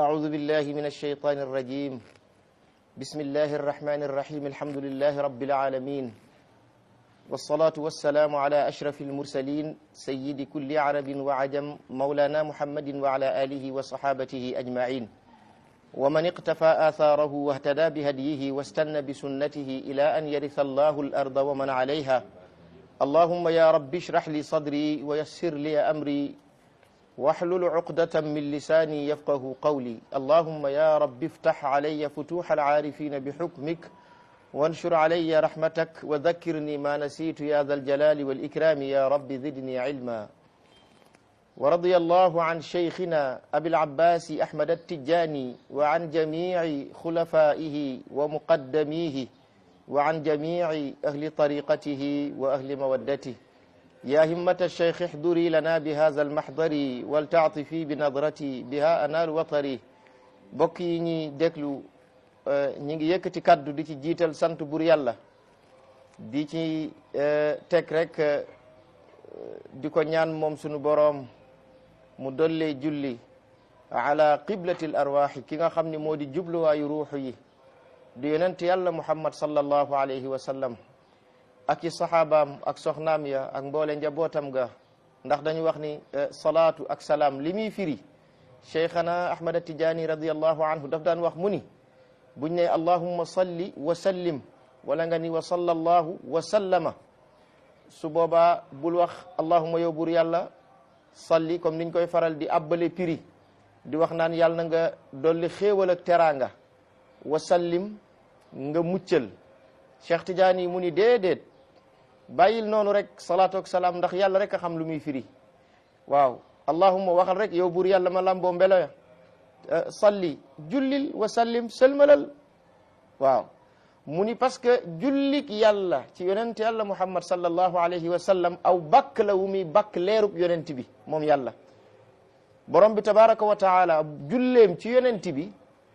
أعوذ بالله من الشيطان الرجيم بسم الله الرحمن الرحيم الحمد لله رب العالمين والصلاة والسلام على أشرف المرسلين سيد كل عرب وعجم مولانا محمد وعلى آله وصحابته أجمعين ومن اقتفى آثاره واهتدى بهديه واستنى بسنته إلى أن يرث الله الأرض ومن عليها اللهم يا رب اشرح لي صدري ويسر لي أمري واحلل عقدة من لساني يفقه قولي اللهم يا رب افتح علي فتوح العارفين بحكمك وانشر علي رحمتك وذكرني ما نسيت يا ذا الجلال والإكرام يا رب زدني علما ورضي الله عن شيخنا أبي العباس أحمد التجاني وعن جميع خلفائه ومقدميه وعن جميع أهل طريقته وأهل مودته يا همة الشيخ احضري لنا بهذا المحضر ولتعطفي بنظرتي بها أنال وطري bokk yi ñuy déglu ñi ngi yëkkati kaddu di ci jiital sant bur yàlla di ci teg rek di ko ñaan moom sunu boroom mu dollee julli ala qiblatil arwaaxi ki nga xam ni moo di jubluwaayu ruuxu yi di yonent yàlla muhammad sallallahu alayhi wa sallam ak i saxaabaam ak soxnaam ya ak mboole njabootam ga ndax dañu wax ni salaatu ak salaam li muy firi cheikhana ahmad tijaani radiallahu anhu daf daan wax mu ni buñ ne allahumma salli wa sallim wala nga ni wa sallallahu wa sallama su boobaa bul wax allahumma yow buur yàlla salli comme niñ koy faral di abbale piri di wax naan yàlla na nga dolli xéewal ak teraanga wa sallim nga muccal cheikh tijaani mu ni déedéet bàyyil noonu rek salaatu ak salaam ndax yàlla rek a xam lu muy firi waaw allahumma waxal rek yow buur yàlla ma lamboo mbelo ya salli jullil wa sallim sëlmalal waaw mu ni parce que jullik yàlla ci yonent yàlla muhammad sallallahu alayhi wa sallam aw bakk la wu muy bakk leerub yonent bi moom yàlla borom bi tabaraka wa taala julleem ci yonent bi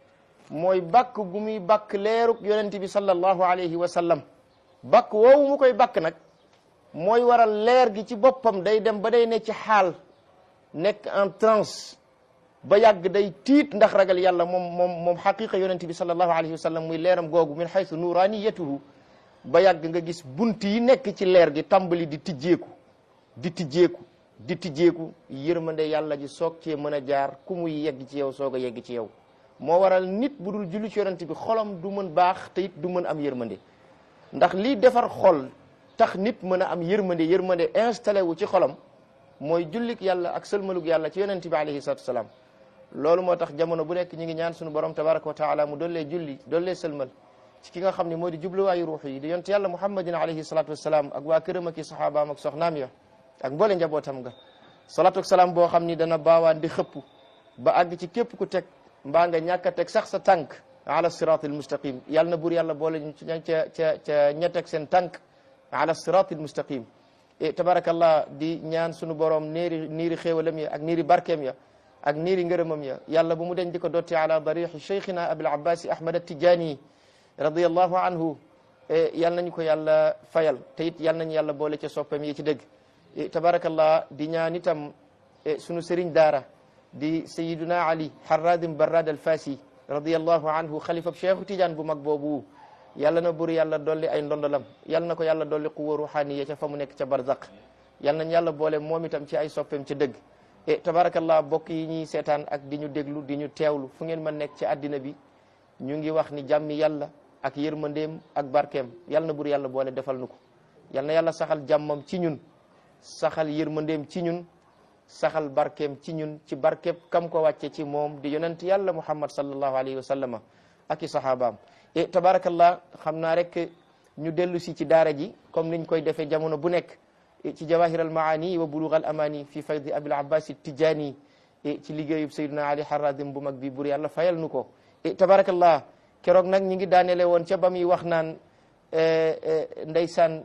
mooy bakk gu muy bakk leerub yonent bi sallallahu alayhi wa sallam bakk woowu mu koy bakk nag mooy waral leer gi ci boppam day dem ba day ne ci xaal nekk en transe ba yàgg day tiit ndax ragal yàlla moom moom moom xaqiqa yonent bi sallallahu alayhi wa sallam muy leeram googu min xaytu nuraniyatuhu ba yàgg nga gis bunt yi nekk ci leer gi tàmbali di tijjeeku di tijjeeku di tijjeeku yërmande yàlla ji soog cee mën a jaar ku muy yegg ci yow soog a yegg ci yow moo waral nit bu dul julli ci yonent bi xolam du mën baax te it du mën am yërmande ndax lii defar xol tax nit mën a am yërmande yërmande installé wu ci xolam mooy jullik yàlla ak sëlmalug yàlla ci yonent bi alayhi salatu wasalaam loolu moo tax jamono bu nekk ñu ngi ñaan suñu borom tabaraka wa taala mu dollee julli dollee sëlmal ci ki nga xam ne moo di jubluwaayu ruux yi di yonent yàlla muhammadin alayhi salatu wasalaam ak waa këram ak i saxaabaam ak soxnaam ya ak mboole njabootam nga salatu salaam boo xam ni dana baawaan di xëpp ba àgg ci képp ku teg mbaa nga ñàkk a teg sax sa tànk ala siratil mustaqim yàlla na buur yàlla boole ñu ca ca ca ña teg seen tànk ala siratil mustaqim e tabarakallah di ñaan sunu borom niiri niiri xéewalam ya ak niiri barkeem ya ak niiri ngërëmam ya yàlla bu mu deñ di ko dotti ala darixi cheikhina abil abbasi ahmad atijani radiallahu anhu yal nañu ko yàlla fayal te it yal nañu yàlla boole ca soppam yi ci dëgg tabarakallah di ñaan itam sunu sëriñ daara di sayiduna ali harradim barrad al fasi radiallahu anhu xalifab cheikhu tidiane bu mag boobu yàlla na bur yàlla dolli ay ndondolam yàlla na ko yàlla dolli quwa ruhaniya ca fa mu nekk ca barzaq yal nañ yàlla boole moom itam ci ay soppeem ca dëgg e tabarakallah bokk yi ñuy seetaan ak di ñu déglu di ñu teewlu fu ngeen mën nekk ci àddina bi ñu ngi wax ni jàmmi yàlla ak yërmandeem ak barkeem yal na bur yàlla boole defal nu ko yal na yàlla saxal jàmmam ci ñun saxal yërmandeem ci ñun saxal barkeem ci ñun ci barkeem kam ko wàcce ci moom di yonent yàlla muhammad sallallahu alayhi wa sallama ak i sahabaam e tabarakallah xam naa rek ñu dellu si ci daara ji comme niñ koy defee jamono bu nekk ci jawahir al maani wa bulugh al amani fi faydi abil abbas tijani ci liggéeyub sayyidina ali haradim bu mag bi bur yàlla fayal nu ko tabarakallah keroog nag ñi ngi daanele woon ca ba muy wax naan ndeysaan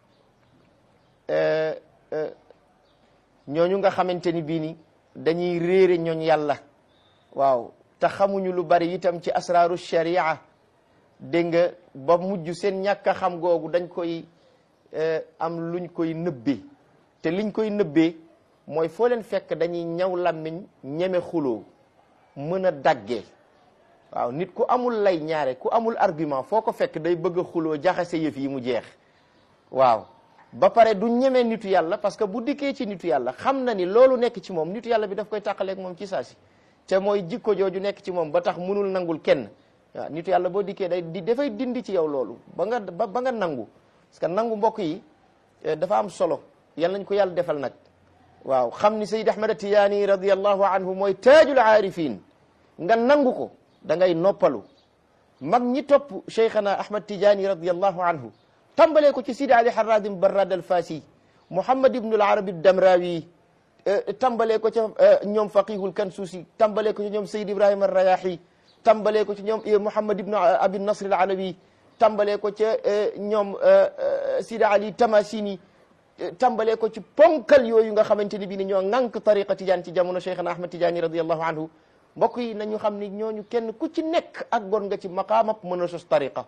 ñooñu nga xamante ni bii ni dañuy réere ñooñ yàlla waaw te xamuñu lu bari itam ci asraaru sharia dégg nga ba mujj seen ñàkk a xam googu dañ koy am luñ koy nëbbee te liñ koy nëbbee mooy foo leen fekk dañuy ñaw làmmiñ ñeme xuloo mën a daggee waaw nit ku amul lay ñaare ku amul argument foo ko fekk day bëgg a xuloo jaxase yëf yi mu jeex waaw ba pare du ñeme nitu yàlla parce que bu dikkee ci nitu yàlla xam na ni loolu nekk ci moom nitu yàlla bi daf koy tàqaleeg moom ci saa si te mooy jikko jooju nekk ci moom ba tax munul nangul kenn waaw nitu yàlla boo dikkee day di dafay dindi ci yow loolu ba nga ba ba nga nangu parce que nangu mbokk yi dafa am solo yal nañ ko yàlla defal nag waaw xam ni Sayyid Ahmad Tijaani radiyallahu anhu mooy taajul aarifin nga nangu ko da ngay noppalu mag ñi topp Cheikhana Ahmad Tijaani radiyallahu anhu tàmbalee ko ci Sidi Ali Harradim Barrad al Fasi Muhammad ibn al Arabi Damrawi tàmbalee ko ca ñoom Faqihul Kansuusi tàmbalee ko ci ñoom Sayyid Ibrahima Rayahi tàmbalee ko ci ñoom Muhammad ibn Abi Nasr al Alawi tàmbalee ko ca ñoom Sidi Ali Tamasini tàmbalee ko ci ponkal yooyu nga xamante ni bii ni ñoo ŋànk tariqa tijaan ci jamono Cheikhana Ahmad Tijaani radiyallahu anhu mbokk yi nañu xam ni ñooñu kenn ku ci nekk ak gon nga ci maqaamab mën a sos tariqa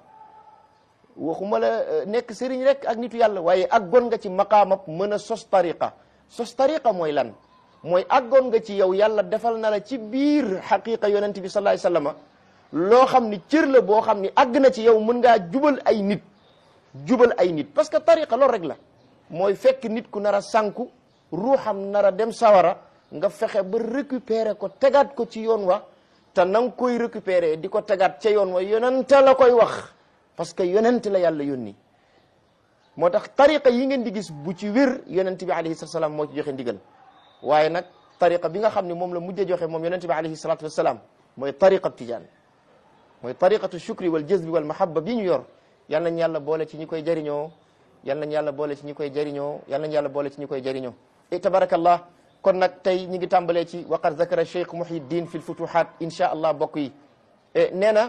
waxuma la nekk sëriñ rek ak nitu yàlla waaye ak gon nga ci maqaamab mën a sos tariqa sos tariqa mooy lan mooy ak gon nga ci yow yàlla defal na la ci biir xaqiqa yonent bi sallallahu alayhi wasallam loo xam ni cër la boo xam ni àgg na ci yow mën ngaa jubal ay nit jubal ay nit parce que tariqa loolu rek la mooy fekk nit ku nar a sànku ruuxam nar a dem sawara nga fexe ba récupérer ko tegaat ko ci yoon wa te na nga koy récupérer di ko tegaat ca yoon wa yonent la koy wax parce que yonent la yàlla yónni moo tax tariqa yi ngeen di gis bu ci wér yonent bi alayhi salatu wasalaam moo ci joxe ndigal waaye nag tariqa bi nga xam ne moom la mujjee joxe moom yonent bi alayhi salatu wasalaam mooy tariqa tijaan mooy tariqatu shukri wal jazbi wal mahabba bi ñu yor yal nañ yàlla boole ci ñi koy jëriñoo yal nañ yàlla boole ci ñi koy jëriñoo yal nañ yàlla boole ci ñi koy jëriñoo e tabarakallah kon nag tey ñi ngi tàmbalee ci waqad zakara cheikh muhyiddin fi lfutuhat insha allah bokk yi nee na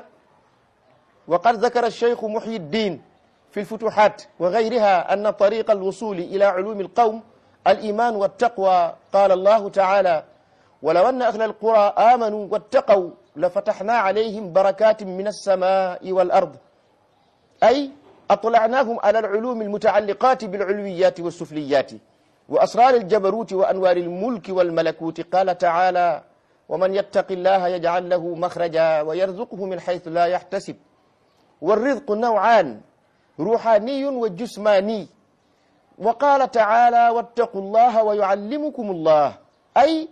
waqad zakara cheikh muhyiddin fi lfutuhat wa gayriha anna tariqa alwusuli ila ulumi alqawm aliman waltaqwa qala allahu taala ولو أن أهل القرى آمنوا واتقوا لفتحنا عليهم بركات من السماء والأرض أي أطلعناهم على العلوم المتعلقات بالعلويات والسفليات وأسرار الجبروت وأنوار الملك والملكوت قال تعالى ومن يتق الله يجعل له مخرجا ويرزقه من حيث لا يحتسب والرزق نوعان روحاني وجسماني وقال تعالى واتقوا الله ويعلمكم الله أي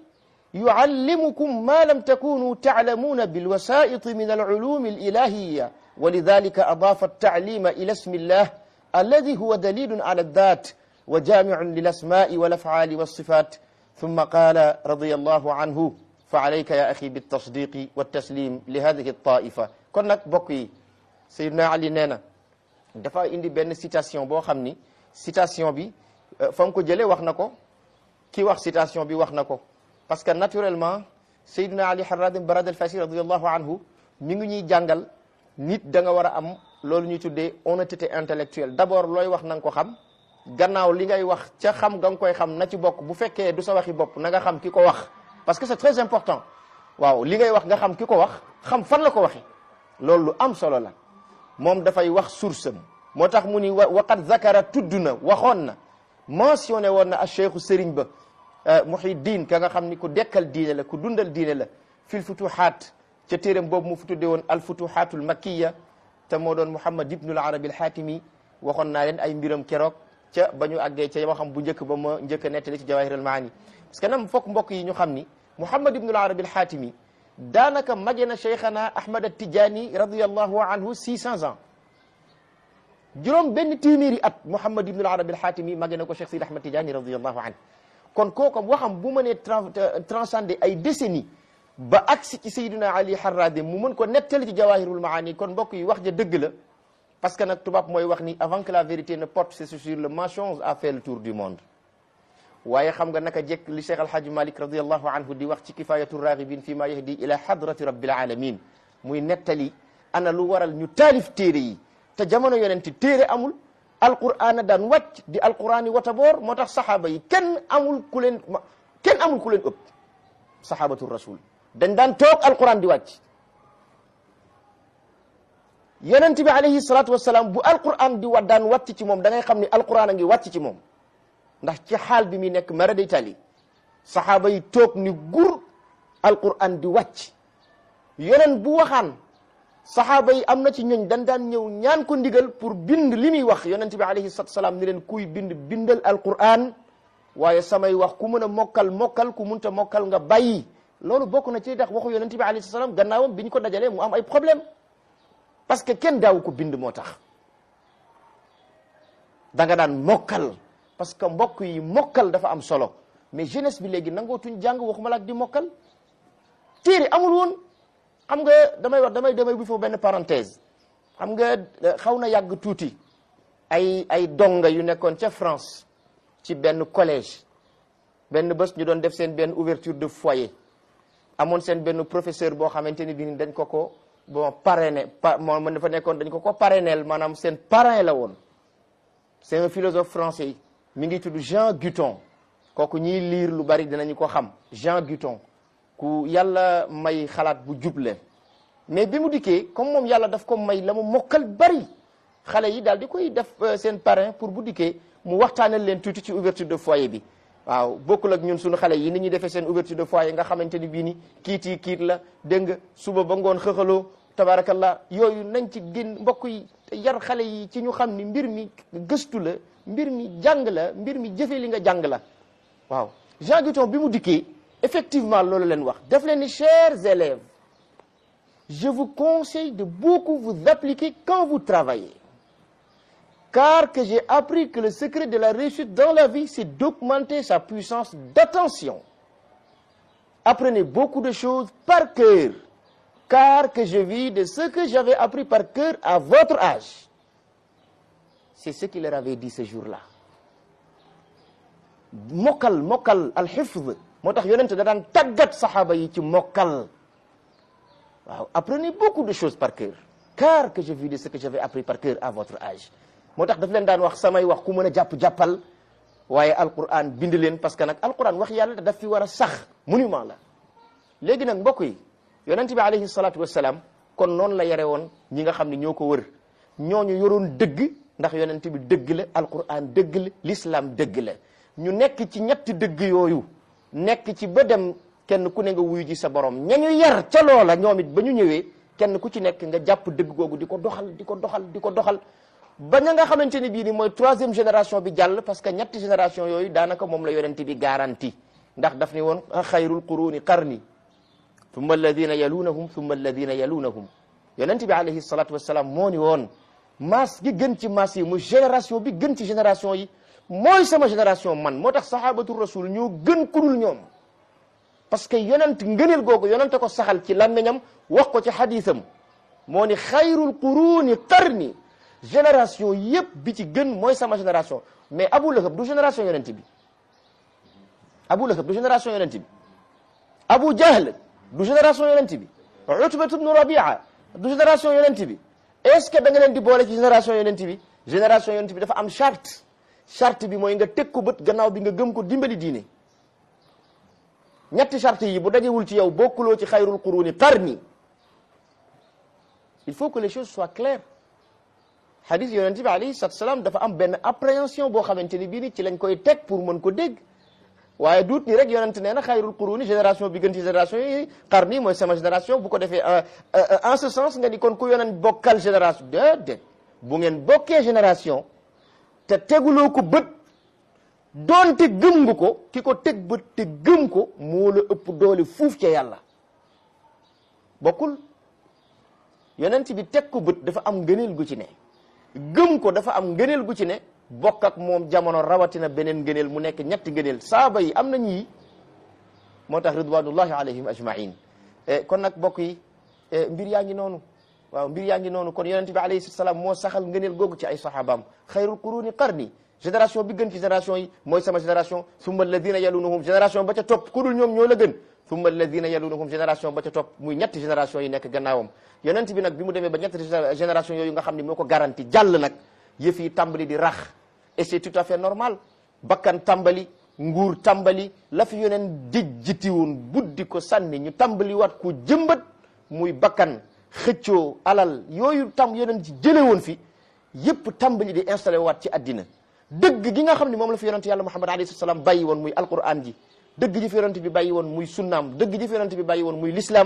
يعلمكم ما لم تكونوا تعلمون بالوسائط من العلوم الإلهية ولذلك أضاف التعليم إلى اسم الله الذي هو دليل على الذات وجامع للأسماء والأفعال والصفات ثم قال رضي الله عنه فعليك يا أخي بالتصديق والتسليم لهذه الطائفة كنا بقي سيدنا علي نينا dafa indi benn citation boo xam ni citation bi fa nga ko jëlee wax na ko ki wax citation bi wax na ko parce que naturellement Seydina Ali Harradim Barad al Fasi radiyallahu anhu mi ngi ñuy jàngal nit da nga war a am loolu ñuy tuddee honnêteté intellectuelle d'abord looy wax na nga ko xam gannaaw li ngay wax ca xam nga nga koy xam na ci bokk bu fekkee du sa waxi bopp na nga xam ki ko wax parce que c'est très important waaw li ngay wax nga xam ki ko wax xam fan la ko waxee loolu lu am solo la moom dafay wax source am moo tax mu ni wa waqad zakara tudd na waxoon na mentionné woon na a cheikhu sëriñ ba Muhyiddin ka nga xam ni ku dekkal diine la ku dundal diine la fil futuhaat ca téeram boobu mu fu tudde woon al futuhaatul makkiya te moo doon Muhammad ibnul Arabi al Haatimi waxoon naa leen ay mbiram keroog ca ba ñu àggee ca waxam bu njëkk ba ma njëkk a nettali ci Jawahir al Maani parce que nam fokk mbokk yi ñu xam ni Muhammad ibnul Arabi al Haatimi daanaka mage na cheikhana Ahmad at-Tijaani radiyallahu anhu 600 ans juróom benn téeméeri at Muhammad ibnul Arabi al Haatimi mage na ko Cheikh Sidi Ahmad Tijaani radiyallahu anhu kon kooku waxam bu mënee transcender ay décennies ba agsi ci Sayyidina Ali Harradim mu mën ko nettali ci Jawahirul Maani kon mbokk yi wax ja dëgg la parce que nag tubaab mooy wax ni avant que la vérité ne porte ses sur le mensonge a fait le tour du monde waaye xam nga naka jekk li Cheikh Alhaji Malik radiyallahu anhu di wax ci kifayatu raghibin fi ma yahdi ila hadrati rabbil alamin muy nettali ana lu waral ñu taalif téere yi te jamono yonenti téere amul alquran a daan wàcc di alquran yi wata boor moo tax saxaaba yi kenn amul ku leen kenn amul ku leen ëpp saxaabatu rasul dañ daan toog alquran di wàcc yonent bi alayhi salatu wasalaam bu alquran di wa daan wàcc ci moom da ngay xam ni alquran a ngi wàcc ci moom ndax ci xaal bi muy nekk mara day tali saxaaba yi toog ni gur alquran di wàcc yonent bu waxaan saxaaba yi am na ci ñooñ dan daan ñëw ñaan ko ndigal pour bind li muy wax yonent bi alayhi salatu salaam ni leen kuy bind bindal alquran waaye samay wax ku mën a mokkal mokkal ku munta mokkal nga bàyyi loolu bokk na ci tax waxu yonent bi alayhi salaam gannaawam bi ñu ko dajalee mu am ay problème parce que kenn daawu ko bind moo tax da nga daan mokkal parce que mbokk yi mokkal dafa am solo mais jeunesse bi léegi nangootuñ jàng waxuma la ak di mokkal téere amul woon xam nga damay wax damay damay bu foofu benn parenthèse xam nga xaw na yàgg tuuti ay ay donga yu nekkoon ca France ci benn collège benn bés ñu doon def seen benn ouverture de foyer amoon seen benn professeur boo xamante ni bi dañ ko ko bon parrainé pa moom dafa nekkoon dañ ko ko parrainel maanaam seen parrain la woon c'est un philosophe français mi ngi tudd Jean Guton kooku ñiy liir lu bari dinañu ko xam Jean Guton ku yàlla may xalaat bu juble mais bi mu dikkee comme moom yàlla daf ko may la mu mokkal bari xale yi daal di koy def seen parrain pour bu dikkee mu waxtaanal leen tuuti ci ouverture de foyer bi waaw bokkul ak ñun suñu xale yi ni ñuy defee seen ouverture de foyer nga xamante ni bii ni kiit yi kiit la dégg nga suba ba ngoon xëxaloo tabarakallah yooyu nañ ci génn mbokk yi yar xale yi ci ñu xam ni mbir mi gëstu la mbir mi jàng la mbir mi jëfe li nga jàng la waaw Jean Guton bi mu dikkee effectivement loolu leen wax def leen ni chers élèves je vous conseille de beaucoup vous appliquer quand vous travaillez car que j'ai appris que le secret de la réussite dans la vie c'est d'augmenter sa puissance d'attention apprenez beaucoup de choses par cœur car que je vis de ce que j'avais appris par cœur à votre âge c'est ce qu'il leur avait dit ce jour-là mokkal mokkal alxifz moo tax yonente da daan tàggat saxaaba yi ci mokkal waaw apprenez beaucoup de choses par cœur car que je vis de ce que j'avais appris par cœur à votre âge moo tax daf leen daan wax samay wax ku mën a jàpp-jàppal waaye alquran bind leen parce que nag alquran wax yàlla daf fi war a sax monument la léegi nag mbokk yi yonent bi alayhi salatu wassalam kon noonu la yare woon ñi nga xam ne ñoo ko wër ñooñu yoroon dëgg ndax yonent bi dëgg la alquran dëgg la l'islam dëgg la ñu nekk ci ñetti dëgg yooyu nekk ci ba dem kenn ku ne nga wuyu ji sa borom ña ñu yar ca loola ñoom it ba ñu ñëwee kenn ku ci nekk nga jàpp dëgg googu di ko doxal di ko doxal di ko doxal ba ña nga xamante ni bii ni mooy troisième génération bi jàll parce que ñetti génération yooyu daanaka moom la yonent bi garanti ndax daf ni woon xayrul quruni qarni thumma alladina yalunahum thumma alladina yalunahum yonent bi alayhi salatu wassalam moo ni woon maas gi gën ci maas yi muy génération bi gën ci génération yi mooy sama génération man moo tax sahabatu rasul ñoo gën kudul ñoom parce que yonent ngëneel googu yonente ko saxal ci làmmiñam wax ko ci xadisam moo ni xayrul quruni qarni génération yépp bi ci gën mooy sama génération mais Abu Lahab du génération yonent bi Abu Lahab du génération yonent bi Abu Jahl du génération yonent bi Utba ibn Rabia du génération yonent bi est-ce que da nga leen di boole ci génération yonent bi génération yonent bi dafa am charte charte bi mooy nga teg ko bët gannaaw bi nga gëm ko dimbali diine ñetti charte yi bu dajewul ci yow bokkuloo ci xayrul quruni qarni il faut que les choses soient claires hadith yonent bi alayhi salatu salaam dafa am benn appréhension boo xamante ni bii ni ci lañ koy teg pour mën ko dégg waaye duut ni rek yonent nee na xayrul quruni génération bi gën ci génération yi qarni mooy sama génération bu ko defee en ce sens nga ni kon ku yonent bokkal génération déedéet bu ngeen bokkee génération te teguloo ko bët doonte gëm nga ko ki ko teg bët te gëm ko moo la ëpp doole fuuf ca yàlla bokkul yonent bi teg ko bët dafa am ngëneel gu ci ne gëm ko dafa am ngëneel gu ci ne bokk ak moom jamono rawatina beneen ngëneel mu nekk ñetti ngëneel saaba yi am na ñii moo tax ridwanullahi alayhim ajmain kon nag bokk yi mbir yaa ngi noonu waaw mbir yaa ngi noonu kon yonent bi alayhi salaam moo saxal ngëneel googu ci ay sahabaam xayrul quruni qarni génération bi gën ci génération yi mooy sama génération summa alladina yalunahum génération ba ca topp ku dul ñoom ñoo la gën summa alladina yalunahum génération ba ca topp muy ñetti génération yi nekk gannaawam yonent bi nag bi mu demee ba ñetti génération yooyu nga xam ne moo ko garanti jàll nag yëf yi tàmbali di rax et c'est tout à fait normal bakkan tàmbali nguur tàmbali la fi yoneen dijjiti woon buddi ko sànni ñu tàmbali waat ko jëmbat muy bakkan xëccoo alal yooyu tam yoneen ci jële woon fi yëpp tàmbali di installé waat ci addina dëgg gi nga xam ne moom la fi yonent yàlla muhammad alayhi salaam bàyyi woon muy alquran ji dëgg ji fi yonent bi bàyyi woon muy sunnaam dëgg ji fi yonent bi bàyyi woon muy l'islam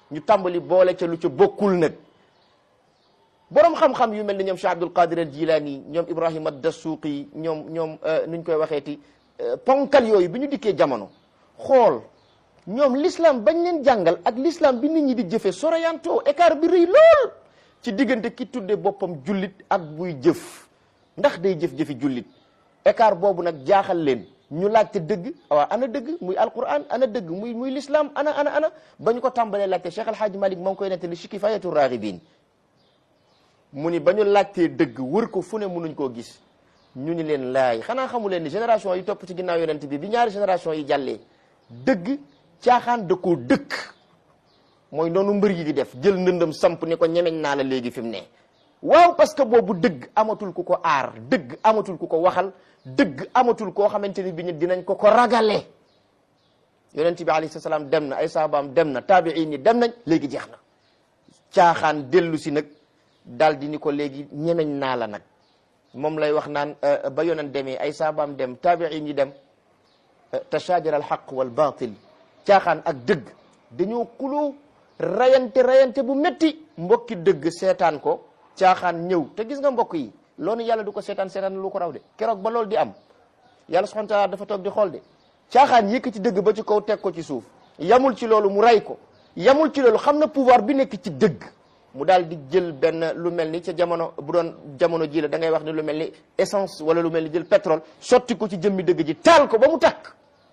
ñu tàmbali boole ca lu ca bokkul nag borom xam-xam yu mel ni ñoom Cheikh Abdul Qadir al Jilani ñoom Ibrahima Dasuqi ñoom ñoom nuñ koy waxeeti ponkal yooyu bi ñu dikkee jamono xool ñoom l'islam bañ leen jàngal ak l'islam bi nit ñi di jëfe soroyanto écart bi rëy lool ci diggante ki tudde boppam jullit ak buy jëf ndax day jëf-jëfi jullit écart boobu nag jaaxal leen ñu laajte dëgg waaw ana dëgg muy alquran ana dëgg muy muy l'islam ana ana ana ba ñu ko tàmbalee laajte Cheikh Alhaaji Malik moo ngi koy nettali ci Kifaayatu Raaxibiin mu ni ba ñu laajtee dëgg wër ko fu ne mënuñ koo gis ñu ni leen laay xanaa xamu leen ni génération yi topp ci ginnaaw yonent bi bi ñaari génération yi jàllee dëgg caaxaan da koo dëkk mooy noonu mbër yi di def jël ndëndam samp ni ko ñemeñ naa la léegi fi mu ne waaw parce que boobu dëgg amatul ku ko aar dëgg amatul ku ko waxal dëgg amatul koo xamante ni bi ñu dinañ ko ko ragale yonent bi alayhi salaam dem na ay saabaam dem na taabiin yi dem nañ léegi jeex na caaxaan dellu si nag daal di ni ko léegi ñemeñ naa la nag moom lay wax naan ba yonent demee ay saabaam dem taabiin yi dem tashaajara al xaq wal baatil caaxaan ak dëgg dañoo kuloo rayante rayante bu métti mbokki dëgg seetaan ko caaxaan ñëw te gis nga mbokk yi loolu yàlla du ko seetaan seetaan lu ko raw de keroog ba loolu di am yàlla subhanahu wa taala dafa toog di xool de caaxaan yëkkati dëgg ba ci kaw teg ko ci suuf yamul ci loolu mu ray ko yamul ci loolu xam na pouvoir bi nekk ci dëgg mu daal di jël benn lu mel ni ca jamono bu doon jamono ji la da ngay wax ni lu mel ni essence wala lu mel ni jël pétrole sotti ko ci jëmmi dëgg ji taal ko ba mu takk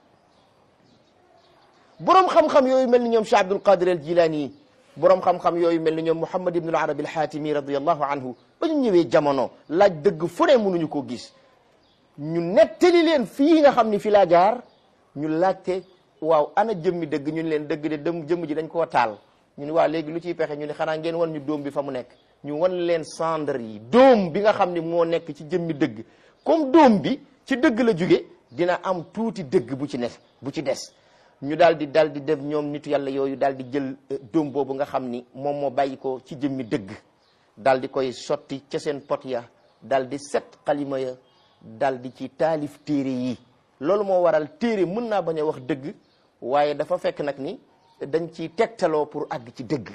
boroom xam-xam yooyu mel ni ñoom Cheikh Abdul Qadir al Jilani boroom xam-xam yooyu mel ni ñoom Muhammad ibn al Arabi al Hatimi radiyallahu anhu ba ñu ñëwee jamono laaj dëgg fu ne mënuñu koo gis ñu nettali leen fii nga xam ni fi laa jaar ñu laajte waaw ana jëmmi dëgg ñu ni leen dëgg de dem jëmm ji dañ koo taal ñu ni waa léegi lu ciy pexe ñu ni xanaa ngeen wan ñu dóom bi fa mu nekk ñu wan leen cendre yi dóom bi nga xam ni moo nekk ci jëmmi dëgg comme dóom bi ci dëgg la jóge dina am tuuti dëgg bu ci ne bu ci des ñu daal di daal di def ñoom nitu yàlla yooyu daal di jël dóom boobu nga xam ni moom moo bàyyi ko ci jëmmi dëgg daal di koy sotti ca seen pot ya daal di set xalima ya daal di ci taalif téere yi loolu moo waral téere mën naa bañ a wax dëgg waaye dafa fekk nag ni dañ ci tegtaloo pour àgg ci dëgg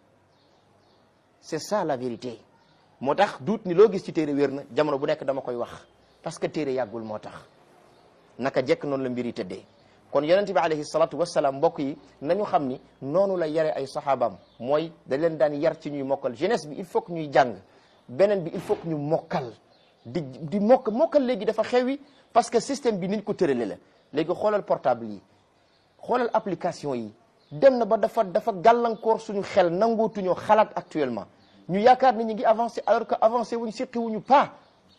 c'est ça la vérité moo tax duut ni loo gis ci téere wér na jamono bu nekk dama koy wax parce que téere yàggul moo tax naka jekk noonu la mbir yi tëddee kon yonent bi alayhi salatu wasalaam mbokk yi nañu xam ni noonu la yare ay saxaabaam mooy da leen daan yar ci ñuy mokkal jeunesse bi il faut que ñuy jàng beneen bi il faut que ñu mokkal di di mokk mokkal léegi dafa xewi parce que système bi niñ ko tërale la léegi xoolal portable yi xoolal application yi dem na ba dafa dafa gàllankoor suñu xel nangootuñoo xalaat actuellement ñu yaakaar ni ñu ngi avancé alors que avancé wuñ siqi wuñu pas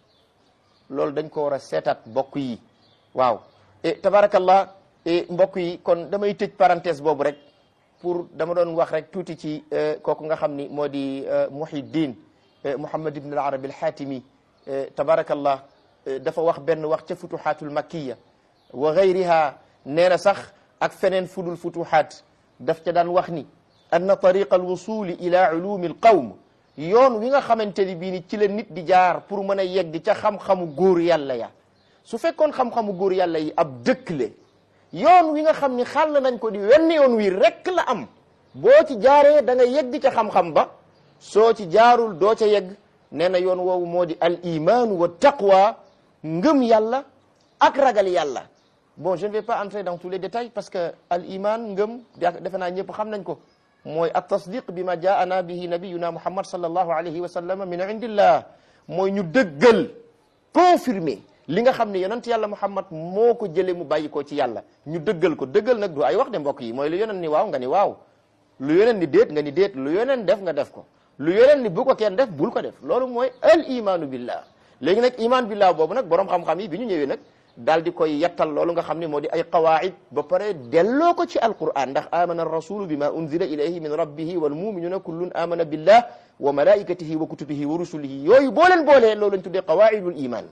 loolu dañ ko war a seetaat mbokk yi waaw et tabarakallah et mbokk yi kon damay tëj parenthèse boobu rek pour dama doon wax rek tuuti ci kooku nga xam ni moo di Muhyiddin Muhammad ibn al-Arabi al-Hatimi tabarakallah dafa wax benn wax ca futuhatul makkiya wa gayriha nee na sax ak feneen fudul futuhat daf ca daan wax ni anna tariqa alwusuli ila ulumi alqawm yoon wi nga xamante ni bii ni ci la nit di jaar pour mën a yegg ca xam-xamu góor yàlla ya su fekkoon xam-xamu góor yàlla yi ab dëkk le yoon wi nga xam ni xàll nañ ko di wenn yoon wi rekk la am boo ci jaaree da nga yegg ca xam-xam ba soo ci jaarul doo ca yegg nee na yoon woowu moo di al imaanu wa taqwa ngëm yàlla ak ragal yàlla bon je ne vais pas entrer dans tous les détails parce que al iman ngëm defe naa ñëpp xam nañ ko mooy at tasdiq bi ma jaana bihi nabiyuna muhammad sallallahu alayhi wa sallam min indillah mooy ñu dëggal confirmer li nga xam ne yonent yàlla muhammad moo ko jële mu bàyyi ko ci yàlla ñu dëggal ko dëggal nag du ay wax de mbokk yi mooy lu yonent ni waaw nga ni waaw lu yonent ni déet nga ni déet lu yonent def nga def ko lu yonent ni bu ko kenn def bul ko def loolu mooy al imanu billah léegi nag iman billah boobu nag borom xam-xam yi bi ñu ñëwee nag daal di koy yettal loolu nga xam ne moo di ay qawaid ba pare delloo ko ci alquran ndax amana rasulu bima unzila ilayhi min rabbihi wal muminuna kullun amana billah wa malaikatihi wa kutubihi wa rusulihi yooyu boo leen boolee loolu lañ tuddee qawaidul iman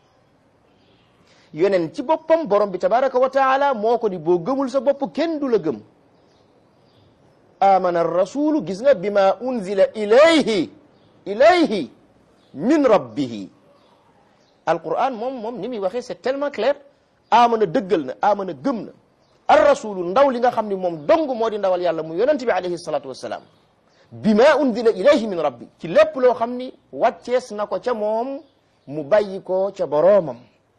yeneen ci boppam borom bi tabaraka wa taala moo ko di boo gëmul sa bopp kenn du la gëm amana rasulu gis nga bima unzila ilayhi ilayhi min rabbihi alquran moom moom ni muy waxee c'est tellement clair amana dëggal na amana gëm na ar rasulu ndaw li nga xam ni moom dong moo di ndawal yàlla mu yonent bi alayhi salatu wassalaam bima unzila ilayhi min rabbi ci lépp loo xam ni wàccees na ko ca moom mu bàyyi ko ca boroomam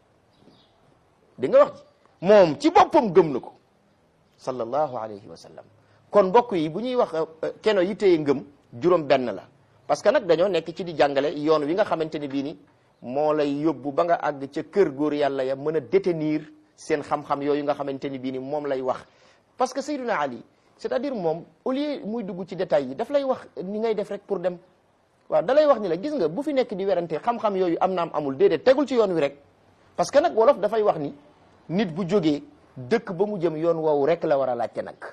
di nga wax ji moom ci boppam gëm na ko sallallahu alayhi wa sallam kon mbokk yi bu ñuy wax keno yi téye ngëm juróom benn la parce que nag dañoo nekk ci di jàngale yoon wi nga xamante ni bii ni moo lay yóbbu ba nga àgg ca kër góor yàlla ya mën a détenir seen xam-xam yooyu nga xamante ni bii ni moom lay wax parce que Sayyiduna Ali c'est-à-dire moom au lieu muy dugg ci détails yi daf lay wax ni ngay def rek pour dem waaw da lay wax ni la gis nga bu fi nekk di werante xam-xam yooyu am naam amul déedéet tegul ci yoon wi rek parce que nag wolof dafay wax ni nit bu jógee dëkk ba mu jëm yoon woowu rek la war a laajte nag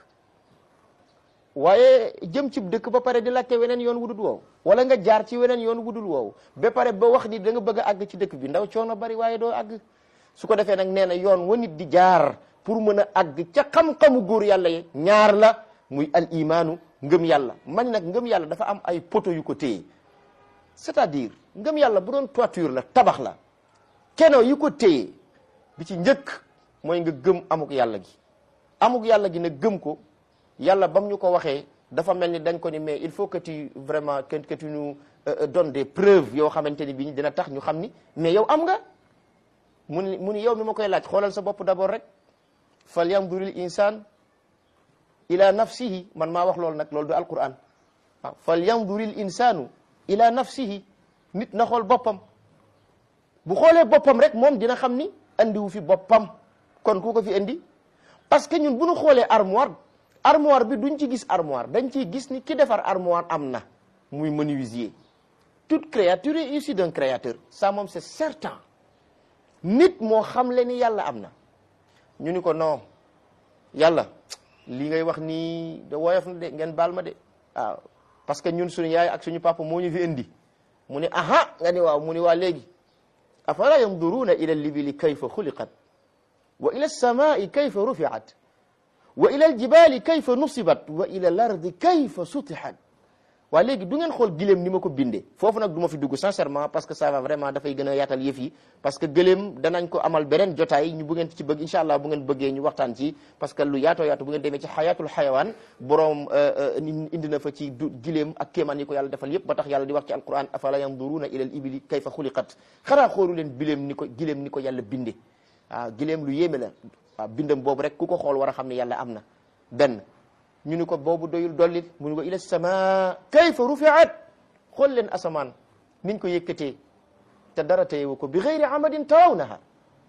waaye jëm ci dëkk ba pare di laajte weneen yoon wudul woowu wala nga jaar ci weneen yoon wudul woowu ba pare ba wax ni da nga bëgg a àgg ci dëkk bi ndaw coono bari waaye doo àgg su ko defee nag nee na yoon wa nit di jaar pour mën a àgg ca xam-xamu góor yàlla yi ñaar la muy al imaanu ngëm yàlla man nag ngëm yàlla dafa am ay poto yu ko téye c'est-à-dire ngëm yàlla bu doon toiture la tabax la keno yu ko téye bi ci njëkk mooy nga gëm amuk yàlla gi amuk yàlla gi nag gëm ko yàlla bam ñu ko waxee dafa mel ni dañ ko ni mais il faut que tu vraiment que que tu nous donnes des preuves yoo xamante ni bii dina tax ñu xam ni mais yow am nga mu ni mu ni yow mi ma koy laaj xoolal sa bopp d'abord rek fal yanduril insaan ila nafsihi man maa wax loolu nag loolu du alquran waaw fal yanduril insaanu ila nafsihi nit na xool boppam bu xoolee boppam rek moom dina xam ni andiwu fi boppam kon ku ko fi indi parce que ñun bu ñu xoolee armoire armoire bi duñ ci gis armoire dañ ciy gis ni ki defar armoire am na muy menuisier toute créature est issue d'un créateur ça moom c'est certain nit moo xam le ni yàlla am na ñu ni ko non yàlla li ngay wax nii de woyof na de ngeen baal ma de waaw parce que ñun suñu yaay ak suñu papa moo ñu fi indi mu ni aha nga ni waaw mu ni waa léegi afala yanduruuna ila libili kayfa xuliqat wa ila alsamai kayfa rufiat wa ila aljibali kayfa nusibat wa ila alardi kayfa sutihat waa léegi du ngeen xool giléem ni ma ko bindee foofu nag du ma fi dugg sincèrement parce que ça va vraiment dafay gën a yaatal yëf yi parce que gëléem danañ ko amal beneen jotaay ñu bu ngeen ci bëgg incha allah bu ngeen bëggee ñu waxtaan ci parce que lu yaatoo yaatu bu ngeen demee ci xayaatul xayawaan boroom indi na fa ci du giléem ak kéemaan yi ko yàlla defal yëpp ba tax yàlla di wax ci alquran afala yanduruuna ila al ibili kayfa xuliqat xanaa xoolu leen biléem ni ko giléem ni ko yàlla binde waaw giléem lu yéeme la waaw bindam boobu rek ku ko xool war a xam ne yàlla am na benn ñu ni ko boobu doyul dollit mu ni ko ila sama kayfa rufiat xool leen asamaan niñ ko yëkkatee te dara teyewu ko bi xeyri amadin tarawnaha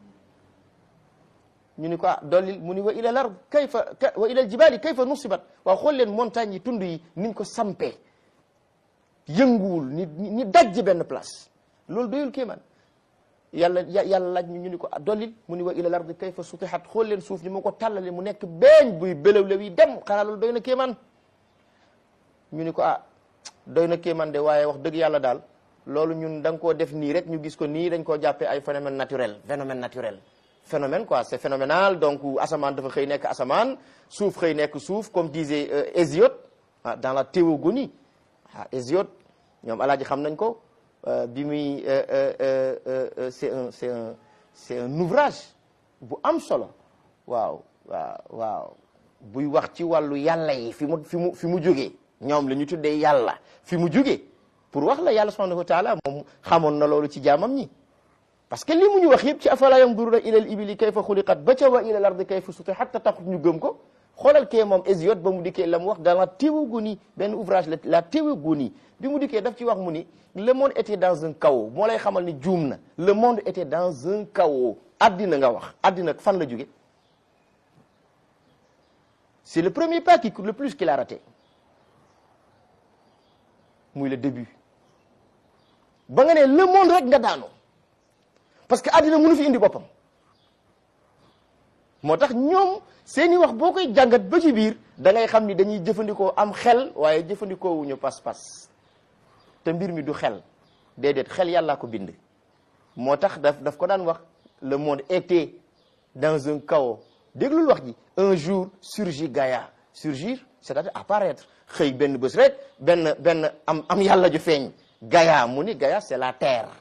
ñu ni ko ah dollil mu ni wa ila lard kayfa wa ila aljibali kayfa nusibat waaw xool leen montagne yi tund yi niñ ko sampee yënguwul ni ni dajj benn place loolu doyul kéemaan yàlla yàlla laaj ñu ñu ni ko dollil mu ni wa ila lardi kayfa sutihat xool leen suuf ni mu ko tàllale mu nekk beeñ buy belawlew yi dem xanaa loolu doy na kéemaan ñu ni ko ah doy na kéemaan de waaye wax dëgg yàlla daal loolu ñun da nga koo def nii rek ñu gis ko nii dañ koo jàppee ay phénomène naturel phénomène naturel phénomène quoi c'est phénoménal donc asamaan dafa xëy nekk asamaan suuf xëy nekk suuf comme disait Hésiode ah dans la théogonie ah Hésiode ñoom alaaji xam nañ ko bi muy c'est un c'est un c'est un ouvrage bu am solo waaw waaw waaw buy wax ci wàllu yàlla yi fi mu fi mu fi mu jógee ñoom la ñu tuddee yàlla fi mu jógee pour wax la yàlla subhanahu wa taala moom xamoon na loolu ci jaamam ñi parce que li mu ñu wax yëpp ci afala yanzuruna ila al ibili kayfa xuliqat ba ca wa ila al ardi kayfa sutihat hatta taxut ñu gëm ko xoolal kee moom Hésiode ba mu dikkee la mu wax dans la théogonie benn ouvrage la la théogonie bi mu dikkee daf ci wax mu ni le monde était dans un chaos moo lay xamal ni juum na le monde était dans un chaos addina nga wax addina fan la jóge c'est le premier pas qui coûte le plus qu'il a raté muy le début ba nga ne le monde rek nga daanu parce que addina mënu fi indi boppam moo tax ñoom seeni wax boo koy jàngat ba ci biir da ngay xam ni dañuy jëfandikoo am xel waaye jëfandikoo wuñu pas-pas te mbir mi du xel déedéet xel yàllaa ko bind moo tax daf daf ko daan wax le monde était dans un chaos déglul wax ji un jour surgit Gaïa surgir c'est-à-dire apparaître xëy benn bés rek benn benn am am yàlla ju feeñ Gaïa mu ni Gaïa c'est la terre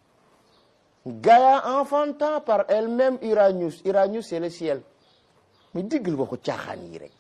Gaïa enfantant par elle-même Uranus Uranus c'est le ciel mais diggal waxu caaxaan yi rek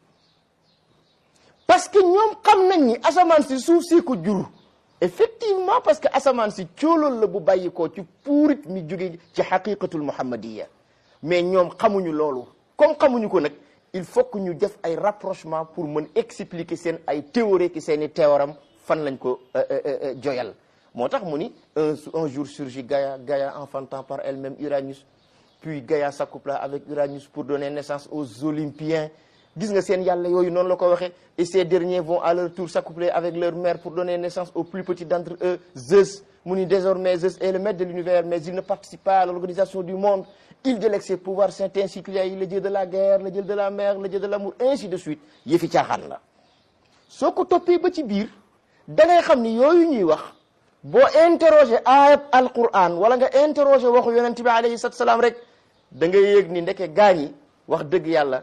parce que ñoom xam nañ ni asamaan si suuf si ko jur effectivement parce que asamaan si coolool la bu bàyyi ko ci puurit mi jóge ci xaqiqatul muhammadiya mais ñoom xamuñu loolu comme xamuñu ko nag il faut que ñu def ay rapprochement pour mën expliquer seen ay théorie ki seen i théorème fan lañ ko joyal moo tax mu ni un un jour surgit Gaïa Gaïa enfantant par elle-même Uranus puis Gaïa s'accoupla avec Uranus pour donner naissance aux Olympiens gis nga seen yàlla yooyu noonu la ko waxee et ces derniers vont à leur tour s'accoupler avec leur mère pour donner naissance au plus petit d'entre eux Zeus mu ni désormais Zeus est le maître de l'univers mais il ne participe pas à l'organisation du monde il délègue ses pouvoirs c'est ainsi qu'il y a eu le dieu de la guerre le dieu de la mer le dieu de l'amour ainsi de suite yëfi caaxaan la soo ko toppee ba ci biir da ngay xam ni yooyu ñuy wax boo interroger ayat alquran wala nga interroger waxu yonent bi alayhi salatu salaam rek da ngay yëg ni ndeke gaañi wax dëgg yàlla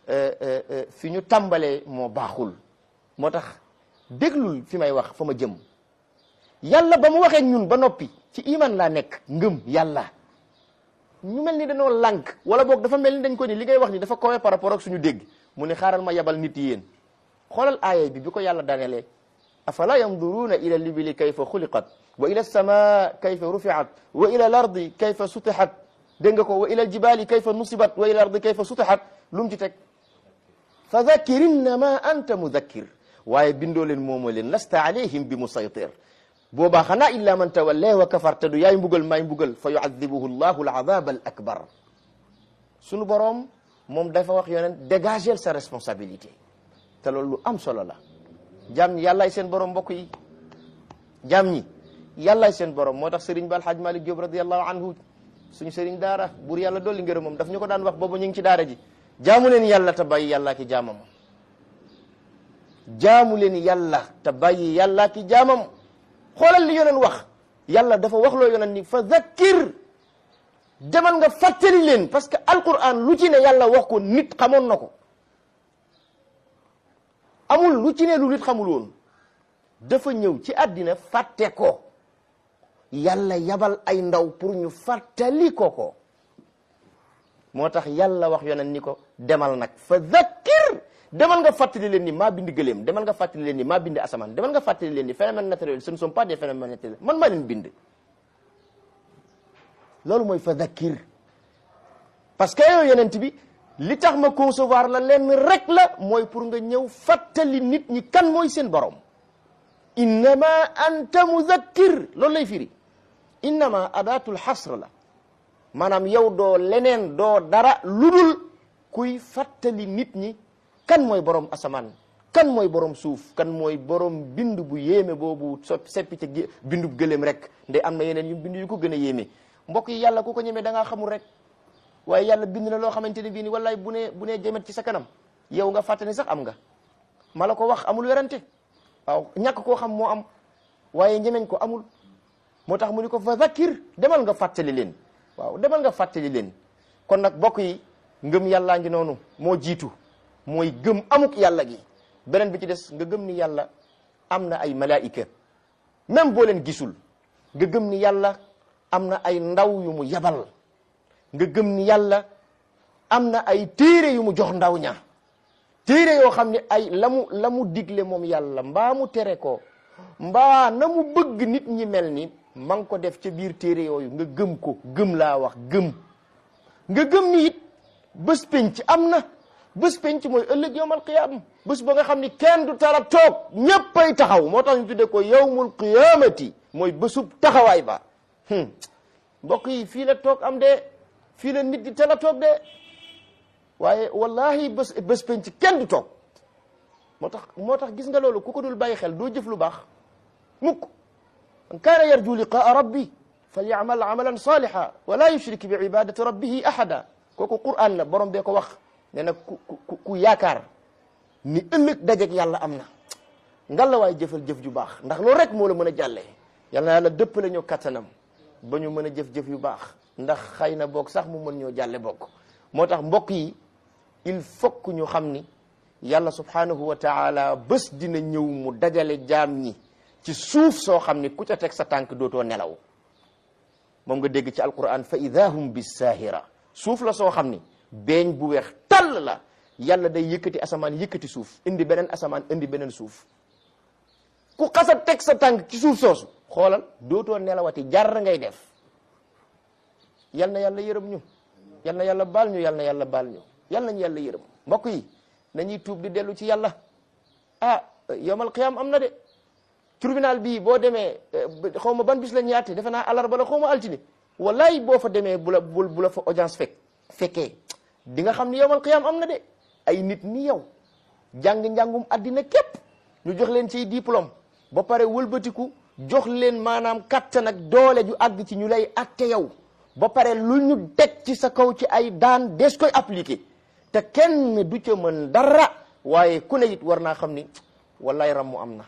fi ñu tàmbalee moo baaxul moo tax déglul fi may wax fa ma jëm yàlla ba mu waxee ñun ba noppi ci iman laa nekk ngëm yàlla ñu mel ni dañoo lànk wala boog dafa mel ni dañ ko ni li ngay wax ni dafa kowe par rapport ak suñu dégg mu ne xaaral ma yabal nit yéen xoolal aaya bi bi ko yàlla danelee afala yanduruuna ila libili kayfa xuliqat wa ila alsama kayfa rufiat wa ila al ardi kayfa sutixat dégg nga ko wa ila aljibali kayfa nusibat wa ila al ardi kayfa sutixat lu mu ci teg fa dakkir innama anta mudakkir waaye bindoo leen moomoo leen lasta alayhim bi musaytir boobaa xanaa illa man tawalla wa kafar te du yaay mbugal maay mbugal fa yuadibuhu llahu alazab al akbar sunu boroom moom dafa wax yonent dégager sa responsabilité te loolu lu am solo la jaam ñi yàllaay seen borom mbokk yi jaam ñi yàllaay seen borom moo tax sëriñ ba alhaaj malik Diop radiallahu anhu suñu sëriñ daara buur yàlla dolli ngërëm moom daf ñu ko daan wax boobu ñu ngi ci daara ji jaamu leen yàlla te bàyyi yàllaa ki jaamam jaamu leen yàlla te bàyyi yàllaa ki jaamam xoolal li yoneen wax yàlla dafa wax loo yoneen ni fa zakkir demal nga fàttali leen parce que alquran lu ci ne yàlla wax ko nit xamoon na ko amul lu ci ne lu nit xamul woon dafa ñëw ci àddina fàtte ko yàlla yabal ay ndaw pour ñu fàttali ko ko moo tax yàlla wax yoneen ni ko demal nag fa zakkir demal nga fàttali leen ni maa bind gëléem demal nga fàttali leen ni maa bind asamaan demal nga fàttali leen ni phénomène naturel ce ne sont pas des phénomènes naturels man maa leen bind loolu mooy fa zakkir parce que yow yonent bi li tax ma concevoir la leen rek la mooy pour nga ñëw fàttali nit ñi kan mooy seen borom innama anta muzakkir loolu lay firi innama adatul xasr la maanaam yow doo leneen doo dara ludul kuy fàttali nit ñi kan mooy borom asamaan kan mooy borom suuf kan mooy borom bind bu yéeme boobu so seppi ca bindu gëléem rek nde am na yeneen yu bind yu ko gën a yéeme mbokk yi yàlla ku ko ñemee da ngaa xamul rek waaye yàlla bind na loo xamante ne bii ni wallaay bu ne bu ne jëmet ci sa kanam yow nga fàttali sax am nga ma la ko wax amul werante waaw ñàkk koo xam moo am waaye ñemeñ ko amul moo tax mu ni ko fa zakir demal nga fàttali leen waaw demal nga fàttali leen kon nag bokk yi ngëm yàllaa ngi noonu moo jiitu mooy gëm amuk yàlla gi beneen bi ci des nga gëm ni yàlla am na ay malaika même boo leen gisul nga gëm ni yàlla am na ay ndaw yu mu yabal nga gëm ni yàlla am na ay téere yu mu jox ndaw ña téere yoo xam ne ay la mu la mu digle moom yàlla mbaa mu tere ko mbaa na mu bëgg nit ñi mel ni ma ngi ko def ca biir téere yooyu nga gëm ko gëm laa wax gëm nga gëm ni it bés penc am na bés penc mooy ëllëg yowmal qiyaama bés ba nga xam ni kenn du tara toog ñéppay taxaw moo tax ñu tuddee ko yowmul qiyaamati mooy bésub taxawaay ba mbokk yi fii la toog am de fii la nit di tala toog de waaye wallahi bés bés penc kenn du toog moo tax moo tax gis nga loolu ku ko dul bàyyi xel doo jëf lu baax mukk man kaana yarju liqaa rabbi falyamal amalan saliha wala yushrik bi ibadati rabbihi ahada kooku quran la borom bee ko wax nee na ku ku ku yaakaar ni ëllëg dajeeg yàlla am na ngalla waay jëfal jëf ju baax ndax loolu rek moo la mën a jàllee yàlla na yàlla dëppale ñoo kattanam ba ñu mën a jëf-jëf yu baax ndax xëy na boog sax mu mën ñoo jàlle bokk moo tax mbokk yi il faut que ñu xam ni yàlla subhanahu wa taala bés dina ñëw mu dajale jaam ñi ci suuf soo xam ni ku ca teg sa tànk dootoo nelaw moom nga dégg ci alquran fa ida hum bisaahira suuf la soo xam ni beeñ bu weex tàll la yàlla day yëkkati asamaan yëkkati suuf indi beneen asamaan indi beneen suuf ku xasa teg sa tànk ci suuf soosu xoolal dootoo nelawati jar ngay def yal na yàlla yërëm ñu yal na yàlla baal ñu yal na yàlla baal ñu yal nañu yàlla yërëm mbokk yi nañuy tuub di dellu ci yàlla ah yawmal qiyaam am na de tribunal bii boo demee xaw ma ban bis la ñaate defe naa alarba la xaw ma altine wallaay boo fa demee bu la bu la fa audience fekk fekkee di nga xam ni yawmal qiyaam am na de ay nit ni yow jàng njàngum addina képp ñu jox leen ci diplôme ba pare wëlbatiku jox leen maanaam kattan ak doole ju àgg ci ñu lay atte yow ba pare lu ñu teg ci sa kaw ci ay daan des koy appliqué te kenn du ca mën dara waaye ku ne it war naa xam ni wallaay rammu am na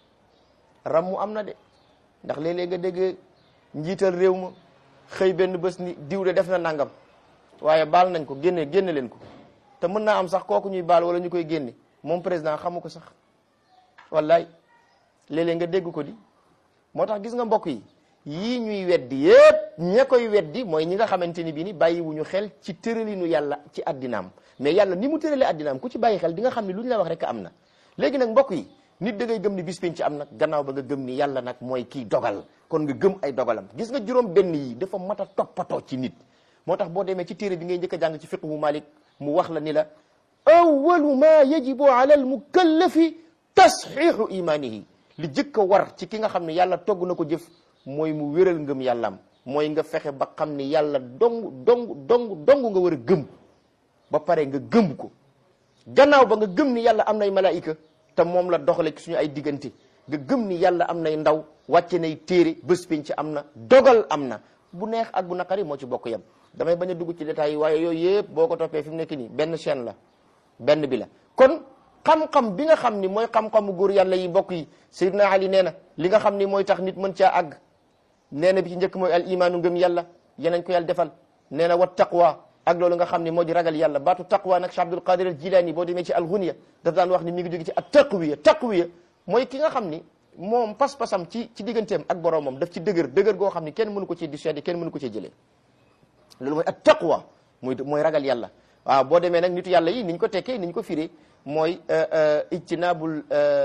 rammu am na de ndax léeg-léeg nga dégg njiital réew ma xëy benn bés ni diw de def na nangam waaye baal nañ ko génne génne leen ko te mën naa am sax kooku ñuy baal wala ñu koy génne moom président xamu ko sax wallaay léeg-léeg nga dégg ko di moo tax gis nga mbokk yi yii ñuy weddi yépp ña koy weddi mooy ñi nga xamante ni bii ni bàyyiwuñu xel ci tëralinu yàlla ci addinaam mais yàlla ni mu tëralee addinaam ku ci bàyyi xel di nga xam ne lu ñu la wax rek am na léegi nag mbokk yi nit da ngay gëm ni bis penc am nag gannaaw ba nga gëm ni yàlla nag mooy kii dogal kon nga gëm ay dogalam gis nga juróom benn yi dafa mat a toppatoo ci nit moo tax boo demee ci téere bi ngay njëkk a jàng ci fiqhu Malik mu wax la ni la awalu ma yajibu ala al mukallafi tasxiixu imanihi li jëkk a war ci ki nga xam ne yàlla togg na ko jëf mooy mu wéral ngëm yàllaam mooy nga fexe ba xam ni yàlla dong dong dong dong nga war a gëm ba pare nga gëm ko gannaaw ba nga gëm ni yàlla am nay malaayika te moom la doxale ci suñu ay diggante nga gëm ni yàlla am nay ndaw wàcce nay téere bés penc am na dogal am na bu neex ak bu naqari moo ci bokk yam damay bañ a dugg ci détails yi waaye yooyu yëpp boo ko toppee fi mu nekk nii benn chaîne la benn bi la kon xam-xam bi nga xam ni mooy xam-xamu góor yàlla yi mbokk yi Seydina Ali nee na li nga xam ni mooy tax nit mën caa àgg nee na bi ci njëkk mooy al imaanu ngëm yàlla yenañ ko yàlla defal nee na wa taqwa ak loolu nga xam ne moo di ragal yàlla baatu taqwa nag Cheikh Abdul Qadir al Jilani boo demee ci al Ghunya daf daan wax ni mi ngi jóge ci at taqwiya taqwiya mooy ki nga xam ni moom pas-pasam ci ci digganteem ak boroomam daf ci dëgër dëgër goo xam ni kenn mënu ko ci di seede kenn mënu ko ci jëlee loolu mooy at taqwa mooy mooy ragal yàlla waaw boo demee nag nitu yàlla yi niñ ko tekkee niñ ko firee mooy ijtinabul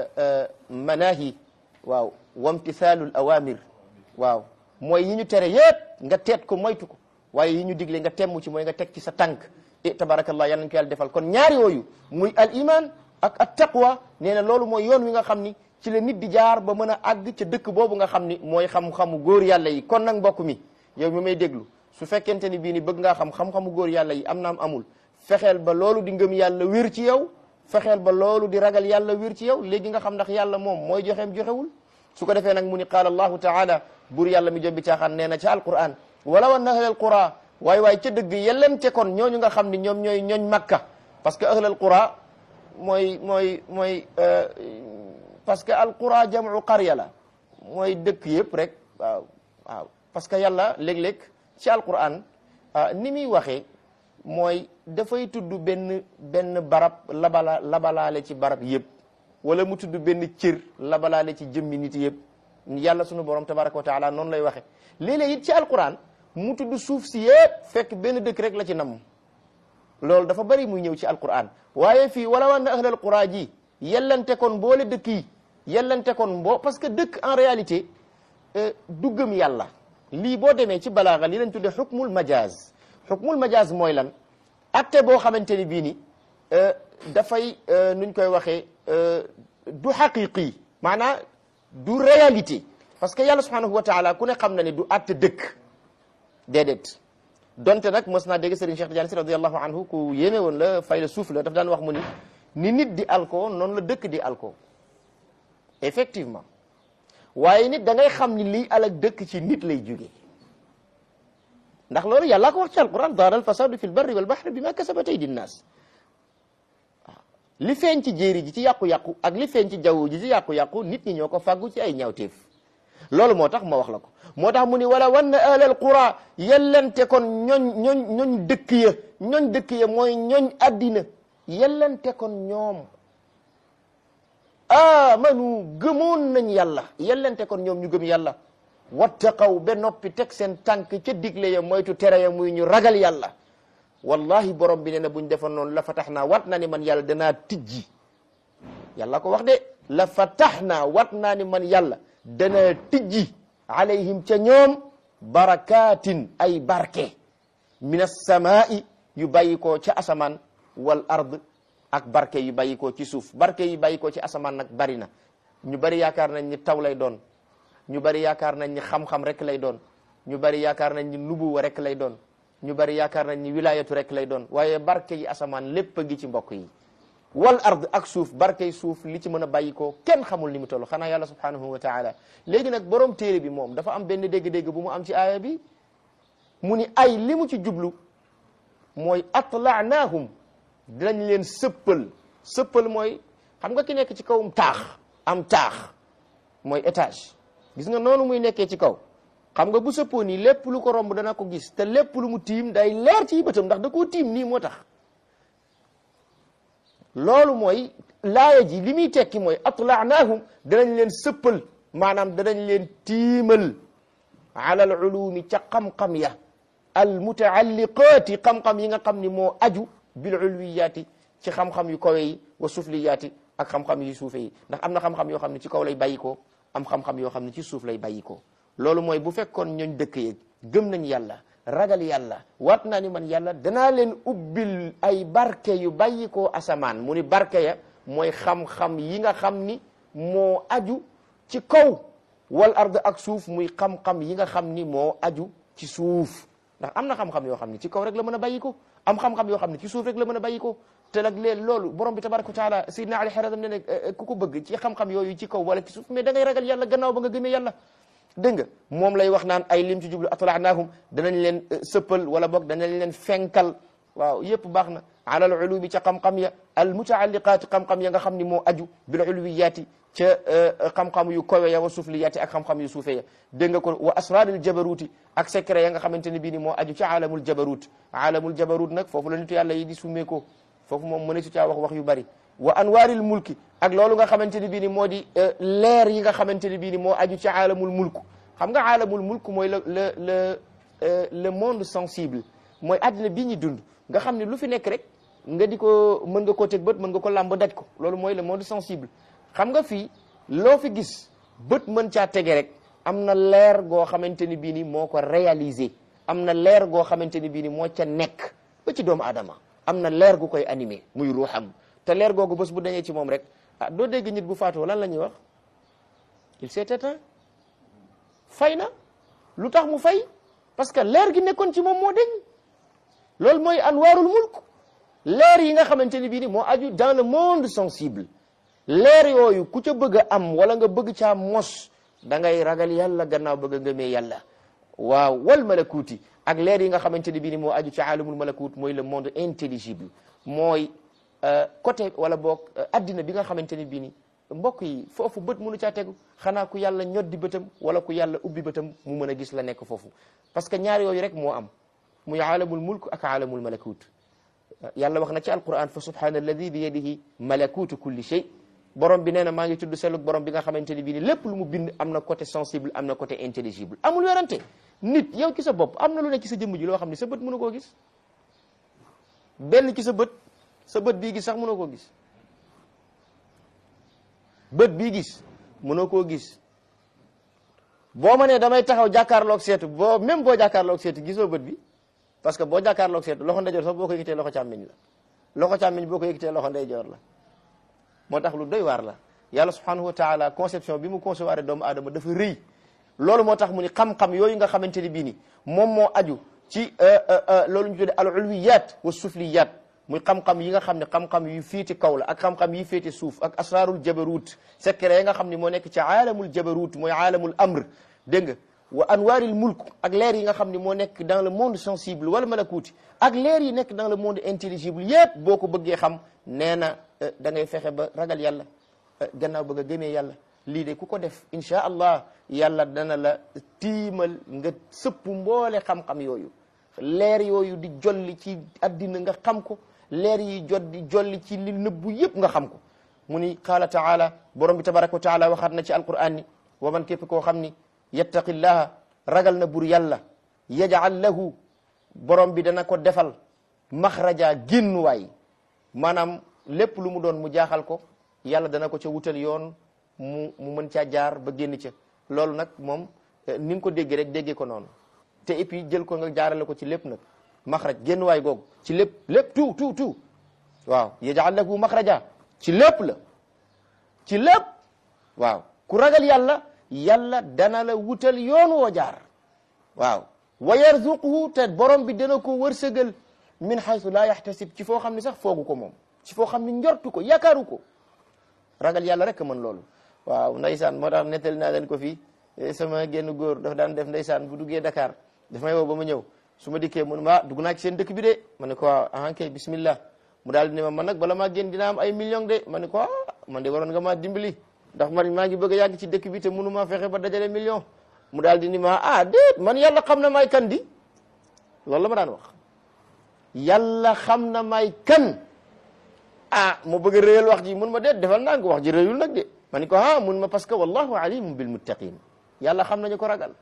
manahi waaw wamtithalul awamir waaw mooy yi ñu tere yépp nga teet ko moytu ko waaye yi ñu digle nga temm ci mooy nga teg ci sa tànk e tabarakallah yal nañ ko yàlla defal kon ñaari yooyu muy al iman ak at taqwa nee na loolu mooy yoon wi nga xam ni ci la nit di jaar ba mën a àgg ca dëkk boobu nga xam ni mooy xam-xamu góor yàlla yi kon nag mbokk mi yow mi may déglu su fekkente ni bii ni bëgg ngaa xam xam-xamu góor yàlla yi am naam amul fexeel ba loolu di ngëm yàlla wér ci yow fexeel ba loolu di ragal yàlla wér ci yow léegi nga xam ndax yàlla moom mooy joxeem joxewul su ko defee nag mu ni qaala allahu taala buur yàlla mi jobbi caaxaan nee na ca alquran walaw anna ahlal qura waay waay ca dëgg yellente kon ñooñu nga xam ni ñoom ñooy ñooñ makka parce que ahlal qura mooy mooy mooy parce que al qura jamu qarya la mooy dëkk yëpp rek waaw waaw parce que yàlla léeg-léeg ci alquran ni muy waxee mooy dafay tudd benn benn barab labala labalaale ci barab yëpp wala mu tudd benn cër labalaale ci jëmmi nit yëpp yàlla sunu borom tabaraka wa taala noonu lay waxe léeg-léeg it ci alquran mu tudd suuf si yëpp fekk benn dëkk rek la ci nam loolu dafa bari muy ñëw ci alquran waaye fii wala wan na ahlal qura ji yellante kon boole dëkk yi yellante kon boo parce que dëkk en réalité du gëm yàlla lii boo demee ci balaaga li lañ tuddee xukmul majaz xukmul majaz mooy lan atte boo xamante ni bii ni dafay nuñ koy waxee du xaqiqi maanaa du réalité parce que yàlla subhanahu wa taala ku ne xam na ne du atte dëkk déedéet donte nag mos naa dégg Serigne Cheikh Tidiane si radiallahu anhu ku yéeme woon la fay la suuf la daf daan wax mu ni ni nit di alko noonu la dëkk di alko effectivement waaye nit da ngay xam ni lii alak dëkk ci nit lay jóge ndax loolu yàllaa ko wax ci alquran daara al fasadu fi l barri wal bahri bima kasabat aydi nnaas waaw li feeñ ci jéeri ji ci yàqu-yàqu ak li feeñ ci jaww ji ci yàqu-yàqu nit ñi ñoo ko fàggu ci ay ñaawteef loolu moo tax ma wax la ko moo tax mu ni wala wan na ahlal qura yellante kon ñooñ ñooñ ñooñ dëkk ya ñooñ dëkk ya mooy ñooñ addina yellante kon ñoom amanu gëmoon nañ yàlla yellante kon ñoom ñu gëm yàlla wattaqaw ba noppi teg seen tànk ca digle ya moytu tere ya muy ñu ragal yàlla wallahi borom bi nee na buñ defoon noonu la fatax naa wat naa ni man yàlla danaa tijji yàlla ko wax de la fatax naa wat naa ni man yàlla danaa tijji alayhim ca ñoom barakatin ay barke min assamaa'i yu bàyyi koo ca asamaan wal ard ak barke yu bàyyi koo ci suuf barke yu bàyyi koo ci asamaan nag bari na ñu bari yaakaar nañ ni taw lay doon ñu bari yaakaar nañ ni xam-xam rek lay doon ñu bari yaakaar nañ ni nubuwa rek lay doon ñu bari yaakaar nañ ni wilayatu rek lay doon waaye barke yi asamaan lépp a ngi ci mbokk yi wal ard ak suuf barke yi suuf li ci mën a bàyyi koo kenn xamul ni mu toll xanaa yàlla subhanahu wa taala léegi nag borom téere bi moom dafa am benn dégg-dégg bu mu am ci aaya bi mu ni ay li mu ci jublu mooy atlaanaahum dinañ leen sëppal sëppal mooy xam nga ki nekk ci kawum taax am taax mooy étage gis nga noonu muy nekkee ci kaw xam nga bu sëppoo nii lépp lu ko romb dana ko gis te lépp lu mu tiim day leer ci bëtam ndax da koo tiim nii moo tax loolu mooy laaya ji li muy tekki mooy atlaanaahum danañ leen sëppal maanaam danañ leen tiimal ala al ulumi ca xam-xam ya al mutaalliqaati xam-xam yi nga xam ni moo aju bil ulwiyaati ci xam-xam yu kawe yi wa sufliyaati ak xam-xam yu suufe yi ndax am na xam-xam yoo xam ne ci kaw lay bàyyi ko am xam-xam yoo xam ne ci suuf lay bàyyi ko loolu mooy bu fekkoon ñooñ dëkk yeeg gëm nañ yàlla ragal yàlla waat naa ni man yàlla danaa leen ubbil ay barke yu bàyyi ko asamaan mu ni barke ya mooy xam-xam yi nga xam ni moo aju ci kaw wal ard ak suuf muy xam-xam yi nga xam ni moo aju ci suuf ndax am na xam-xam yoo xam ne ci kaw rek la mën a bàyyi ko am xam-xam yoo xam ne ci suuf rek la mën a bàyyi ko te nag leen loolu borom bi tabaraka wa taala sayidna ali xaradam ne ne ku ko bëgg ci xam-xam yooyu ci kaw wala ci suuf mais da ngay ragal yàlla gannaaw ba nga gëmee yàlla dégg nga moom lay wax naan ay lim ci jublu atlaanaahum danañ leen sëppal wala boog danañ leen fenkal waaw yëpp baax na ala al ulumi ca xam-xam ya al mutaalliqaati xam-xam ya nga xam ni moo aju bil ulwiyaati ca xam-xam yu kowe ya wa sufliyaati ak xam-xam yu suufe ya dégg nga ko wa asraril jabaruuti ak secret ya nga xamante ne bii ni moo aju ci alamul jabarut alamul jabarut nag foofu la nitu yàlla yi di summee ko foofu moom mëneesu caa wax wax yu bari wa anwaaril mulki ak loolu nga xamante ne bii ni moo di leer yi nga xamante ne bii ni moo aju ci alamul mulk xam nga alamul mulk mooy le le le le monde sensible mooy àddina bii ñu dund nga xam ne lu fi nekk rek nga di ko mën nga koo teg bët mën nga ko làmb daj ko loolu mooy le monde sensible xam nga fii loo fi gis bët mën caa tege rek am na leer goo xamante ni bii ni moo ko réaliser am na leer goo xamante ni bii ni moo ca nekk ba ci doomu aadama am na leer gu koy animé muy ruuxam te leer googu bés bu dañee ci moom rek ah doo dégg nit bu faatoo lan la ñuy wax il s'est éteint fay na lu tax mu fay parce que leer gi nekkoon ci moom moo deñ loolu mooy anwaarul mulk leer yi nga xamante ni bii ni moo aju dans le monde sensible leer yooyu ku ca bëgg a am wala nga bëgg caa mos da ngay ragal yàlla gannaaw bëgg a ngëmee yàlla waaw wal malakuuti ak leer yi nga xamante ni bii ni moo aju ci alamul malakut mooy le monde intelligible mooy côté wala boog addina bi nga xamante ni bii ni mbokk yi foofu bët mënu caa tegu xanaa ku yàlla ñoddi bëtam wala ku yàlla ubbi bëtam mu mën a gis la nekk foofu parce que ñaar yooyu rek moo am muy alamul mulk ak alamul malakut yàlla wax na ci alquran fa subhana alladi bi yadihi malakutu kulli shay borom bi nee na maa ngi tudd sellug borom bi nga xamante ni bii ni lépp lu mu bind am na côté sensible am na côté intelligible amul werante nit yow ci sa bopp am na lu ne ci sa jëmm ji loo xam ne sa bët mënu koo gis benn ci sa bët sa bët bii gis sax mënoo koo gis bët bii gis mënoo koo gis boo ma nee damay taxaw jàkkaarloog seetu boo même boo jàkkaarloog seetu gisoo bët bi parce que boo jàkkaarloog seetu loxo ndeyjoor sax boo ko yëgitee loxo càmmiñ la loxo càmmiñ boo ko yëgitee loxo ndeyjoor la moo tax lu doy waar la yàlla subhanahu wa taala conception bi mu concevoir doomu aadama dafa rëy loolu moo tax mu ni xam-xam yooyu nga xamante ni bii ni moom moo aju ci loolu ñu tuddee al ulwiyat wa sufliyat muy xam-xam yi nga xam ne xam-xam yu féete kaw la ak xam-xam yi féete suuf ak asrarul jabarut secret yi nga xam ne moo nekk ci aalamul jabarut mooy aalamul amr dégg nga wa anwaaril mulk ak leer yi nga xam ne moo nekk dans le monde sensible wala malakuuti ak leer yi nekk dans le monde intelligible yépp boo ko bëggee xam nee na da ngay fexe ba ragal yàlla gannaaw bëgg a gëmee yàlla lii de ku ko def insha allah yàlla dana la tiimal nga sëpp mboole xam-xam yooyu leer yooyu di jolli ci addina nga xam ko leer yi jot di jolli ci li nëbbu yépp nga xam ko mu ni qaala taala borom bi tabaraka wa taala waxaat na ci alquran ni wa man képp koo xam ni yattaqillaha ragal na bur yàlla yaj'al lahu borom bi dana ko defal maxraja génnuwaay maanaam lépp lu mu doon mu jaaxal ko yàlla dana ko ca wutal yoon mu mu mën caa jaar ba génn ca loolu nag moom ni nga ko déggee rek déggee ko noonu te et puis jël ko nga jaarale ko ci lépp nag maxraj génnuwaay googu ci lépp lépp tout tout tout waaw yaj'al lahu maxraja ci lépp la ci lépp waaw ku ragal yàlla yàlla dana la wutal yoon woo jaar waaw wa yarzuquhu te borom bi dana ko wërsëgal min haythu la yahtasib ci foo xam ne sax foogu ko moom ci foo xam ne njortu ko yaakaaru ko ragal yàlla rek mën loolu waaw ndaysaan moo tax nettali naa leen ko fii sama génn góor dafa daan def ndaysaan bu duggee Dakar daf may woo ba ma ñëw su ma dikkee mu ne ma dugg naa ci seen dëkk bi de ma ne ko waaw ah kay bismillah mu daal di ne ma man nag bala maa génn dina am ay millions de ma ne ko ah man de waroon nga maa dimbali ndax man maa ngi bëgg a yàgg ci dëkk bi te mënu maa fexe ba dajale million mu daal di ni ma ah déet man yàlla xam na maay kan di loolu la ma daan wax yàlla xam na maay kan ah mu bëgg a réyal wax ji mun ma déet defal naa ko wax ji réyul nag de ma ni ko ah mun ma parce que wallahu alimun bil muttaqin yàlla xam na ñu ko ragal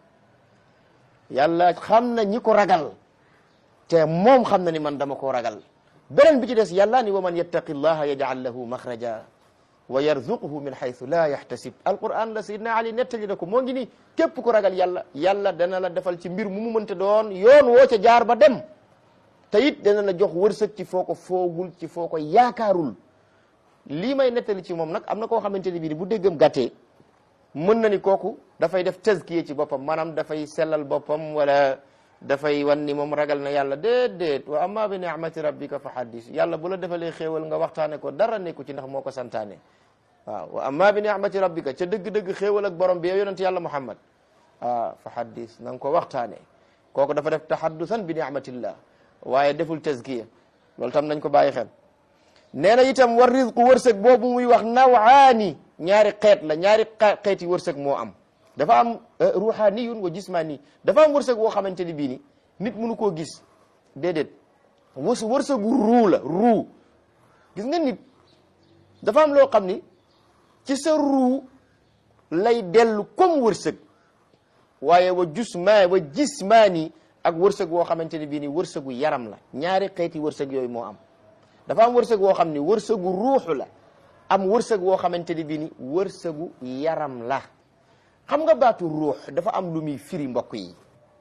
yàlla xam na ñi ko ragal te moom xam na ni man dama koo ragal beneen bi ci des yàlla ni wa man yattaqi llaha yaj'al lahu maxraja wa yarzuquhu min haythu la yahtasib alquran la sayidna ali nettali na ko moo ngi ni képp ku ragal yàlla yàlla dana la defal ci mbir mu mu mënta doon yoon woo ca jaar ba dem te it dana la jox wërsëg ci foo ko foogul ci foo ko yaakaarul lii may nettali ci moom nag am na koo xamante ni bii bu déggam gàttee mën na ni kooku dafay def tazkiya ci boppam maanaam dafay sellal boppam wala dafay wan ni moom ragal na yàlla déedéet wa amma bi ni'mati rabbika fa haddis yàlla bu la defalee xéewal nga waxtaane ko dara nekku ci ndax moo ko santaane waaw wa amma bi ni'mati rabbika ca dëgg-dëgg xéewal ak borom bi yow yonent yàlla muhammad ah fa haddis na nga ko waxtaane kooku dafa def tahaddusan bi ni'matillah waaye deful tazkiya loolu tam nañ ko bàyyi xel nee na itam war rizqu wërsëg boobu muy wax nawaani ñaari xeet la ñaari xeeti wërsëg moo am dafa am ruhaniyun wa jismani dafa am wërsëg woo xamante ni bii ni nit mënu koo gis déedéet wës wërsëgu ruu la ruu gis nga nit dafa am loo xam ni ci sa ruu lay dellu comme wërsëg waaye wa jusma wa jismani ak wërsëg woo xamante ni bii ni wërsëgu yaram la ñaari xeeti wërsëg yooyu moo am dafa am wërsëg woo xam ni wërsëgu ruuxu la am wërsëg woo xamante ni bii ni wërsëgu yaram la xam nga baatu ruux dafa am lu muy firi mbokk yi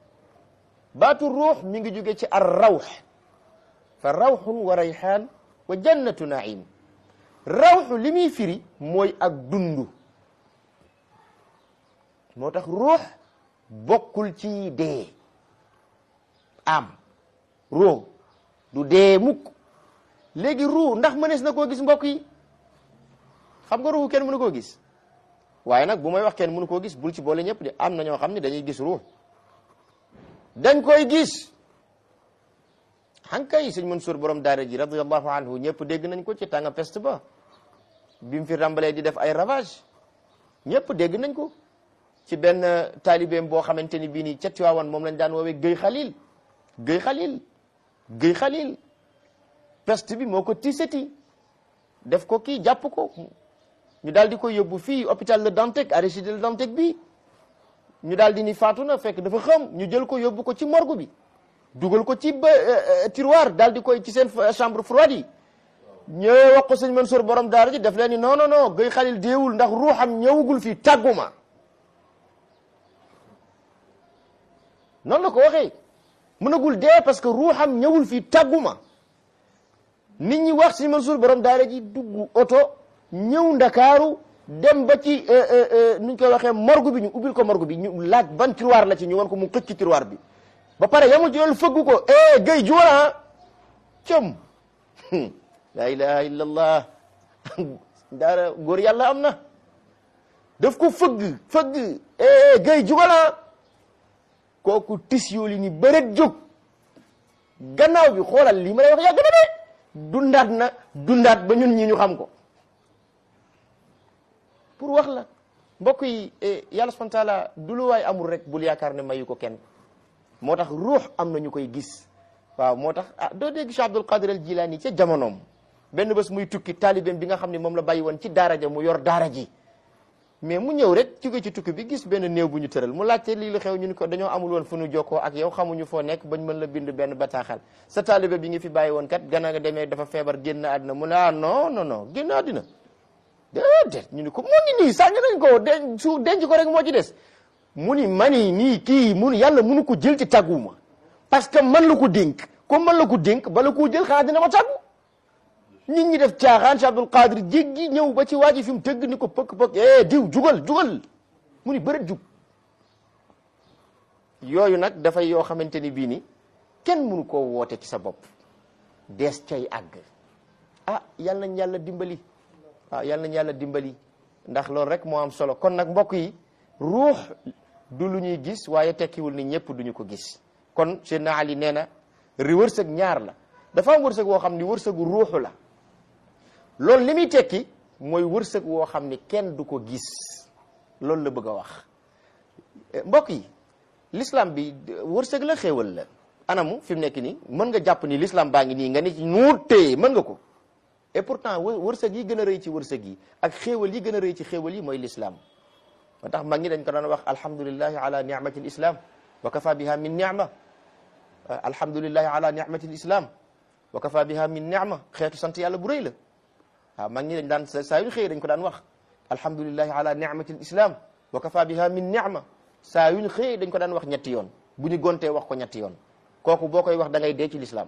baatu ruux mi ngi jóge ci ar rawx fa rawxun wa rayxaan wa jannatu naim rawxu li muy firi mooy ak dundu moo tax ruux bokkul ci dee am ruux du dee mukk léegi ruux ndax mënees na koo gis mbokk yi xam nga ruux kenn mënu koo gis waaye nag bu may wax kenn mënu koo gis bul ci boole ñëpp de am na ñoo xam ne dañuy gis ruux dañ koy gis xankay sëñ Mansour borom daara ji radiallahu anhu ñëpp dégg nañ ko ci tànga peste ba bi mu fi rambalee di def ay ravage ñëpp dégg nañ ko ci benn taalibeem boo xamante ni bii nii ca Tiwaawan moom lañ daan woowee Guèye Khalil Guèye Khalil Guèye Khalil peste bi moo ko tiisati def ko kii jàpp ko ñu daal di ko yóbbu fii hôpital Le Dantec Aristide Le Dantec bi ñu daal di ni faatu na fekk dafa xam ñu jël ko yóbbu ko ci morgue bi dugal ko ci ba tiroir daal di koy ci seen chambre froide yi ñëwee wax ko sëñ Mansour borom daara ji def leen ni non non non Guèye Khalil deewul ndax ruuxam ñëwagul fii tàgguma noonu la ko waxee mënagul dee parce que ruuxam ñëwul fii tàgguma nit ñi wax sëñ Mansour borom daara ji dugg oto ñëw ndakaaru dem ba ci nuñ koy waxee morgue bi ñu ubbil ko morgue bi ñu laaj ban tiroir la ci ñu wan ko mu xëcc ci tiroir bi ba pare yamul ci loolu fëgg ko eh Guèye juwala com la ilaha illa allah daara góor yàlla am na daf ko fëgg fëgg eh Guèye juwala kooku tis yooli ni bëret jóg gannaaw bi xoolal lii ma lay wax yàgg na de dundaat na dundaat ba ñun ñi ñu xam ko pour wax la mbokk yi yàlla subhanahu wa taala du lu waay amul rek bul yaakaar ne mayu ko kenn moo tax ruux am na ñu koy gis waaw moo tax ah doo dégg Cheikh Abdul Qadir al Jilani ca jamonoom benn bés muy tukki taalibeem bi nga xam ne moom la bàyyi woon ci daara ja mu yor daara ji mais mu ñëw rek jóge ci tukki bi gis benn néew bu ñu tëral mu laajte lii la xew ñu ni ko dañoo amul woon fu ñu jokkoo ak yow xamuñu foo nekk bañ mën la bind benn bataaxal sa taalibe bi nga fi bàyyi woon kat gannaaw nga demee dafa feebar génn àddina mu ne ah non non non génn àddina déedéet ñu ni ko mu ngi nii sànni nañ ko denc su denc ko rek moo ci des mu ni mani nii kii mun yàlla munu ko jël ci tàgguma parce que man la ko dénk comme man la ko dénk bala koo jël xanaa dina ma tàggu nit ñi def caaxaan si Abdul Qadir jéggi ñëw ba ci waa ji fi mu tëgg ni ko pëkk pëkk eh diw jugal jugal mu ni bëreet jug yooyu nag dafay yoo xamante ni bii ni kenn mënu koo woote ci sa bopp dees cay àgg ah yal nañ yàlla dimbali waaw yal nañ yàlla dimbali ndax loolu rek moo am solo kon nag mbokk yi ruux du lu ñuy gis waaye tekkiwul ni ñëpp duñu ko gis kon Seydina Ali nee na ri wërsëg ñaar la dafa am wërsëg woo xam ni wërsëgu ruuxu la loolu li muy tekki mooy wërsëg woo xam ni kenn du ko gis loolu la bëgg a wax mbokk yi l'islam bi wërsëg la xéewal la anamu fi mu nekk nii mën nga jàpp ni l'islam baa ngi nii nga ni ci nuur téye mën nga ko et pourtant wërsëg yi gën a rëy ci wërsëg yi ak xéewal yi gën a rëy ci xéewal yi mooy l'islam moo tax mag ñi dañ ko daan wax alhamdulillahi ala ni'mati l'islam wa kafa biha min ni'ma alhamdulillahi ala ni'mati l'islam wa kafa biha min ni'ma xeetu sant yàlla bu rëy la waaw mag ñi dañ daan saa yu xëy dañ ko daan wax alhamdulillahi ala ni'mati l'islam wa kafa biha min ni'ma saa yuñ xëy dañ ko daan wax ñetti yoon bu ñu gontee wax ko ñetti yoon kooku boo koy wax da ngay dee ci l'islam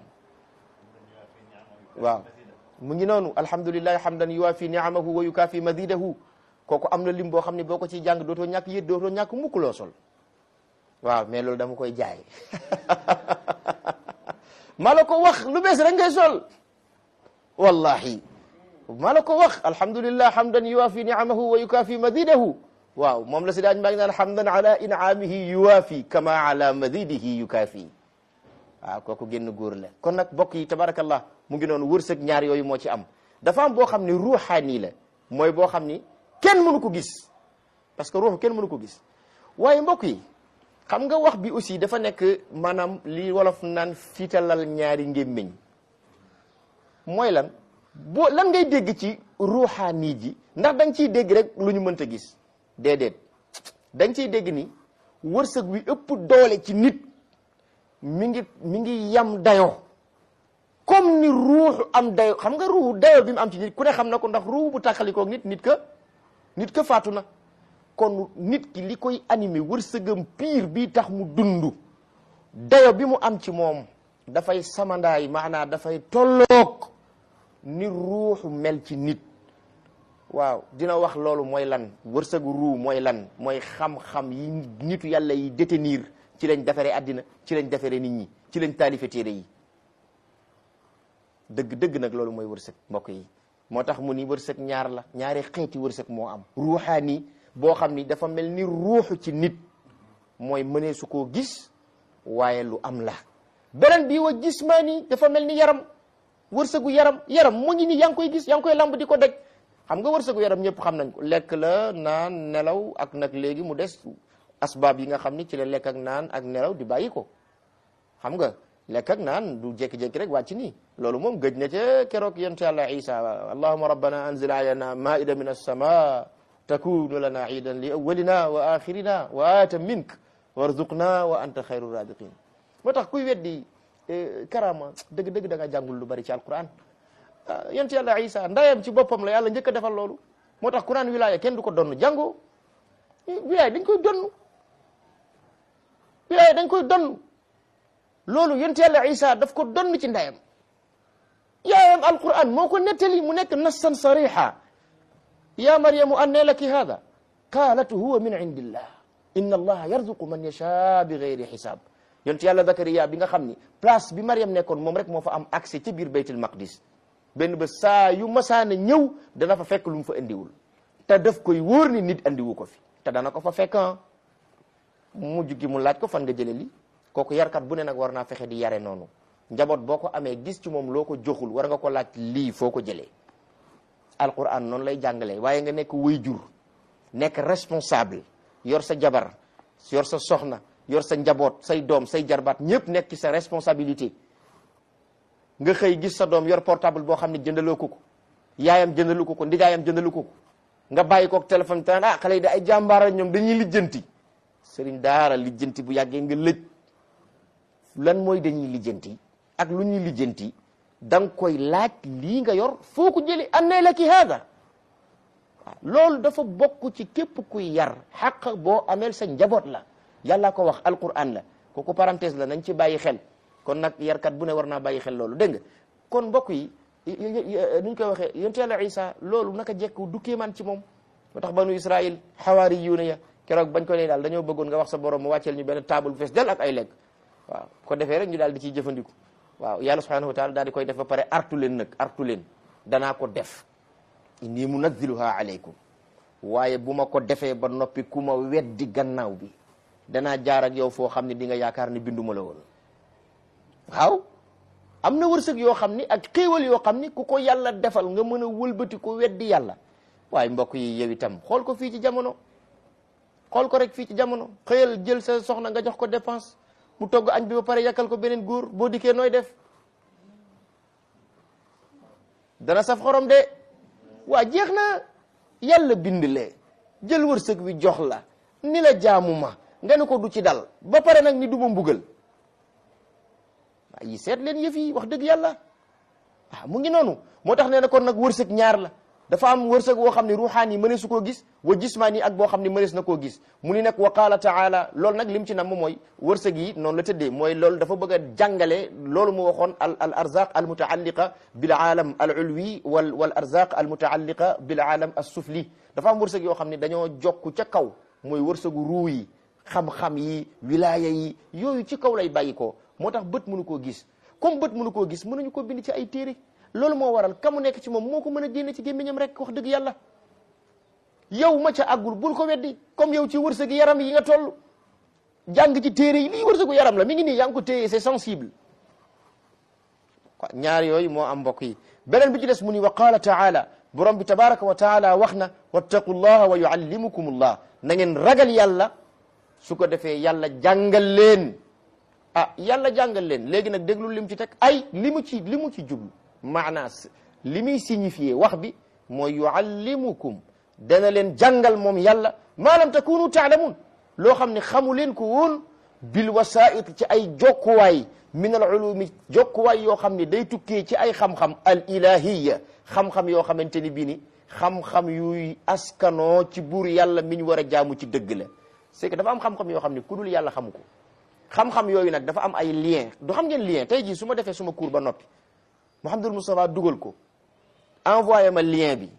waaw mu ngi noonu alhamdulillahi hamdan yuwaafi ni'amahu wa yukaafi mazidahu kooku am na lim boo xam ne boo ko ciy jàng dootoo ñàkk yët dootoo ñàkk mukk loo sol waaw mais loolu dama koy jaay ma la ko wax lu bees rek ngay sol wallahi ma la ko wax alhamdulillah hamdan yuwaafi ni'amahu wa yukaafi mazidahu waaw moom la si daañ maa ngi naan hamdan ala in'amihi yuwaafi kama ala mazidihi yukaafi waaw kooku génn góor la kon nag bokk yi tabarakallah mu ngi noonu wërsëg ñaar yooyu moo ci am dafa am boo xam ni ruuxaani la mooy boo xam ni kenn mënu ko gis parce que ruux kenn mënu ko gis waaye mbokk yi xam nga wax bi aussi dafa nekk maanaam li wolof naan fiitalal ñaari ngémmiñ mooy lan boo lan ngay dégg ci ruuxaani ji ndax da nga ciy dégg rek lu ñu mënta gis déedéet da nga ciy dégg ni wërsëg wi ëpp doole ci nit mi ngi mi ngi yam dayoo comme ni ruuxu am dayo xam nga ruuxu dayo bi mu am ci nit ku ne xam na ko ndax ruux bu tàqalikoog nit nit ka nit ka faatu na kon nit ki li koy animé wërsëgam piir bii tax mu dund dayo bi mu am ci moom dafay samandaay maanaa dafay tolloog ni ruuxu mel ci nit waaw dina wax loolu mooy lan wërsëgu ruu mooy lan mooy xam-xam yi nitu yàlla yi détenir ci lañ defaree àddina ci lañ defaree nit ñi ci lañ taalife téere yi dëgg dëgg nag loolu mooy wërsëg mbokk yi moo tax mu ni wërsëg ñaar la ñaari xeeti wërsëg moo am ruuxaani boo xam ni dafa mel ni ruuxu ci nit mooy mënee su koo gis waaye lu am la beneen bii wa jismaani dafa mel ni yaram wërsëgu yaram yaram mu ngi ni yaa ngi koy gis yaa ngi koy lamb di ko daj xam nga wërsëgu yaram ñëpp xam nañ ko lekk la naan nelaw ak nag léegi mu des asbaab yi nga xam ni ci la lekk ak naan ak nelaw di bàyyi ko xam nga lekk ak naan du jékki-jékki rek wàcc nii loolu moom gëj na ca keroog yonent yàlla isa allahuma rabbana anzil alayna maida min alsama takunu lana iidan li awalina wa axirina wa aata mink warzuqna wa anta xayru radiqin moo tax kuy weddi karama dëgg-dëgg da nga jàngul lu bari ci alquran yonent yàlla isa ndayam ci boppam la yàlla njëkk a defal loolu moo tax quran wilaya kenn du ko donn jàngoo wilaya dañ koy donn wilaya dañ koy donn loolu yonent yàlla isa daf ko donn ci ndayam yaayam alquran moo ko nettali mu nekk nassan sariha ya maryamu anne laki hada qalat huwa min indillah inna allaha yarzuqu man yasha bi gayri xisaab yonent yàlla zakariya bi nga xam ni place bi mariam nekkoon moom rek moo fa am accès ci biir baytul maqdis benn ba saa yu masaana ñëw dana fa fekk lu mu fa indiwul te daf koy wóor ni nit andiwu ko fi te dana ko fa fekk mujj gi mu laaj ko fan nga jële li kooku yarkat bu ne nag war naa fexe di yare noonu njaboot boo ko amee gis ci moom loo ko joxul war nga ko laaj lii foo ko jëlee alquran noonu lay jàngalee waaye nga nekk waajur nekk responsable yor sa jabar yor sa soxna yor sa njaboot say doom say jarbaat ñëpp nekk ci sa responsabilité nga xëy gis sa doom yor portable boo xam ne jëndaloo ko ko yaayam jëndalu ko ko ndijaayam jëndalu ko ko nga bàyyi koog téléphone tan ah xale yi da ay jàmbaara ñoom dañuy lijjanti sëriñ daara lijjanti bu yàggee nga lëj lan mooy dañuy lijjanti ak lu ñuy lijjanti da nga koy laaj lii nga yor foo ko jëli annee la ki haada waaw loolu dafa bokk ci képp kuy yar xaq boo ameel sa njaboot la yàlla ko wax alquran la kooku parenthèse la nañ ci bàyyi xel kon nag yarkat bu ne war naa bàyyi xel loolu dégg nga kon mbokk yi nuñ koy waxee yonent yàlla isa loolu naka jekk du kéemaan ci moom moo tax banu israil xawaari yuuna ya keroog bañ ko ne daal dañoo bëggoon nga wax sa borom mu wàcceel ñu benn table bu fees del ak ay lekk waaw ko defee rek ñu daal di ciy jëfandiku waaw yàlla subhanahu wa taala daal di koy def ba pare artu leen nag artu leen danaa ko def inni munazziluha alaykum waaye bu ma ko defee ba noppi ku ma weddi gannaaw bi danaa jaar ak yow foo xam ne di nga yaakaar ni binduma la woon waaw am na wërsëg yoo xam ni ak xéewal yoo xam ni ku ko yàlla defal nga mën a wëlbati ko weddi yàlla waaye mbokk yi yow itam xool ko fii ci jamono xool ko rek fii ci jamono xëyal jël sa soxna nga jox ko dépense mu togg añ bi ba pare yàkkal ko beneen góor boo dikkee nooy def dana saf xorom de waa jeex na yàlla bind lee jël wërsëg wi jox la ni la jaamu ma nga ne ko du ci dal ba pare nag ni du ma mbugal waa yi seet leen yëf yi wax dëgg yàlla ah mu ngi noonu moo tax nee na kon nag wërsëg ñaar la dafa am wërsëg woo xam ne ruuxaan yi mënees su koo gis wa jismaan yi ak boo xam ne mënees na koo gis mu ni nag wa qaala taala loolu nag lim ci nam mooy wërsëg yi noonu la tëddee mooy loolu dafa bëgg a jàngale loolu mu waxoon al al arzaq al mutaalliqa bil aalam al ulwi wal wal arzaq al mutaalliqa bil aalam as sufli dafa am wërsëg yoo xam ne dañoo jokku ca kaw mooy wërsëgu ruu yi xam-xam yi wilaaya yi yooyu ci kaw lay bàyyi ko moo tax bët mënu koo gis comme bët mënu koo gis mënuñu ko bind ci ay téere loolu moo waral ka mu nekk ci moom moo ko mën a génne ci gémmiñam rek wax dëgg yàlla yow ma ca àggul bul ko weddi comme yow ci wërsëgu yaram yi nga toll jàng ci téere yi lii wërsëgu yaram la mi ngi nii yaa ngi ko téye c'est sensible quoi ñaar yooyu moo am mbokk yi beneen bi ci des mu ni wa qaala taala borom bi tabaraka wa taala wax na wattaqu llaha wa yuallimukum llah na ngeen ragal yàlla su ko defee yàlla jàngal leen ah yàlla jàngal leen léegi nag déglu lim ci teg ay li mu ci li mu ci jublu maanaas li muy signifié wax bi mooy yuallimukum dana leen jàngal moom yàlla maa lam takunu taalamun loo xam ne xamu leen ko woon bil wasait ci ay jokkuwaay min al ulumi jokkuwaay yoo xam ne day tukkee ci ay xam-xam al ilahiya xam-xam yoo xamante ni bii ni xam-xam yuy askanoo ci buur yàlla mi ñu war a jaamu ci dëgg la c'est que dafa am xam-xam yoo xam ne ku dul yàlla xamu ko xam-xam yooyu nag dafa am ay lien du xam ngeen lien tey jii su ma defee suma cours ba noppi Mouhamadul Moustapha dugal ko envoyé ma lien bi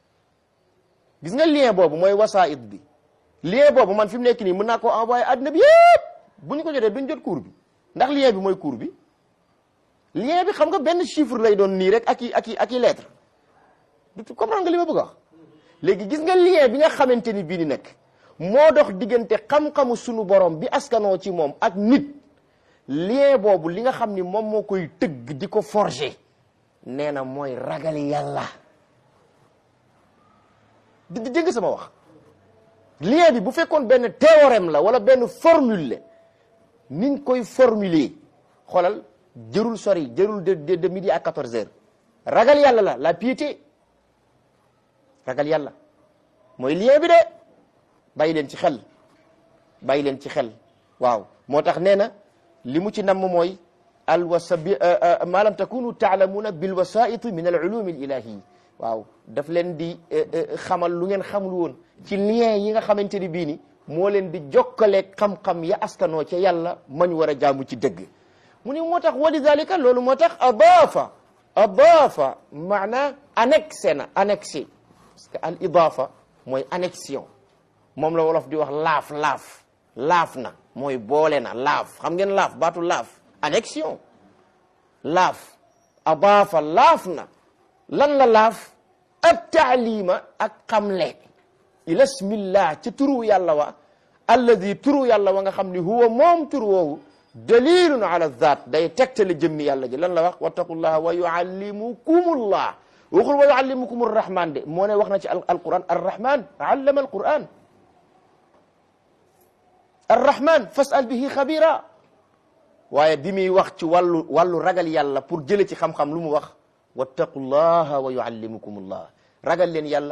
gis nga lien boobu mooy wasaait bi lien boobu man fi mu nekk nii mën naa koo envoyé àddina bi yëpp bu ñu ko jotee duñ jot cours bi ndax lien bi mooy cours bi lien bi xam nga benn chiffre lay doon nii rek ak i ak i ak i lettre du comprendre nga li ma bëgg a wax léegi gis nga lien bi nga xamante ni bii ni nekk moo dox diggante xam-xamu sunu borom bi askanoo ci moom ak nit lien boobu li nga xam ni moom moo koy tëgg di ko forger nee na mooy ragal yàlla di di dégg sama wax lien bi bu fekkoon benn théorème la wala benn formule la niñ koy formuler xoolal jërul sori jërul de de de midi à 14 heures ragal yàlla la la piété ragal yàlla mooy lien bi de bàyyi leen ci xel bàyyi leen ci xel waaw moo tax nee na li mu ci namm mooy alwasa bi ma lam takunu taalamuuna bilwasaiti min al ulumi al ilahi waaw daf leen di xamal lu ngeen xamul woon ci lien yi nga xamante ni bii ni moo leen di jokkaleeg xam-xam ya askanoo ca yàlla mañ war a jaamu ci dëgg mu ni moo tax wa lidalika loolu moo tax adaafa adaafa maana annexé na annexé parce que al idafa mooy annexion moom la wolof di wax laaf laaf laaf na mooy boole na laaf xam ngeen laaf baatu laaf annexion laaf adaafa laaf na lan la laaf at taalima ak xamle ila smillah ci turu yàlla wa alladi turu yàlla wa nga xam ni huwa moom turu woowu dalilun ala zaat day tegtale jëmmi yàlla ji lan la wax wattaqullaha wa yuallimukumullah waxul wa yuallimukum arrahman de moo ne wax na ci alquran arrahman allama alquran arrahman fasal bihi xabira waaye bi muy wax ci wàllu wàllu ragal yàlla pour jële ci xam-xam lu mu wax wattaqullaha wa yuallimukumullah ragal leen yàlla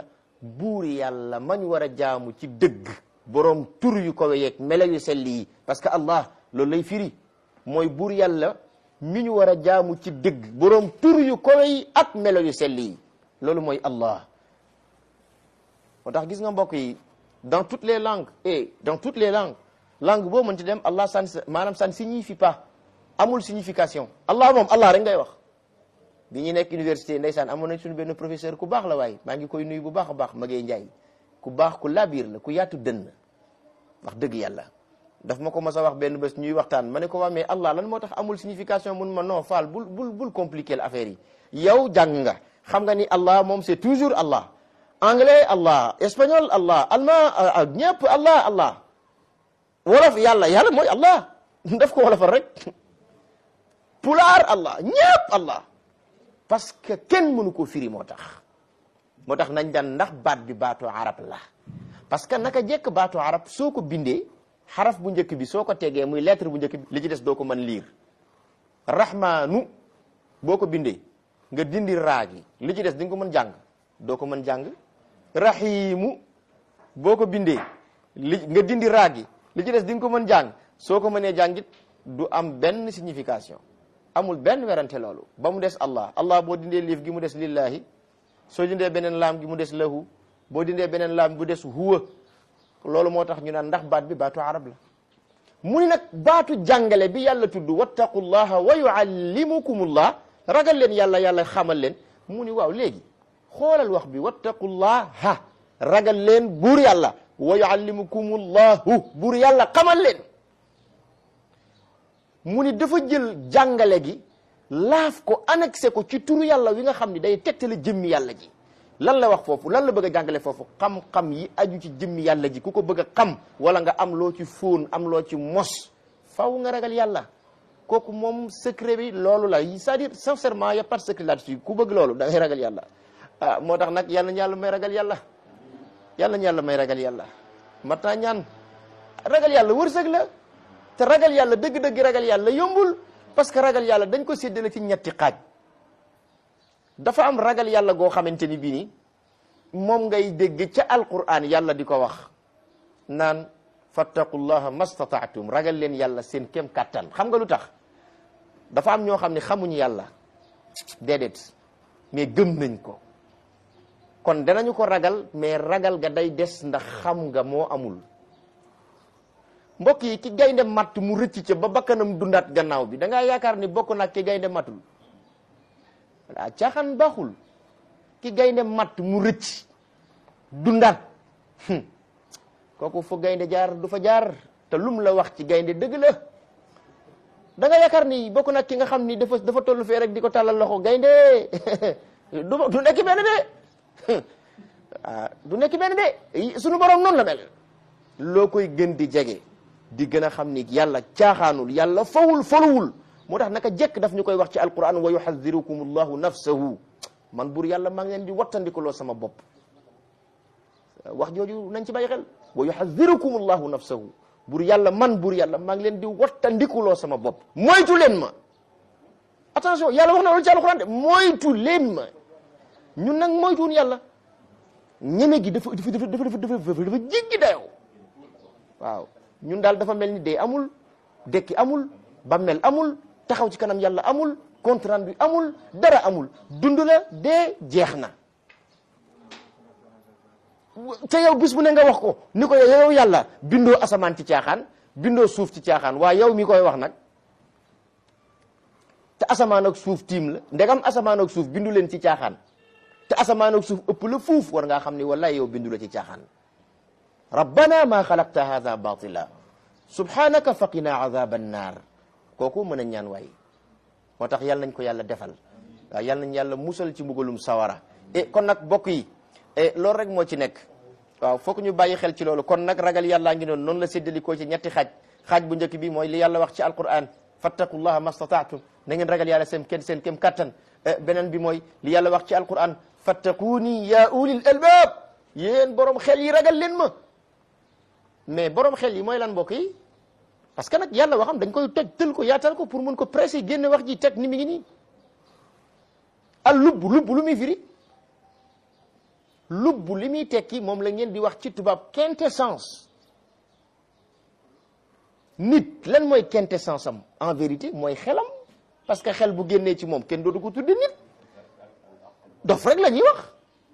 buur yàlla mañ war a jaamu ci dëgg boroom tur yu ko yeeg melo yu sell yi parce que allah loolu lay firi mooy buur yàlla mi ñu war a jaamu ci dëgg boroom tur yu ko yi ak melo yu sell yi loolu mooy allah moo tax gis nga mbokk yi dans toutes les langues et dans toutes les langues langue boo mën ci dem allah san maanaam ça ne signifie pas amul signification allah moom allah rek ngay wax bi ñuy nekk université ndeysaan amoon nañ suñu benn professeur ku baax la waaye maa ngi koy nuyu bu baax a baax Magey Njaay ku baax ku labiir la ku yaatu dënn wax dëgg yàlla daf ma ko mas a wax benn bés ñuy waxtaan ma ne ko waa mais allah lan moo tax amul signification mun ma non faal bul bul bul compliquer l'affaire yi yow jàng nga xam nga ni allah moom c'est toujours allah anglais allah espagnol allah allemand ñëpp allah allah wolof yàlla yàlla mooy allah daf ko wolofal rek pulaar allah ñëpp allah parce que kenn mënu ko firi moo tax moo tax nañ daan ndax baat bi baatu arab la parce que naka jekk baatu arab soo ko bindee xaraf bu njëkk bi soo ko tegee muy lettre bu njëkk bi li ci des doo ko mën liir rahmaanu boo ko bindee nga dindi raa gi li ci des di nga ko mën jàng doo ko mën jàng rahimu boo ko bindee li nga dindi raa gi li ci des di nga ko mën jàng soo ko mënee jàngit du am benn signification amul benn werante loolu ba mu des allah allah boo dindee liif gi mu des lillahi soo dindee beneen laam gi mu des lahu boo dindee beneen laam bu des huwa loolu moo tax ñu naan ndax baat bi baatu arab la mu ni nag baatu jàngale bi yàlla tudd wattaqullaha wa yuallimukumullah ragal leen yàlla yàlla xamal leen mu ni waaw léegi xoolal wax bi wattaqullaha ragal leen buur yàlla wa yuallimukumullahu buur yàlla xamal leen mu ni dafa jël jàngale gi laaf ko annexé ko ci turu yàlla wi nga xam ni day tegtale jëmmi yàlla ji lan la wax foofu lan la bëgg a jàngale foofu xam-xam yi aju ci jëmmi yàlla ji ku ko bëgg a xam wala nga am loo ci fóon am loo ci mos faw nga ragal yàlla kooku moom secret bi loolu la c'est-à-dire sincèrement y a pas de secret là-dessus ku bëgg loolu da ngay ragal yàlla ah moo tax nag yàlla na yàlla may ragal yàlla yàlla na yàlla may ragal yàlla mat naa ñaan ragal yàlla wërsëg la te ragal yàlla dëgg-dëgg ragal yàlla yombul parce que ragal yàlla dañ ko séddale ci ñetti xaaj dafa am ragal yàlla goo xamante ni bii ni moom ngay dégg ca alquran yàlla di ko wax naan fattaqullaha mastataatum ragal leen yàlla seen kem kàttan xam nga lu tax dafa am ñoo xam ne xamuñu yàlla déedéet mais gëm nañ ko kon danañu ko ragal mais ragal ga day des ndax xam nga moo amul mbokk yi ki gaynde matt mu rëcc ca ba bakkanam dundaat gannaaw bi da ngaa yaakaar ni bokk nag ki gaynde mattul voilà caaxaan baaxul ki gaynde matt mu rëcc dundaat kooku fu gaynde jaar du fa jaar te lum la wax ci gaynde dëgg la da nga yaakaar ni bokk nag ki nga xam ni dafa dafa toll fee rek di ko tàllal loxo gaynde du du nekk benn de ah du nekk benn de sunu borom noonu la mel loo koy gën di jege di gën a xam ni yàlla caaxaanul yàlla fawul foluwul moo tax naka jekk daf ñu koy wax ci alquran wa yuhadirukum allahu nafsahu man bur yàlla maa ngi leen di wattandikuloo sama bopp wax jooju nañ ci bàyyi xel wa yuhadirukum allahu nafsahu bur yàlla man bur yàlla maa ngi leen di wattandikuloo sama bopp moytu leen ma attention yàlla wax na loolu ci alquran de moytu leen ma ñun nag moytuwun yàlla ñeme gi dafa dafa dafa dafa dafa dafa jéggi dayoo waaw ñun daal dafa mel ni dee amul dekki amul bammel amul taxaw ci kanam yàlla amul compte rendu amul dara amul dund la dee jeex na te yow bis bu ne nga wax ko ni ko yow yàlla bindoo asamaan ci caaxaan bindoo suuf ci caaxaan waaye yow mi koy wax nag te asamaan ak suuf tiim la ndegam asamaan ak suuf bindu leen ci caaxaan te asamaan ak suuf ëpp la fuuf war ngaa xam ni wallahi yow bindu la ci caaxaan rabbana ma xalaqta hadha batila subhanaka faqina adhaba annar kooku mën a ñaan waay moo tax yàlla nañ ko yàlla defal waaw yàlla nañ yàlla musal ci mbugalum sawara e kon nag bokk yi e loolu rek moo ci nekk waaw foog ñu bàyyi xel ci loolu kon nag ragal yàllaa ngi noonu noonu la séddalikoo ci ñetti xaaj xaaj bu njëkk bi mooy li yàlla wax ci alquran fattaqullaha mastataatum na ngeen ragal yàlla seen kenn seen kem kattan beneen bi mooy li yàlla wax ci alquran fattaquuni ya ulil albab yéen borom xel yi ragal leen ma mais borom xel yi mooy lan mbokk yi parce que nag yàlla waxam dañ koy toj tël ko yaatal ko pour mun ko pressé génne wax ji teg ni mi ngi nii al lubb lubb lu muy firi lubb li muy tekki moom la ngeen di wax ci tubaab quintessence nit lan mooy quintessence am en vérité mooy xelam parce que xel bu génnee ci moom kenn dootu ko tudde nit dof rek la ñuy wax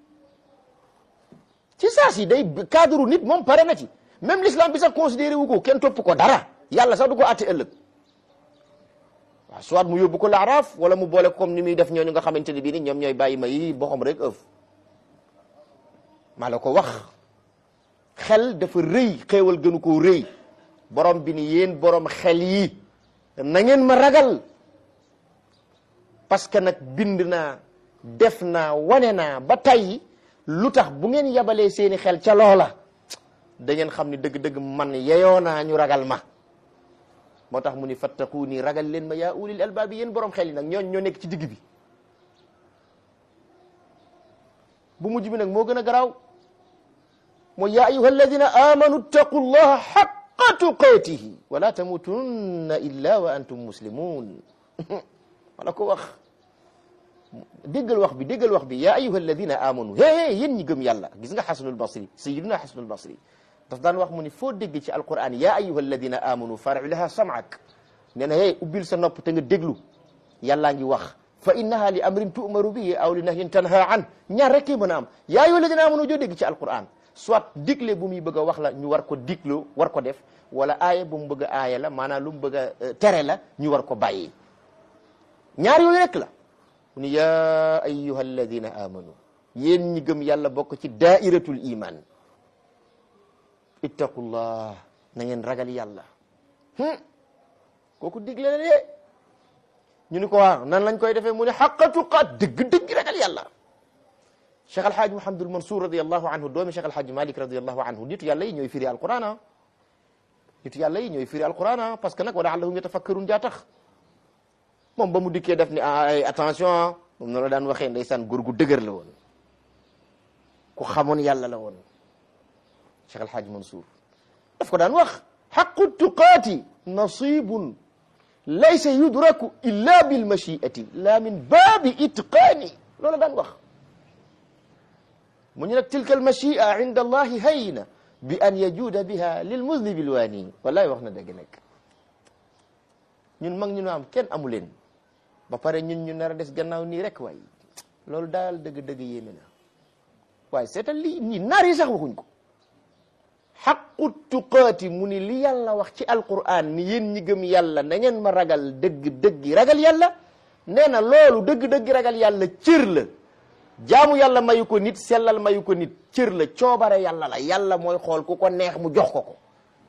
ci saa si day cadre nit moom pare na ci même l'islam bi sax considéré wu ko kenn topp ko dara yàlla sax du ko àtte ëllëg waaw soit mu yóbbu ko laaraaf wala mu boole ko comme ni muy def ñooñu nga xamante ne bii ni ñoom ñooy bàyyi ma yi boxam rek ëf maa la ko wax xel dafa rëy xéewal gënu koo rëy borom bi ni yéen borom xel yi na ngeen ma ragal parce que nag bind naa def naa wane naa ba tey lu tax bu ngeen yabalee seeni xel ca loola da ngeen xam ni dëgg-dëgg man yeyoo naa ñu ragal ma moo tax mu ni fattaquuni ragal leen ma yaa ulil albaabi yéen borom xel yi nag ñooñ ñoo nekk ci digg bi bu mujj bi nag moo gën a garaaw mooy yaa ayuha alladina amanu ttaqu llaha xaqa tuqaatihi wala tamutunna illa wa antum muslimun wala ko wax déggal wax bi déggal wax bi yaa ayuha alladina amanu hé yéen ñi gëm yàlla gis nga xasanul basri sayiduna xasanul basri daf daan wax mu ni foo dégg ci alquran yaa ayuha alladina amanu far'i laha sam'ak nee na hé ubbil sa nopp te nga déglu yàllaa ngi wax fa innaha li amrin tu'maru bihi aw li nahyin tanha an ñaar rek mën a am yaa ayuha alladina amanu joo dégg ci alquran soit digle bu muy bëgg a wax la ñu war ko diglu war ko def wala aaya bu mu bëgg a aaya la maanaam lu mu bëgg a tere la ñu war ko bàyyi ñaar yooyu rek la mu ni yaa ayuha alladina amanu yéen ñi gëm yàlla bokk ci daairatul iman ittaqullah na ngeen ragal yàlla kooku digle la de ñu ni ko waaw nan lañ koy defee mu ne xaqa tuqaat dëgg-dëgg ragal yàlla cheikh alhaaji mouhamadul mansour radiallahu anhu doomi cheikh alhaaji malik radiallahu anhu nitu yàlla yi ñooy firi alquran a nitu yàlla yi ñooy firi alquran a parce que nag wa laallahum yatafakkarun jaa tax moom ba mu dikkee def ni ay attention moom na la daan waxee ndeysaan góor gu dëgër la woon ku xamoon yàlla la woon cheikh alhaaji mansour daf ko daan wax xaqu tuqaati nasibun laysa yudraku illa bilmachiati la min baabi itqaani loola daan wax mu ñu nag tilka almachia inda allahi hayna bi an yajuuda biha lilmuznibi lwaani wallahi wax na dëgg nag ñun mag ñu nu am kenn amu leen ba pare ñun ñu nar a des gannaaw nii rek waaye loolu daal dëgg-dëgg yéeme na waaye seetal lii ñi naar yi sax waxuñ ko xaqu tuqaati mu ni li yàlla wax ci alquran ni yéen ñi gëm yàlla na ngeen ma ragal dëgg-dëgg ragal yàlla nee na loolu dëgg-dëgg ragal yàlla cër la jaamu yàlla mayu ko nit sellal mayu ko nit cër la coobare yàlla la yàlla mooy xool ku ko neex mu jox ko ko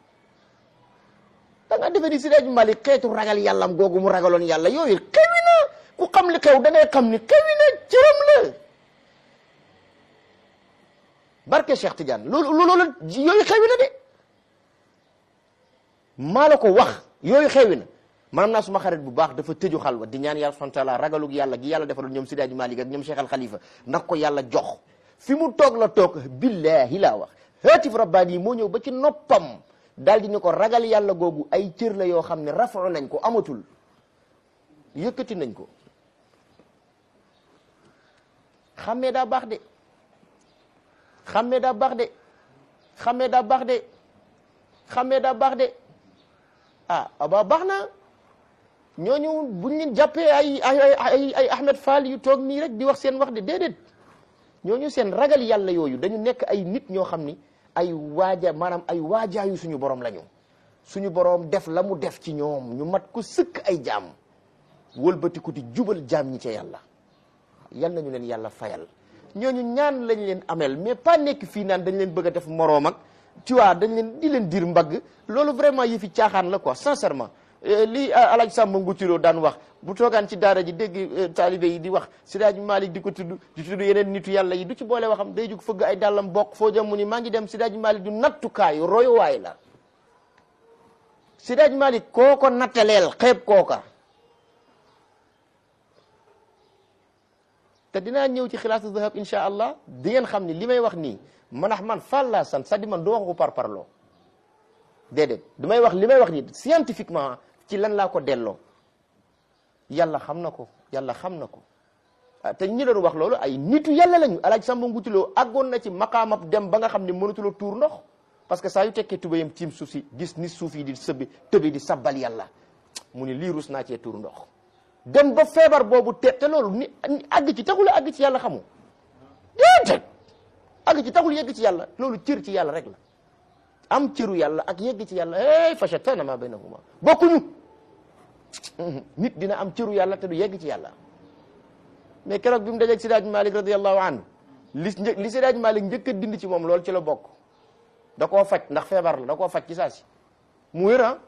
da nga defe ni Seydi Malik xeetu ragal yàllam googu mu ragaloon yàlla yooyu xewi na ku xam li xew da ngay xam ni xewi na cëram la barke Cheikh Tidiane loolu loolu yooyu xewi na de maa la ko wax yooyu xewi na maanaam naa suma xarit bu baax dafa tëju xalwa di ñaan yàlla subhanahu wa taala ragalug yàlla gi yàlla defaloon ñoom Seydi Malik ak ñoom Cheikh Al Khalifa ndax ko yàlla jox fi mu toog la toog billahi laa wax haatif rabbaani yi moo ñëw ba ci noppam daal di ñu ko ragal yàlla googu ay cër la yoo xam ne rafetlu nañ ko amatul yëkkati nañ ko xammee daa baax de xammee daa baax de xammee daa baax de xammee daa baax de ah aba baax na ñooñu buñ leen jàppee ay ay ay ay Ahmed Fall yu toog nii rek di wax seen wax de déedéet ñooñu seen ragal yàlla yooyu dañu nekk ay nit ñoo xam ni ay waaja maanaam ay waajaayu suñu borom lañu suñu borom def la mu def ci ñoom ñu mat ko sëkk ay jaam wëlbatiku di jubal jaam ñi ca yàlla yal nañu leen yàlla fayal ñooñu ñaan lañ leen amel mais pas nekk fii naan dañ leen bëgg a def moroom ak tu vois dañ leen di leen dir mbagg loolu vraiment yi fi caaxaan la quoi sincèrement li alaaj Samba Ngutiroo daan wax bu toogaan ci daara ji dégg taalibe yi di wax Sidaaji Malik di ko tudd di tudd yeneen nitu yàlla yi du ci boole waxam day jug fëgg ay dàllam bokk foo jëm mu ni maa ngi dem Sidaaji Malik du nattukaayu royuwaay la Sidaaji Malik koo ko nattaleel xeeb kooka te dinaa ñëw ci xilaasu zahab insha allah di ngeen xam ni li may wax nii manax man fan laa sant c'est-à-dire man du wax ko par parloo déedéet du may wax li may wax nii scientifiquement ci lan laa ko delloo yàlla xam na ko yàlla xam na ko te ñi doon wax loolu ay nitu yàlla lañu alaaj Samba Ngutiloo àggoon na ci maqaamab dem ba nga xam ne mënatuloo tuur ndox parce que saa yu tekkee tubayam tiim suuf si gis ni suuf yi di sëbbi tëbi di sabbal yàlla mu ni lii rus naa cee tuur ndox dem ba feebar boobu te te loolu ni àgg ci taxul àgg ci yàlla xamu déedéet àgg ci taxul yegg ci yàlla loolu cër ci yàlla rek la am cëru yàlla ak yegg ci yàlla hey fa shattana ma baynahuma bokkuñu nit dina am cëru yàlla te du yegg ci yàlla mais keroog bi mu dajeeg Sidaaj Malik radiallahu anhu li li Sidaaj Malik njëkk a dindi ci moom loolu ci la bokk da koo faj ndax feebar la da koo faj ci saa si mu wér ah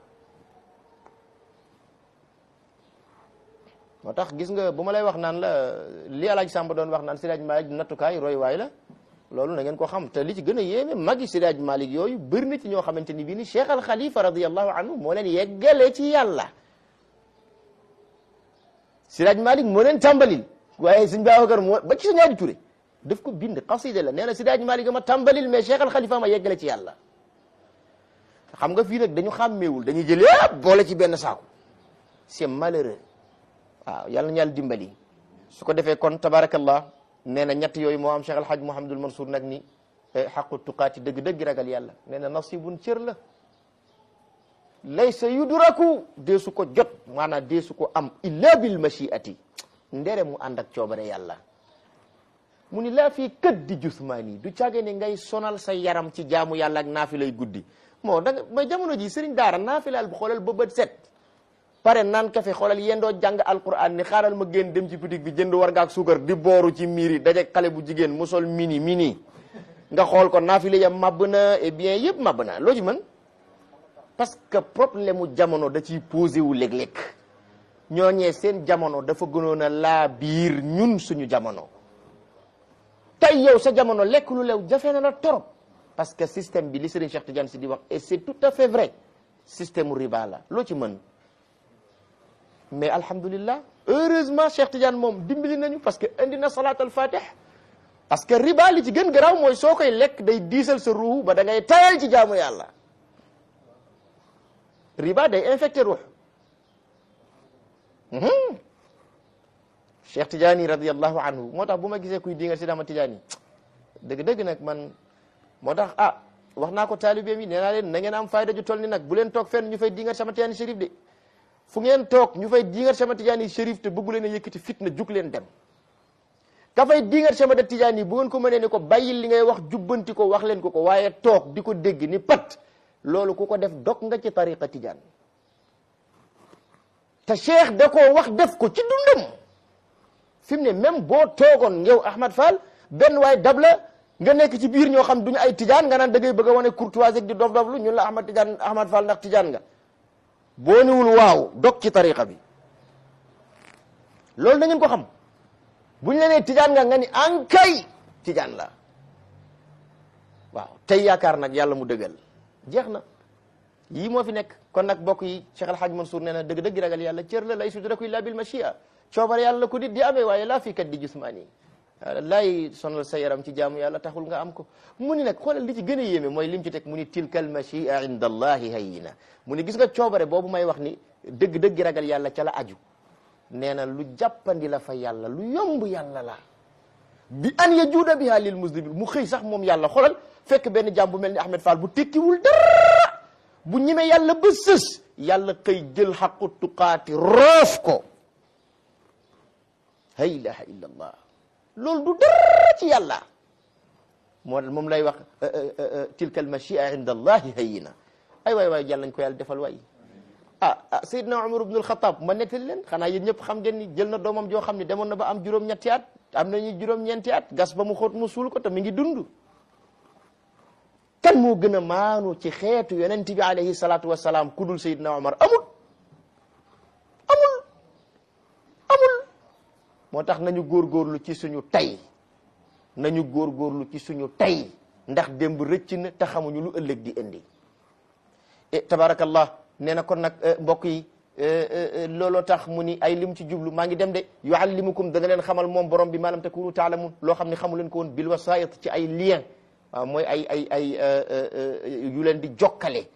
moo tax gis nga bu ma lay wax naan la li alaaj Samba doon wax naan Sidaaj Malik nattukaay roy waay la loolu na ngeen ko xam te li ci gën a yéeme magi Sidaaj Malik yooyu bëri na ci ñoo xamante ni bii ni Cheikh al Khalifa radiallahu anhu moo leen yeggale ci yàlla Sidaaj Malik moo leen tàmbalil waaye sëñ Babacar moo ba ci sa ñaari Touré daf ko bind xasida la nee na Sidaaj Malik ma tàmbalil mais Cheikh al Khalifa ma yeggale ci yàlla xam nga fii nag dañu xàmmeewul dañuy jël yëpp boole ci benn saako c'est malheureux waaw yàlla na yàlla dimbali su ko defee kon tabarakallah nee na ñett yooyu moo am Cheikh al Hadj Mouhamadul Mansour nag ni xaqu tuqaati dëgg-dëgg ragal yàlla nee na nasibun cër la laysa yudraku deesu ko jot maanaam deesu ko am illa bil machiati ndere mu ànd ak coobare yàlla mu ni laa fii kët di jusmaani du caage ne ngay sonal sa yaram ci jaamu yàlla ak naafilay guddi moo da nga may jamono ji sëriñ daara naafilaal bu xoolal ba bët set pare naan kafe xoolal yendoo jàng alquran ni xaaral ma génn dem ci boutique bi jënd war nga ak suukar di booru ci miir yi daje xale bu jigéen mu sol mini mini nga xool ko naafile ya màbb na et bien yëpp màbb na loo ci mën parce que problème mu jamono da ciy posé wu léeg-léeg ñooñee seen jamono dafa gënoon a laa biir ñun suñu jamono tey yow sa jamono lekk lu lew jafe na la torop parce que système bi li Serigne Cheikh Tidiane si di wax et c'est tout à fait vrai système mu riba la loo ci mën mais alhamdulillah heureusement Cheikh Tidiane moom dimbali nañu parce que indi na salat al fatih parce que riba li ci gën garaaw mooy soo koy lekk day diisal sa ruux ba da ngay tayal ci jaamu yàlla riba day infecté ruux Cheikh Tidiane radiallahu anhu moo tax bu ma gisee kuy dingal si dama Tidiane dëgg-dëgg nag man moo tax ah wax naa ko taalibeem yi nee naa leen na ngeen am fayda ju toll ni nag bu leen toog fenn ñu fay dingal sama Tidiane Chérif de fu ngeen toog ñu fay dingat sama Tidiane Chérif te bëggu leen a yëkkati fitna jug leen dem ka fay dingat sama da Tidiane yi bu ngeen ko mënee ni ko bàyyil li ngay wax jubbanti ko wax leen ko ko waaye toog di ko dégg ni pat loolu ku ko def dog nga ci tariqa Tidiane te cheikh da koo wax def ko ci dundam fi mu ne même boo toogoon yow Ahmad Fall benn waay dab la nga nekk ci biir ñoo xam duñu ay Tidiane nga naan da ngay bëgg a wane courtoisie di dof doflu ñun la Ahmad Tidiane Ahmad Fall ndax Tidiane nga boo niwul waaw dog ci tariqa bi loolu da ngeen ko xam bu ñu la nee tijaan nga nga ni ankay tijaan la waaw tey yaakaar nag yàlla mu dëggal jeex na yii moo fi nekk kon nag bokk yi Cheikh El Hadj Mansour nee na dëgg-dëgg ragal yàlla cër la lay sudraku illa bil machia coobare yàlla ko dit di amee waaye laa fi kat di jusmaani laay sonal sa yaram ci jaamu yàlla taxul nga am ko mu ni nag xoolal li ci gën a yéeme mooy lim ci teg mu ni tilka al machia inda allahi hayyina mu ni gis nga coobare boobu may wax ni dëgg-dëgg ragal yàlla ca la aju nee na lu jàppandi la fa yàlla lu yomb yàlla la bi an yajuuda biha lil muslimin mu xëy sax moom yàlla xoolal fekk benn jaam bu mel ni Ahmed Fall bu tekkiwul dara bu ñemee yàlla ba sës yàlla xëy jël xaqu tuqaati roof ko la ilaha illa allah loolu du dara ci yàlla moo moom lay wax tilka al machia inda allahi hayyina ay waay waay yàlla nañ ko yàlla defal waay ah ah Seydina Umar ibn al-Khattab ma nettali leen xanaa yéen ñëpp xam ngeen ni jël na doomam joo xam ne demoon na ba am juróom-ñetti at am nañu juróom-ñeenti at gas ba mu xóot mu suul ko te mi ngi dund kan moo gën a maanu ci xeetu yonent bi alayhi salaatu wa salaam ku dul Seydina Umar amul amul amul moo tax nañu góorgóorlu ci suñu tay nañu góorgóorlu ci suñu tay ndax démb rëcc na te xamuñu lu ëllëg di indi e tabarakallah nee na kon nag mbokk yi looloo tax mu ni ay lim ci jublu maa ngi dem de yuallimukum dana leen xamal moom borom bi ma lam takunu taalamun loo xam ne xamu leen ko woon bil wasayit ci ay lien waaw mooy ay ay ay yu leen di jokkale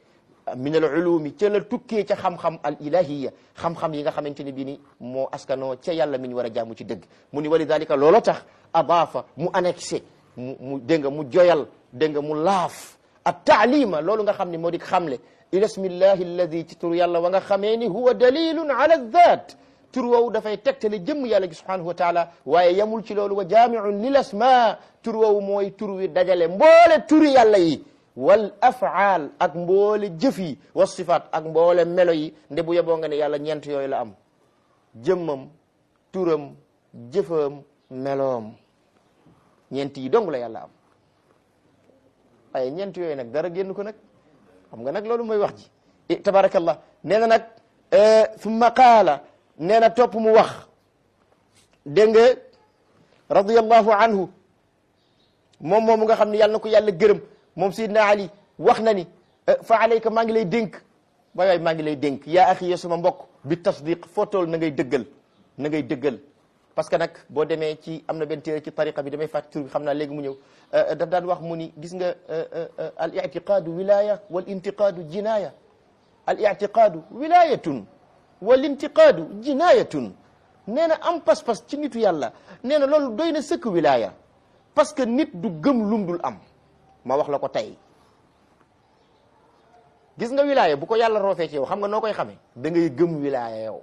min al ulumi ca la tukkee ca xam-xam al ilahiya xam-xam yi nga xamante ne bii ni moo askanoo ca yàlla mi ñu war a jaamu ci dëgg mu ni walidalika looloo tax adaafa mu annexé mu mu dégg nga mu joyal dégg nga mu laaf at taalima loolu nga xam ne moo di xamle ila ismillahi alladi ci tur yàlla wa nga xamee ni huwa dalilun ala dhat tur woowu dafay tegtale jëmm yàlla gi subhanahu wa taala waaye yamul ci loolu wa jaamiun lil asma tur woowu mooy tur wi dajale mboole turi yàlla yi wal afaal ak mboole jëf yi wa sifaat ak mboole melo yi nde bu yeboo nga ne yàlla ñeent yooyu la am jëmmam turam jëfam meloom ñeent yi dong la yàlla am waaye ñeent yooyu nag dara génn ko nag xam nga nag loolu mooy wax ji tabarakallah nee na nag summa qaala nee na topp mu wax dégg nga radiyallahu anhu moom moom nga xam ne yàlla na ko yàlla gërëm moom Seydina Ali wax na ni fa alayka maa ngi lay dénk waay waay maa ngi lay dénk yaa axi ya sama mbokk bi tasdiq foo tool na ngay dëggal na ngay dëggal parce que nag boo demee ci am na benn téere ci tariqa bi damay fàtt tur bi xam naa léegi mu ñëw daf daan wax mu ni gis nga al itiqaadu wilaya wal intiqaadu jinaya al itiqaadu wilayatun wal intiqaadu jinayatun nee na am pas-pas ci nitu yàlla nee na loolu doy na sëkk wilaya parce que nit du gëm lum dul am ma wax la ko tey gis nga wilaya bu ko yàlla roofee ci yow xam nga noo koy xamee da ngay gëm wilaya yow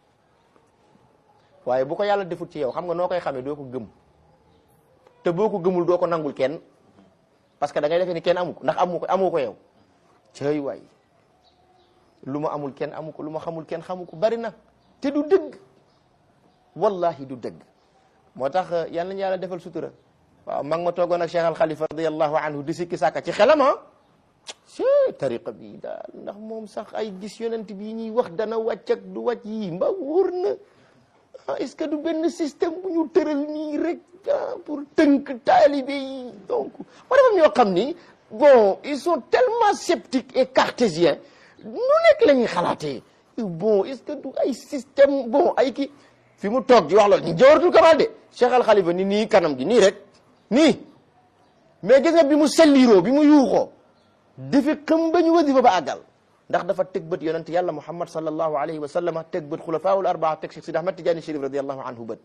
waaye bu ko yàlla defut ci yow xam nga noo koy xamee doo ko gëm te boo ko gëmul doo ko nangul kenn parce que da ngay defee ni kenn amu ko ndax amu ko amu ko yow cëy waay lu ma amul kenn amu ko lu ma xamul kenn xamu ko bari na te du dëgg wallahi du dëgg moo tax yal nañu yàlla defal sutura waaw mag ma toogoon ak Cheikh Al Khalifa radiallahu anhu di sikki sàkka ci xelam ah ci tariqa bi daal ndax moom sax ay gis yonent bi ñuy wax dana wàcc ak du wàcc yi mba wóor na ah est-ce que du benn système bu ñu tëral nii rek ah pour tënk taalibe yi donc ma dafa ñoo xam ni bon ils sont tellement sceptiques et cartésiens nu nekk la ñuy xalaatee bon est-ce que du ay système bon ay kii fi mu toog di wax loolu ñu jawaratul kamal de Cheikh Al Khalifa ni nii kanam gi nii rek nii mais gis nga bi mu selliiroo bi mu yuuxoo dafa xam ba ñu wasifa ba àggal ndax dafa teg bët yonent yàlla muhammad sallallahu alayhi wa sallam teg bët xulafaawul arbaa teg Cheikh Sidi Ahmad Tijaani Chérif radiallahu anhu bët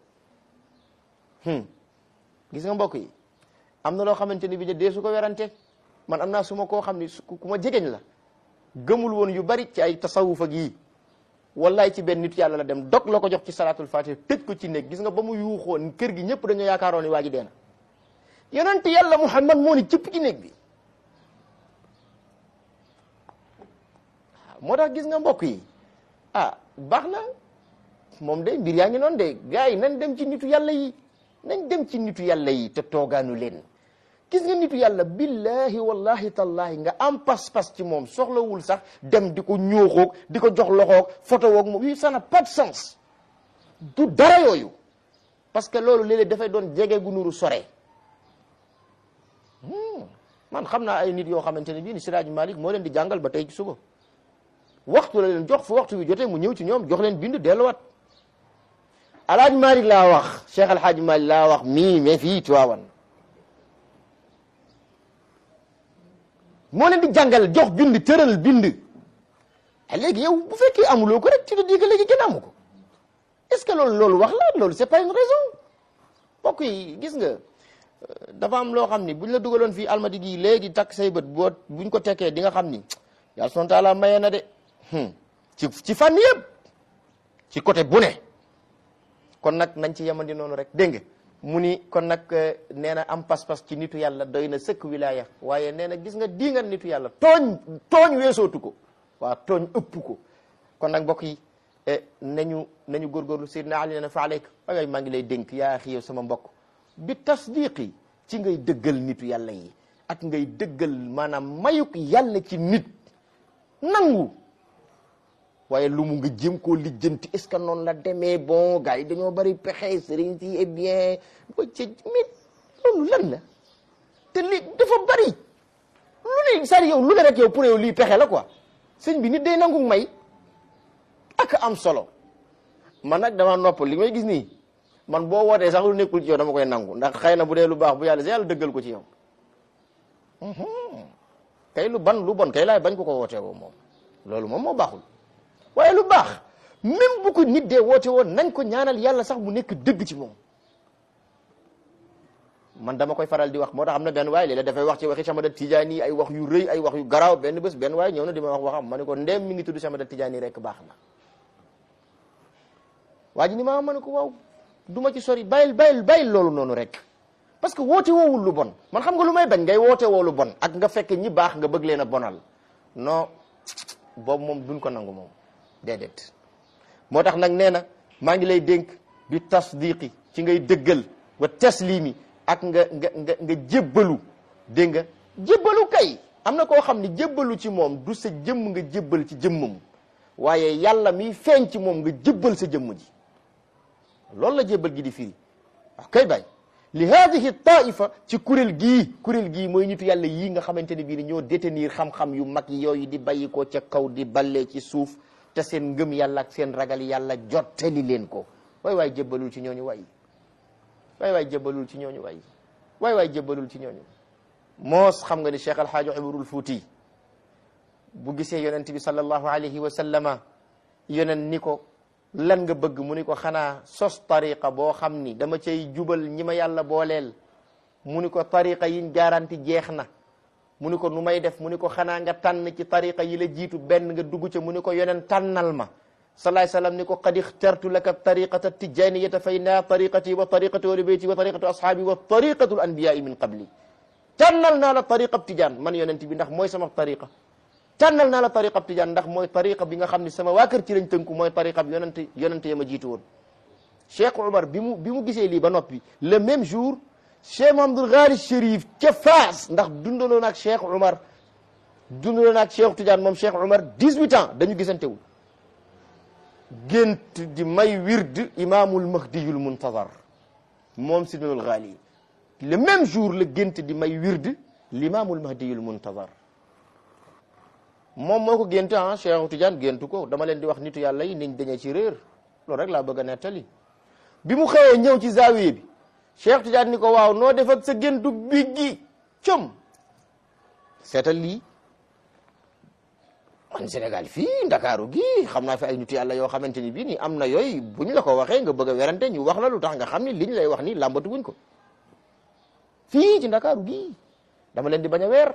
gis nga mbokk yi am na loo xamante ni bi dee su ko werante man am naa su ma koo xam ni ku ma jegeñ la gëmul woon yu bari ci ay tasawuf ak yii wallaay ci benn nit yàlla la dem dog la ko jox ci salatul fatih tëj ko ci néeg gis nga ba mu yuuxoon kër gi ñëpp dañoo yaakaaroon ni waa ji deena yonent yàlla muhammad moo ni cëpp ci néeg bi moo tax gis nga mbokk yi ah baax na moom de mbir yaa ngi noonu de gars yi nañ dem ci nitu yàlla yi nañ dem ci nitu yàlla yi te toogaanu leen gis nga nitu yàlla billahi wallahi tallahi nga am pas-pas ci moom soxlawul sax dem di ko ñooxoog di ko jox loxoog photo woog moom yi ça n'a pas de sens du dara yooyu parce que loolu léeg-léeg dafay doon jege gu nuru sore man xam naa ay nit yoo xamante ne bii ni Siraaj Malik moo leen di jàngal ba tey ci suba waxtu la leen jox fu waxtu bi jotee mu ñëw ci ñoom jox leen bind delluwaat alaaj Malik laa wax Cheikh Alhaaj Malik laa wax mii mais fii Tiwaawan moo leen di jàngal jox bind tëral bind a léegi yow bu fekkee amuloo ko rek tu te dis que léegi kenn amu ko est-ce que loolu loolu wax la loolu c'est pas une raison mbokk yi gis nga dafa am loo xam ni buñ la dugaloon fii almadi gi léegi takk say bët boo buñ ko tekkee di nga xam ni yàlla subhanahu wa taala maye na de ci ci fànn yëpp ci côté bu ne kon nag nañ ci yemandi noonu rek dégg nga mu ni kon nag nee na am pas-pas ci nitu yàlla doy na sëkk wilaya waaye nee na gis nga di nga nitu yàlla tooñ tooñ weesootu ko waaw tooñ ëpp ko kon nag mbokk yi nañu nañu góorgóorlu Seydina Ali nee na fa aleyk waay maa ngi lay dénk yaa axi yow sama mbokk bi tasdiqi ci ngay dëggal nitu yàlla yi ak ngay dëggal maanaam mayuk yàlla ci nit nangu waaye lu mu nga jëm koo lijjanti est ce que noonu la demee bon gars yi dañoo bari pexe sëriñ si eh bien ba ca mais loolu lan la te li dafa bari lu ne sari yow lu ne rek yow pour yow lii pexe la quoi sëñ bi nit day nangu may ak am solo man nag dama nopp li may gis nii man boo wootee sax lu nekkul ci yow dama koy nangu ndax xëy na bu dee lu baax bu yàlla si yàlla dëggal ko ci yow kay lu ban lu bon kay laay bañ ko ko wootee woo moom loolu moom moo baaxul waaye lu baax même bu ko nit dee woote woon nañ ko ñaanal yàlla sax mu nekk dëgg ci moom man dama koy faral di wax moo tax am na benn waay léeg-léeg dafay wax ci waxi Chamada Tijaani ay wax yu rëy ay wax yu garaaw benn bés benn waay ñëw na di ma wax waxam ma ne ko ndéem mi ngi tudd Chamada Tijaani rek baax na waa ji ni ma ma ne ko waaw du ma ci sori bàyyil bàyyil bàyyil loolu noonu rek parce que woote woowul lu bon man xam nga lu may bañ ngay woote woo lu bon ak nga fekk ñi baax nga bëgg leen a bonal non boobu moom duñ ko nangu moom déedéet moo tax nag nee na maa ngi lay dénk bi tasdiqi ci ngay dëggal wa taslimi ak nga nga nga nga jébbalu dégg nga jébbalu kay am na koo xam ne jébbalu ci moom du sa jëmm nga jébbal ci jëmmam waaye yàlla miy feeñ ci moom nga jébbal sa jëmm ji loolu la jébbal gi di firi waaw kay bay li hadihi taifa ci kuréel gii kuréel gii mooy nitu yàlla yii nga xamante ne bii ni ñoo détenir xam-xam yu mag yooyu di bàyyi ko ca kaw di ballee ci suuf te seen ngëm yàlla ak seen ragal yàlla jottali leen ko waay waay jébbalul ci ñooñu waay waay waay jébbalul ci ñooñu waay waay waay jébbalul ci ñooñu moos xam nga ni Cheikh Alhaaji Umarul Fuuti bu gisee yonent bi sallallahu alayhi wa sallama yonent ni ko lan nga bëgg mu ni ko xanaa sos tariqa boo xam ni dama cay jubal ñi ma yàlla booleel mu ni ko tariqa yiñ garanti jeex na mu ni ko nu may def mu ni ko xanaa nga tànn ci tariqa yi la jiitu benn nga dugg ca mu ni ko yonent tànnal ma salaay salaam ni ko qad ixtartu laka tariqata tijaniyata fa inna tariqati wa tariqatu ahli bayti wa tariqatu ashaabi wa tariqatu al anbiyai min qabli tànnal naa la tariqa tijaan man yonent bi ndax mooy sama tariqa tànnal naa la tariqa tijaan ndax mooy tariqa bi nga xam ne sama waa kër ci lañ tënku mooy tariqa bi yonent yonent ya ma jiitu woon Cheikh Omar bi mu bi mu gisee lii ba noppi le même jour Cheikh Mahamadul Ghali Chérif ca Faas ndax dundaloon ak Cheikh Omar dundaloon ak Cheikh Tidiane moom Cheikh Omar 18 ans dañu gisantewul gént di may wird imaamul mahdiyul muntazar moom Sidnul Ghali le même jour la gént di may wird l'imaamul mahdiyul muntazar moom moo ko gént ah Cheikh Tidiane géntu ko dama leen di wax nitu yàlla yi niñ dañee ci réer loolu rek laa bëgg a nettali bi mu xëyee ñëw ci zaawiye bi Cheikh Tidiane ni ko waaw noo def ak sa géntu bi gi com seetal lii man Sénégal fii Ndakaaru gi xam naa fi ay nitu yàlla yoo xamante ni bii nii am na yooyu buñ la ko waxee nga bëgg a werante ñu wax la lu tax nga xam ni liñ lay wax nii làmbatu wuñ ko fii ci Ndakaaru gi dama leen di bañ a weer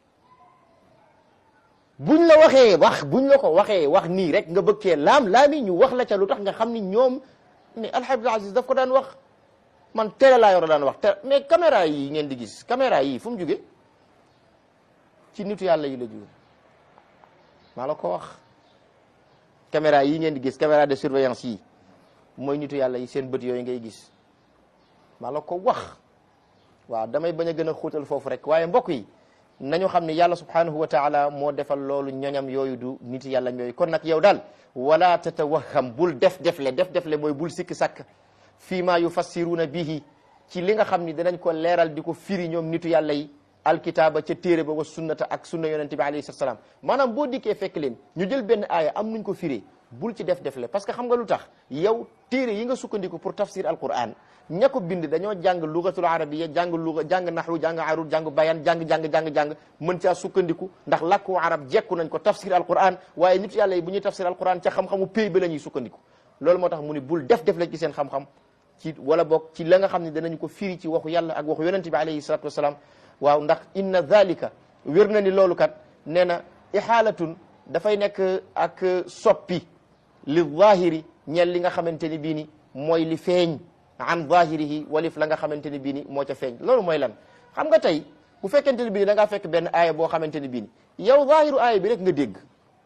buñ la waxee wax buñ la ko waxee wax nii rek nga bëgg cee laam laami ñu wax la ca lu tax nga xam ni ñoom mais Alxaaji Abdul Aziz daf ko daan wax man télé laa yor daan wax te mais caméra yi ngeen di gis caméra yi fu mu jóge ci nitu yàlla yi la jóge maa la ko wax caméra yi ngeen di gis caméra de surveillance yi mooy nitu yàlla yi seen bët yooyu ngay gis maa la ko wax waaw damay bañ a gën a xóotal foofu rek waaye mbokk yi nañu xam ne yàlla subhanahu wa taala moo defal loolu ñoñam yooyu du nit yàlla yooyu kon nag yow daal wala tatawaham bul def defle def defle mooy bul sikki sàkk fii ma yufassiruuna bihi ci li nga xam ni danañ ko leeral di ko firi ñoom nitu yàlla yi alkitaaba ca téere ba wa sunnata ak sunna yonente bi alayhi salaam maanaam boo dikkee fekk leen ñu jël benn aaya am nuñ ko firee bul ci def defle parce que xam nga lu tax yow téere yi nga sukkandiku pour tafsir alquran ña ko bind dañoo jàng lugatul arabiya jàng luga jàng naxwu jàng arud jàng bayan jàng jàng jàng jàng mën caa sukkandiku ndax làkku arab jekku nañ ko tafsir alquran waaye nit yàlla yi bu ñuy tafsir alquran ca xam-xamu pays ba la ñuy sukkandiku loolu moo tax mu ni bul def def la ci seen xam-xam ci wala boog ci la nga xam ne danañ ko firi ci waxu yàlla ak waxu yonente bi alayhi salatu wasalaam waaw ndax inna dhalika wér na ni loolu kat nee na ihaalatun dafay nekk ak soppi li zahiri ñeel li nga xamante ni bii ni mooy li feeñ an zahirihi walif la nga xamante ni bii ni moo ca feeñ loolu mooy lan xam nga tey bu fekkente ni bii ni da ngaa fekk benn aaya boo xamante ni bii ni yow zahiru aaya bi rek nga dégg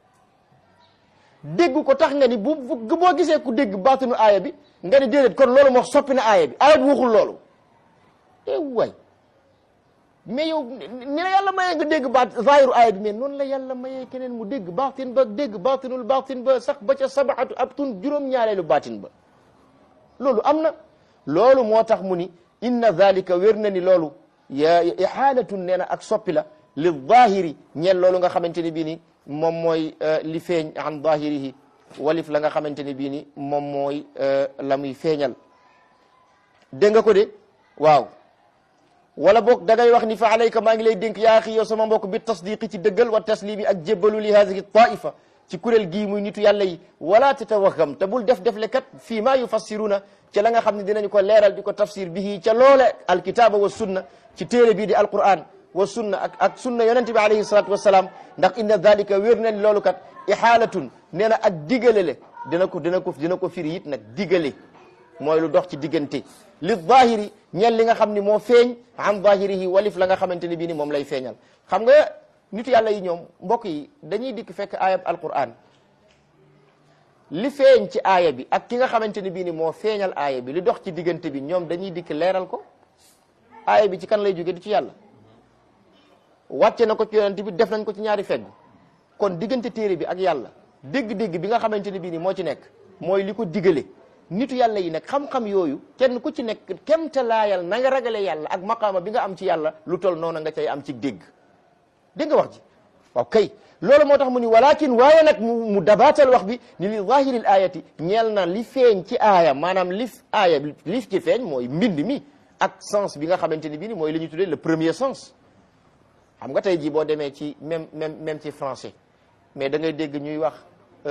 dégg ko tax nga ni bu boo gisee ku dégg baatinu aaya bi nga ni déedéet kon loolu moo soppi na aaya bi aaya bi waxul loolu e waay mais yow ni la yàlla mayee nga dégg baat zahiru aaya bi mais noonu la yàlla mayee keneen mu dégg baatin ba dégg baatinul baatin ba sax ba ca sabaatu ab tun juróom-ñaareelu baatin ba loolu am na loolu moo tax mu ni inna dhalika wér na ni loolu ya ihaalatun nee na ak soppi la li zahiri ñeel loolu nga xamante ni bii ni moom mooy li feeñ an zahirihi walif la nga xamante ni bii ni moom mooy la muy feeñal dégg nga ko de waaw wala boog da ngay wax ni fa alayka maa ngi lay dénk yaa axi yow sama mbokk bi tasdiqi ci dëggal wa taslimi ak jébbalu li hadihi taifa ci kuréel gii muy nitu yàlla yi wala tatawaham te bul def def le kat fii maa yufassiruna ca la nga xam ne dinañ ko leeral di ko tafsir bihi ca loole alkitaaba wa sunna ci téere bii di alquran wa sunna ak ak sunna yonente bi alayhi salatu wasalaam ndax inna dalika wér na loolu kat ihaalatun nee na ak digale le dina ko dina ko dina ko firi it nag digale mooy lu dox ci diggante li zahiri ñeel li nga xam ni moo feeñ an zahirihi walif la nga xamante ni bii ni moom lay feeñal xam nga nitu yàlla yi ñoom mbokk yi dañuy dikk fekk aayab alquran li feeñ ci aaya bi ak ki nga xamante ni bii ni moo feeñal aaya bi li dox ci diggante bi ñoom dañuy dikk leeral ko aaya bi ci kan lay jóge du ci yàlla wàcce na ko ci yonent bi def nañ ko ci ñaari fegg kon diggante téere bi ak yàlla dégg-dégg bi nga xamante ni bii ni moo ci nekk mooy li ko digale nitu yàlla yi nag xam-xam yooyu kenn ku ci nekk kemte laayal na nga ragale yàlla ak maqaama bi nga am ci yàlla lu tol noonu nga cay am ci dégg dégg nga wax ji waaw kay loolu moo tax mu ni walakin waaye nag mu mu dabaatal wax bi ni li zahiril ayati ñeel na li feeñ ci aaya maanaam lif aaya lif ci feeñ mooy mbind mi ak sens bi nga xamante ni bii ni mooy li ñu tuddee le premier sens xam nga tey jii boo demee ci même même même ci français mais da ngay dégg ñuy wax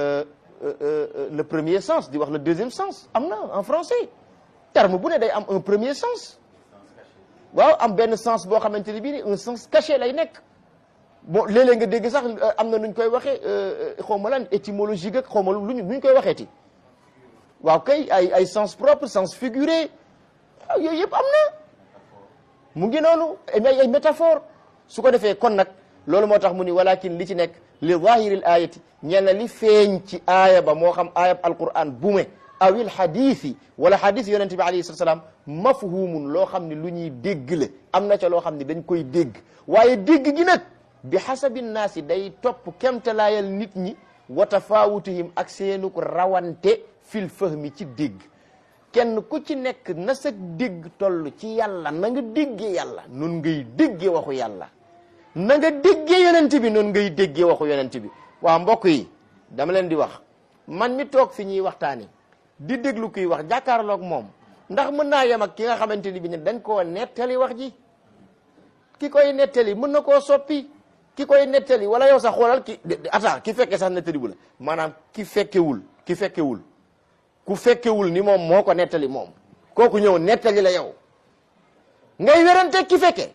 le premier sens di wax le deuxième sens am na en français terme bu ne day am un premier sens waaw am benn sens boo xamante ni bii ni un sens caché lay nekk bon léeg-léeg nga dégg sax am na nuñ koy waxee xaw ma lan étymologique ak xaw ma luñ luñ koy waxeeti waaw kay ay ay sens propre sens figuré yooyu yëpp am na mu ngi noonu ay ay métaphore su ko defee kon nag loolu moo tax mu ni walakin li ci nekk li zahiril ayati ñeel na li feeñ ci aaya ba moo xam aayab alquran bume awil hadisi wala hadis yonente bi alayhi salaam mafhumun loo xam ne lu ñuy dégg la am na ca loo xam ne dañ koy dégg waaye dégg gi nag bi hasabi naasi day topp kemtalaayal nit ñi wa tafawutihim ak seenu ko rawante fil fahmi ci dégg kenn ku ci nekk na sa dégg toll ci yàlla na nga déggee yàlla nun ngay déggee waxu yàlla na nga déggee yonent bi noonu ngay déggee waxu yonent bi waaw mbokk yi dama leen di wax man mi toog fi ñuy waxtaani di déglu kuy wax jàkkaarloog moom ndax mën naa yem ak ki nga xamante ni bi ne dañ koo nettali wax ji ki koy nettali mën na koo soppi ki koy nettali wala yow sax xoolal ki attends ki fekke sax nettali bu la maanaam ki fekkewul ki fekkewul ku fekkewul ni moom moo ko nettali moom kooku ñëw nettali la yow ngay werante ki fekke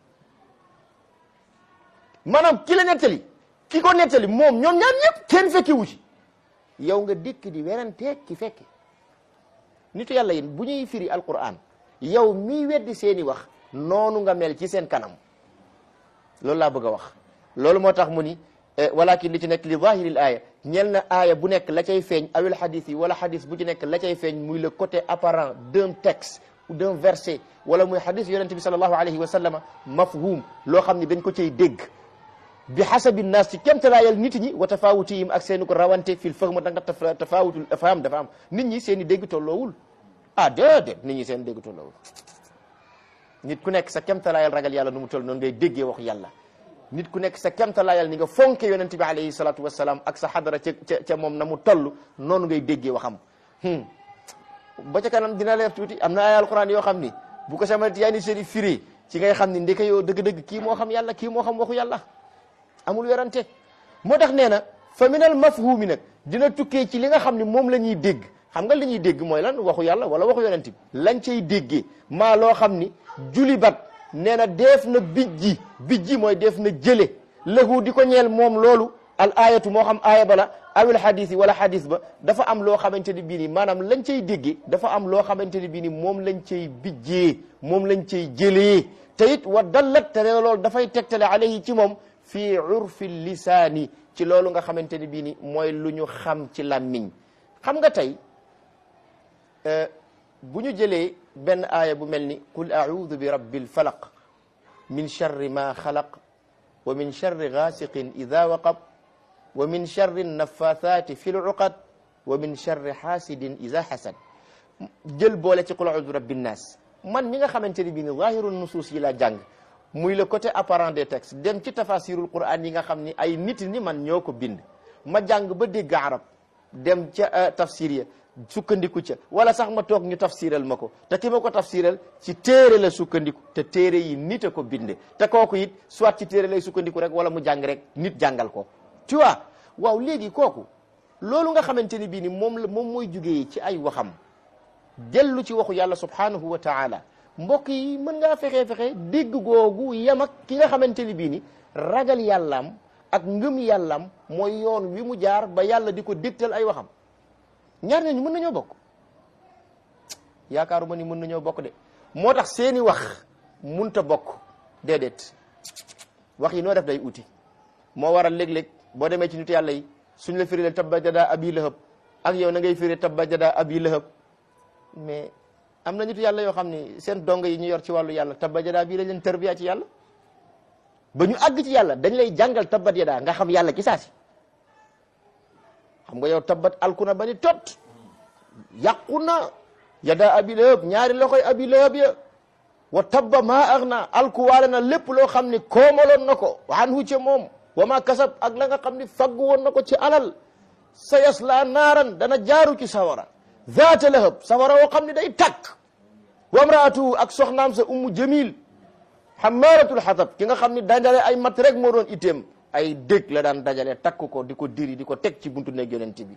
maanaam ki la nettali ki ko nettali moom ñoom ñaar ñëpp kenn fekkewu ci yow nga dikk di werante ki fekke nitu yàlla yi bu ñuy firi alquran yow miy weddi seeni wax noonu nga mel ci seen kanam loolu laa bëgg a wax loolu moo tax mu ni walakin li ci nekk li zahiril aaya ñel na aaya bu nekk la cay feeñ awil hadis yi wala hadis bu ci nekk la cay feeñ muy le côté apparent d'un texte ou d'un verset wala muy hadis yonente bi sallallahu alayhi wa sallama mafhum loo xam ne dañ ko cay dégg bi hasabi naas ci kemtalaayal nit ñi wa tafawutihim ak seeni ko rawante fil fahm da nga tafawutul faham dafa am nit ñi seen i dégg tolloowul ah déedéet nit ñi seen dégg tolloowul nit ku nekk sa kemtalaayal ragal yàlla nu mu toll noonu ngay déggee wax yàlla nit ku nekk sa kemtalaayal ni nga fonke yonente bi alayhi salatu wasalaam ak sa xadara ca ca ca moom na mu toll noonu ngay déggee waxam ba ca kanam dina leer tuuti am na ay alquran yoo xam ni bu ko sama tiyaani seri firi ci ngay xam ni ndeke yoo dëgg-dëgg kii moo xam yàlla kii moo xam waxu yàlla amul werante moo tax nee na fa minal mafhumi nag dina tukkee ci li nga xam ni moom la ñuy dégg xam nga li ñuy dégg mooy lan waxu yàlla wala waxu yonent bi lañ cay déggee maa loo xam ni julibat nee na deef na bijji bijji mooy def na jële lahu di ko ñeel moom loolu al ayatu moo xam aaya bala awil hadis yi wala hadis ba dafa am loo xamante ni bii ni maanaam lañ cay déggee dafa am loo xamante ni bii ni moom lañ cay bijjee moom lañ cay jëlee te it wa dallat te nee loolu dafay tegtale alayhi ci moom fii urfi lisaani ci loolu nga xamante ni bii ni mooy lu ñu xam ci làmmiñ xam nga tey bu ñu jëlee benn aaya bu mel ni qul audu bi rabbil falaq min charri ma xalaq wa min charri gaasiqin ida waqab wa min charri nafathaati fi luqad wa min charri xaasidin ida xasad jël boole ci qul audu bi rabbi nnaas man mi nga xamante ni bii ni zahiru nusuus yi la jàng muy le côté apparent des textes dem ci tafasirul quran yi nga xam ni ay nit ni man ñoo ko bind ma jàng ba dégg arab dem ca tafsir ya sukkandiku ca wala sax ma toog ñu tafsiral ma ko te ki ma ko tafsiral ci téere la sukkandiku te téere yi nit a ko binde te kooku it soit ci téere lay sukkandiku rek wala mu jàng rek nit jàngal ko tu vois waaw léegi kooku loolu nga xamante ni bii ni moom la moom mooy jugee ci ay waxam dellu ci waxu yàlla subhanahu wa taala mbokk yi mën ngaa fexe fexe dégg googu yem ak ki nga xamante ni bii ni ragal yàllaam ak ngëm yàllaam mooy yoon wi mu jaar ba yàlla di ko dégtal ay waxam ñaar ñooñu mën nañoo bokk yaakaaruma ni mën nañoo bokk de moo tax seeni wax munta bokk déedéet wax yi noo def day uti moo waral léeg-léeg boo demee ci nitu yàlla yi suñ la firi tabba jada abi lahab ak yow na ngay firi tabba jada abi lahab mais am na nitu yàlla yoo xam ni seen dong yi ñu yor ci wàllu yàlla tabba jada bii lañ leen tarbiya ci yàlla ba ñu àgg ci yàlla dañ lay jàngal tabbat yada nga xam yàlla ci saasi xam nga yow tabbat alkuna ba ni tot yàqu na yada abi lahab ñaari loxoy abi lahab ya wa tabba maa ax na alkuwaale na lépp loo xam ni koomaloon na ko waan hu ca moom wa ma kasab ak la nga xam ni faggu woon na ko ci alal sa yasla naaran dana jaaru ci sawara zaata lahab sawara woo xam ne day takk wa mraatu ak soxnaam sa ummu jamil xamaaratul xatab ki nga xam ni dajale ay mat rek moo doon itteem ay dég la daan dajale takk ko di ko diri di ko teg ci buntu nekk yonent bi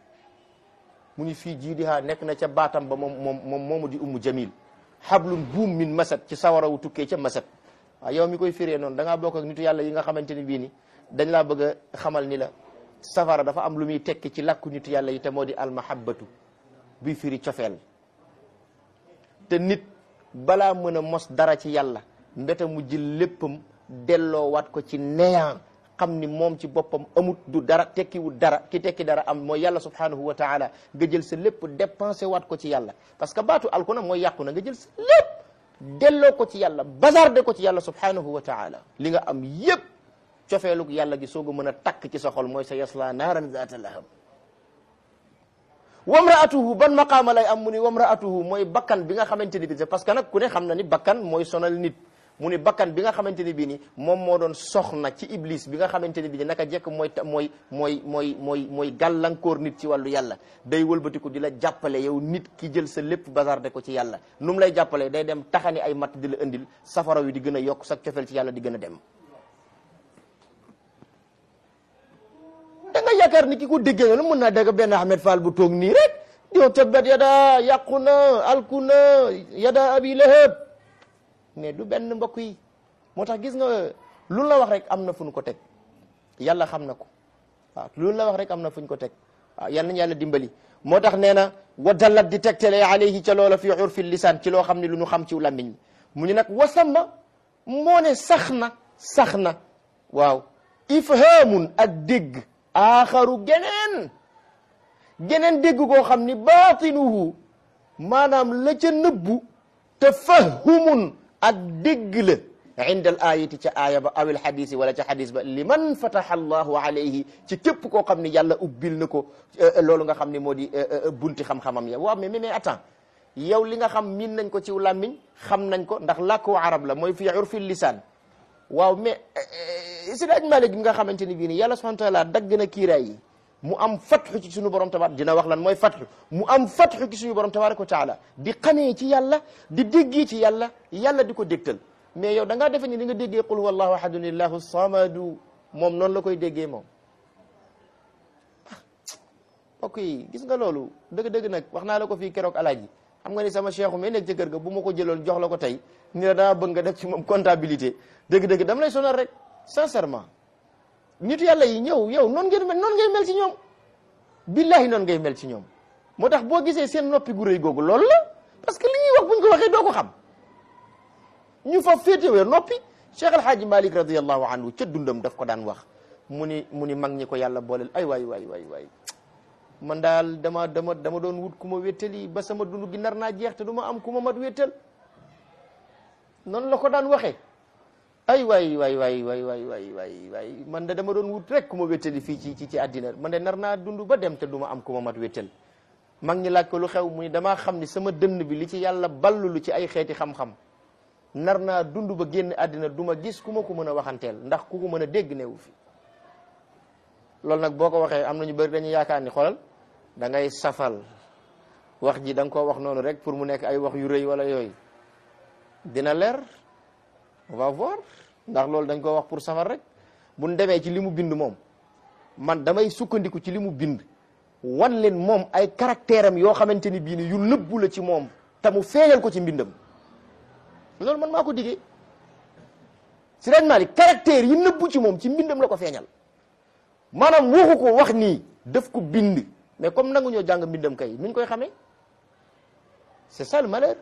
mu ni fii jiidihaa nekk na ca baatam ba moom moom moom moomu di ummu jamil xablun buum min masat ci sawara wu tukkee ca masat waaw yow mi koy firee noonu da ngaa bokk ak nitu yàlla yi nga xamante ni bii ni dañ laa bëgg a xamal ni la safara dafa am lu muy tekki ci làkku nitu yàlla yi te moo di almahabbatu buy firi cofeel te nit balaa mën a mos dara ci yàlla mbeta mu jël léppam delloowaat ko ci néant xam ni moom ci boppam amut du dara tekkiwul dara ki tekki dara am mooy yàlla subhanahu wa taala nga jël sa lépp dépensé waat ko ci yàlla parce que baatu alkuna mooy yàqu na nga jël sa lépp delloo ko ci yàlla bazarde ko ci yàlla subhanahu wa taala li nga am yépp cofeelug yàlla gi soog a mën a takk ci sa xol mooy sa yasla naaran zaata lahab wamraatuhu ban maqaama lay am mu ni wamraatuhu mooy bakkan bi nga xamante ni bi parce que nag ku ne xam na ni bakkan mooy sonal nit mu ni bakkan bi nga xamante ni bii ni moom moo doon soxna ci iblis bi nga xamante ni bii ni naka jekk mooy mooy mooy mooy mooy mooy gàllankoor nit ci wàllu yàlla day wëlbatiku di la jàppale yow nit ki jël sa lépp bazarde ko ci yàlla nu mu lay jàppale day dem taxani ay matt di la indil safara wi di gën a yokk sa cofeel ci yàlla di gën a dem da nga yaakaar ni ki ko déggee noonu mën naa dégg benn Ahmed Fall bu toog nii rek yow tabbat yada yàqu na alku na yada abi lahab mais du benn mbokk yi moo tax gis nga lu la wax rek am na fu ñu ko teg yàlla xam na ko waaw lu la wax rek am na fu ñu ko teg waaw yal nañu yàlla dimbali moo tax nee na wa dallat di tegtale alayhi ca loola fi urfi lisaan ci loo xam ne lu ñu xam ci làmmiñ mu ñu nag wasamma moo ne sax na sax na waaw ifhaamun ak dégg aaxaru geneen geneen dégg koo xam ni baatinuhu maanaam la ca nëbbu tafahumun ak dégg la inda al ayati ca aaya ba awil xadisi wala ca xadis ba liman fataha allahu alayhi ci képp koo xam ni yàlla ubbil na ko loolu nga xam ni moo di bunti xam-xamam ya waaw mais mais attends yow li nga xam miin nañ ko ci làmmiñ xam nañ ko ndax làkku arab la mooy fi urfi lisaan waaw mais Seydi Aj Malik bi nga xamante ni bii nii yàlla subhanahu wa taala dagg na kiiraay yi mu am fatxu ci suñu borom tabaar dina wax lan mooy fatxu mu am fatxu ci suñu borom tabaraka wa taala di xamee ci yàlla di déggee ci yàlla yàlla di ko dégtal mais yow da ngaa defe ni li nga déggee qul huwallahu ahadun illahu samadu moom noonu la koy déggee moom mbokk yi gis nga loolu dëgg-dëgg nag wax naa la ko fii keroog alaaji xam nga ni sama cheikhu mais nekk ca kër ga bu ma ko jëloon jox la ko tey ni la dama bëgg nga def ci moom comptabilité dëgg-dëgg dama lay sonal rek sincèrement nitu yàlla yi ñëw yow noonu ngeen mel noonu ngay mel ci ñoom billahi noonu ngay mel ci ñoom moo tax boo gisee seen noppi gu rëy googu loolu la parce que li ñuy wax buñ ko waxee doo ko xam ñu fa féetewee noppi Cheikh El Hadji Malick radiallahu anhu ca dundam daf ko daan wax mu ni mu ni mag ñi ko yàlla booleel ay waay waay waay waay man daal dama dama dama doon wut ku ma wéttali ba sama dund gi nar naa jeex te du ma am ku ma mat wéttal noonu la ko daan waxee ay waay waay waay waay waay waay waay waay man de dama doon wut rek ku ma wéttali fii ci ci ci àddina man de nar naa dund ba dem te du ma am ku ma mat wéttal mag ñi laaj ko lu xew mu ni damaa xam ni sama dënn bi li ci yàlla ballulu ci ay xeeti xam-xam nar naa dund ba génn àddina du ma gis ku ma ko mën a waxanteel ndax ku ko mën a dégg newu fi loolu nag boo ko waxee am na ñu bëri dañuy yaakaar ni xoolal da ngay safal wax ji da nga koo wax noonu rek pour mu nekk ay wax yu rëy wala yooyu dina leer on va voir ndax loolu dañ koo wax pour safal rek buñ demee ci li mu bind moom man damay sukkandiku ci li mu bind wan leen moom ay caractère am yoo xamante ni bii ni yu nëbbu la ci moom te mu feeñal ko ci mbindam loolu man maa ko diggee Sëriñ Malick caractère yi nëbbu ci moom ci mbindam la ko feeñal maanaam waxu ko wax nii daf ko bind mais comme nangu ñoo jàng mbindam kay nuñ koy xamee c'est ça le malheur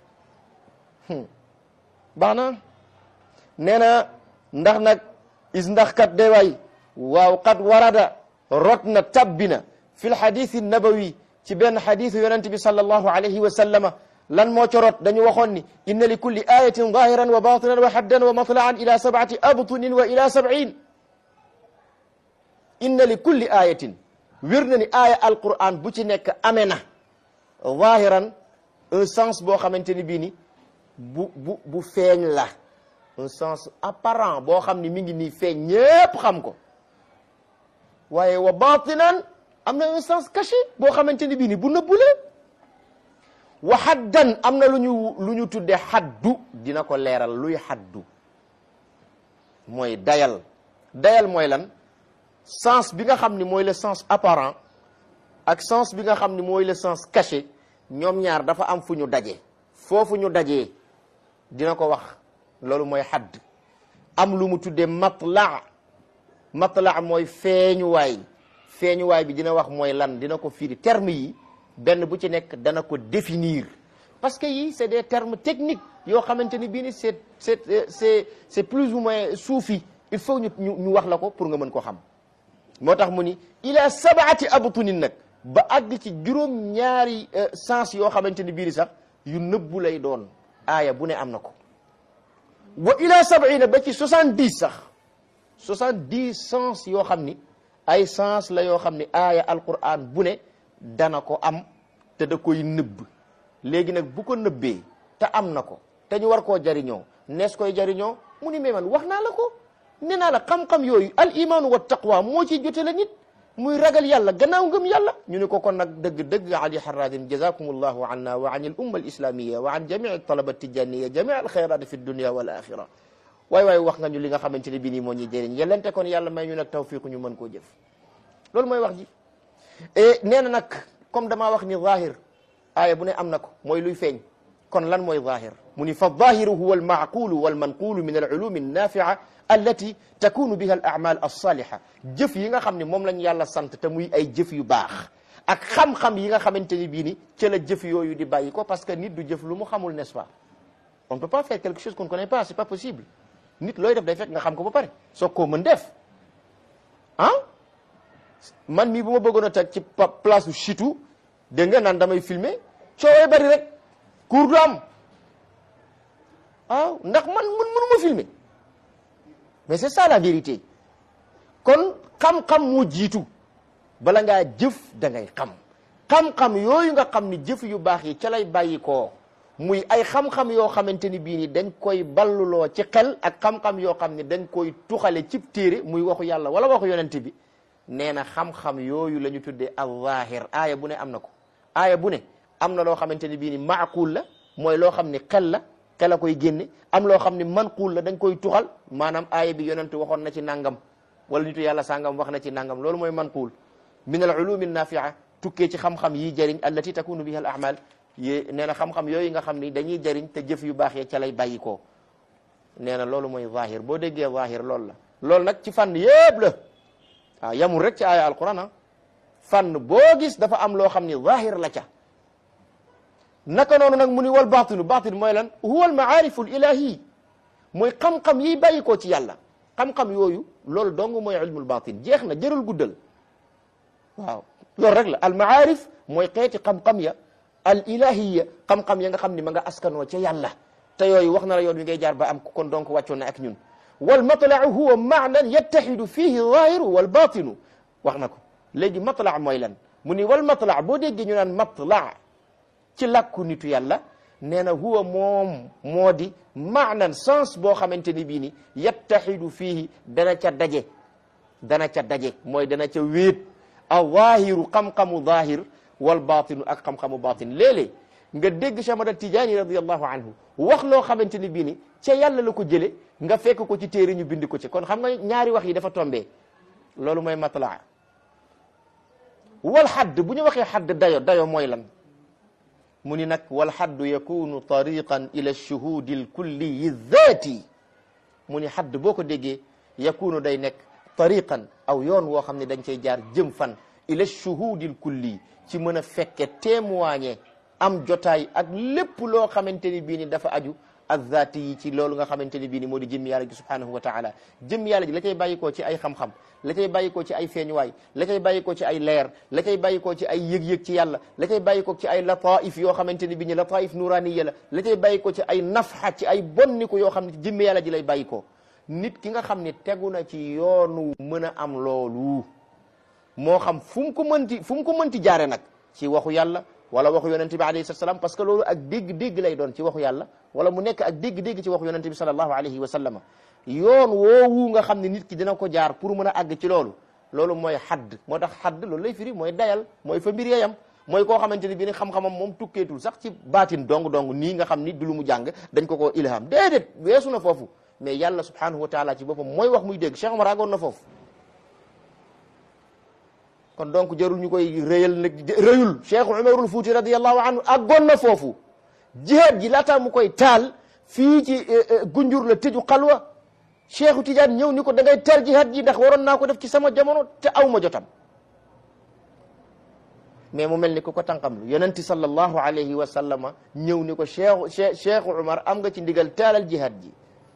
baax na nee na ndax nag is ndax kat day waay waaw kat warada rot na tabbina fi lxadisi nabawi ci benn xadisu yonente bi sallallahu alayhi wa sallama lan moo ca rot dañu waxoon ni inna li kulli ayatin zahiran wa batinan wa haddan wa matlaan ila sabati abtunin wa ila sab'in inna li kulli ayatin wér na ni aaya alquran bu ci nekk amee na zahiran un sens boo xamante ni bii ni bu bu bu feeñ la un sens apparent boo xam ni mi ngi nii feeñ ñépp xam ko waaye wa batinan am na un sens caché boo xamante ni bii ni bu nëbbule wa haddan am na lu ñu lu ñu tudde haddu dina ko leeral luy haddu mooy dayal dayal mooy lan sens bi nga xam ni mooy le sens apparent ak sens bi nga xam ni mooy le sens caché ñoom ñaar dafa am fu ñu daje foofu ñu dajee dina ko wax loolu mooy hadd am lu mu tuddee matla matla mooy feeñuwaay feeñuwaay bi dina wax mooy lan dina ko firi terme yi benn bu ci nekk dana ko définir parce que yi c'est des termes techniques yoo xamante ni bii ni c'est c'est c'est c'est plus ou moins soufi il faut ñu ñu ñu wax la ko pour nga mën ko xam moo tax mu ni ila sabaati abtunin nag ba àgg ci juróom ñaari sens yoo xamante ni bii ni sax yu nëbbu lay doon aaya bu ne am na ko wa ila sab'ina ba ci soixante-dix sax soixante-dix sens yoo xam ni ay sens la yoo xam ni aaya alquran bu ne dana ko am te da koy nëbb léegi nag bu ko nëbbee te am na ko te ñu war koo jariñoo nees koy jariñoo mu ni mais man wax naa la ko nee naa la xam-xam yooyu al imaanu wa taqwa moo ci jote la nit muy ragal yàlla gannaaw ngëm yàlla ñu ni ko kon nag dëgg-dëgg ali haradin jazakum allahu anna wa an al umma al islamia wa an jamii talaba tijaniya jamii al xayrat fi dunia wal axira waay waay wax nga ñu li nga xamante ne bii nii moo ñuy jëriñ yellente kon yàlla may ñu nag tawfiq ñu mën koo jëf loolu mooy wax ji et nee na nag comme damaa wax ni zahir aaya bu ne am na ko mooy luy feeñ kon lan mooy zahir mu ni fa zahiru huwa almacqulu walmanqulu min alulumi annafia allati takunu biha al amal alsaliha jëf yi nga xam ne moom lañ yàlla sant te muy ay jëf yu baax ak xam-xam yi nga xamante ni bii ni ca la jëf yooyu di bàyyi ko parce que nit du jëf lu mu xamul n'est-ce pas on ne peut pas faire quelque chose qu'on ne connaît pas c'est pas possible nit looy def day fekk nga xam ko ba pare soo koo mën def ah man mii bu ma bëggoon a teg ci place u chitu dégg nga naan damay filmer coowee bari rek cours du am waaw ndax man mun mënuma filmer mais c'est ça la vérité kon xam-xam moo jiitu bala ngaa jëf da ngay xam xam-xam yooyu nga xam ni jëf yu baax yi ca lay bàyyi koo muy ay xam-xam yoo xamante ni bii ni dañ koy balluloo ci xel ak xam-xam yoo xam ni dañ koy tuxale cib téere muy waxu yàlla wala waxu yonent bi nee na xam-xam yooyu la ñu tuddee al-zahir aaya bu ne am na ko aaya bu ne am na loo xamante ni bii ni maaqul la mooy loo xam ni xel la xel a koy génne am loo xam ni manquul la dañ koy tuxal maanaam aaya bi yonent waxoon na ci nangam wala nitu yàlla sangam wax na ci nangam loolu mooy manquul min al ulumi nafia tukkee ci xam-xam yi jëriñ allati takunu biha al amal yé nee na xam-xam yooyu nga xam ni dañuy jëriñ te jëf yu baax yee ca lay bàyyi koo nee na loolu mooy zahir boo déggee zahir loolu la loolu nag ci fànn yëpp la waaw yamul rek ci aaya alquran ah fànn boo gis dafa am loo xam ni zahir la ca naka noonu nag mu ni wal batinu batin mooy lan huwa al maarifu al ilahi mooy xam-xam yiy bàyyi koo ci yàlla xam-xam yooyu loolu dong mooy ilmul batin jeex na jërul guddal waaw loolu rek la al maarif mooy xeeti xam-xam ya al ilahiya xam-xam ya nga xam ni ma nga askanoo ca yàlla te yooyu wax na la yoon wi ngay jaar ba am kon donc wàccoon na ak ñun wal matlaau huwa maanan yattaxidu fihi zahiru wal batinu wax na ko léegi matla mooy lan mu ni wal matla boo déggee ñu naan matla ci làkku nitu yàlla nee na huwa moom moo di maanan sens boo xamante ni bii ni yattaxidu fihi dana ca daje dana ca daje mooy dana ca wéet a zahiru xam-xamu zahir wal batinu ak xam-xamu batin léeg-léeg nga dégg Cheikh Ahmad Tijaani radiallahu anhu wax loo xamante ni bii ni ca yàlla la ko jële nga fekk ko ci téere ñu bind ko ci kon xam nga ñaari wax yi dafa tombé loolu mooy matla wal xadd bu ñu waxee xadd dayo dayo mooy lan mu ni nag wal xaddu yakunu tariqan ila shuhudi al kulliyi zaati mu ni xadd boo ko déggee yakunu day nekk tariqan aw yoon woo xam ne dañ cay jaar jëm fan ila shuhudi al kulli ci mën a fekke témoigner am jotaay ak lépp loo xamante ni bii ni dafa aju azzaati yi ci loolu nga xamante ni bii ni moo di jëmm yàlla ji subhanahu wa taala jëmm yàlla ji la cay bàyyikoo ci ay xam-xam la cay bàyyikoo ci ay feeñuwaay la cay bàyyikoo ci ay leer la cay bàyyikoo ci ay yëg-yëg ci yàlla la cay bàyyikoo ci ay lataif yoo xamante ni bii ni lataif nuraniya la la cay bàyyikoo ci ay nafxa ci ay bonniku yoo xam ne jëmm yàlla ji lay bàyyikoo nit ki nga xam ne tegu na ci yoonu mën a am loolu moo xam fu mu ko mënti fu mu ko mënti jaare nag ci waxu yàlla wala waxu yonente bi alayhi salaam parce que loolu ak dégg-dégg lay doon ci waxu yàlla wala mu nekk ak dégg-dégg ci waxu yonente bi sallallahu alayhi wa sallama yoon woowu nga xam ne nit ki dina ko jaar pour mën a àgg ci loolu loolu mooy xadd moo tax xadd loolu lay firi mooy dayal mooy fa mbir yeyam mooy koo xamante ni bi ni xam-xamam moom tukkeetul sax ci baatin dong dong nii nga xam ni du lu mu jàng dañ ko koo ilham déedéet weesu na foofu mais yàlla subhanahu wa taala ci boppam mooy wax muy dégg Cheikh Omar àggoon na foofu kon donc jarul ñu koy rëyal nag rëyul Cheikh Umarul Fuuti radiyallahu anhu àggoon na foofu jihaad ji laataa mu koy taal fii ci gunjur la tëju xalwa Cheikhu Tidiane ñëw ni ko da ngay taal jihaad ji ndax waroon naa ko def ci sama jamono te aw ma jotam mais mu mel ni ku ko tànqamlu yonenti sallallahu alayhi wa sallama ñëw ni ko Cheikh Cheikh Umar am nga ci ndigal taalal jihaad ji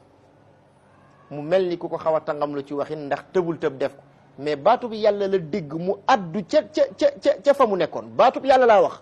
mu mel ni ku ko xaw a tànqamlu ci waxin ndax tëbul tëb def ko mais baatu bi yàlla la dégg mu addu ca ca ca ca fa mu nekkoon baatu bi yàlla laa wax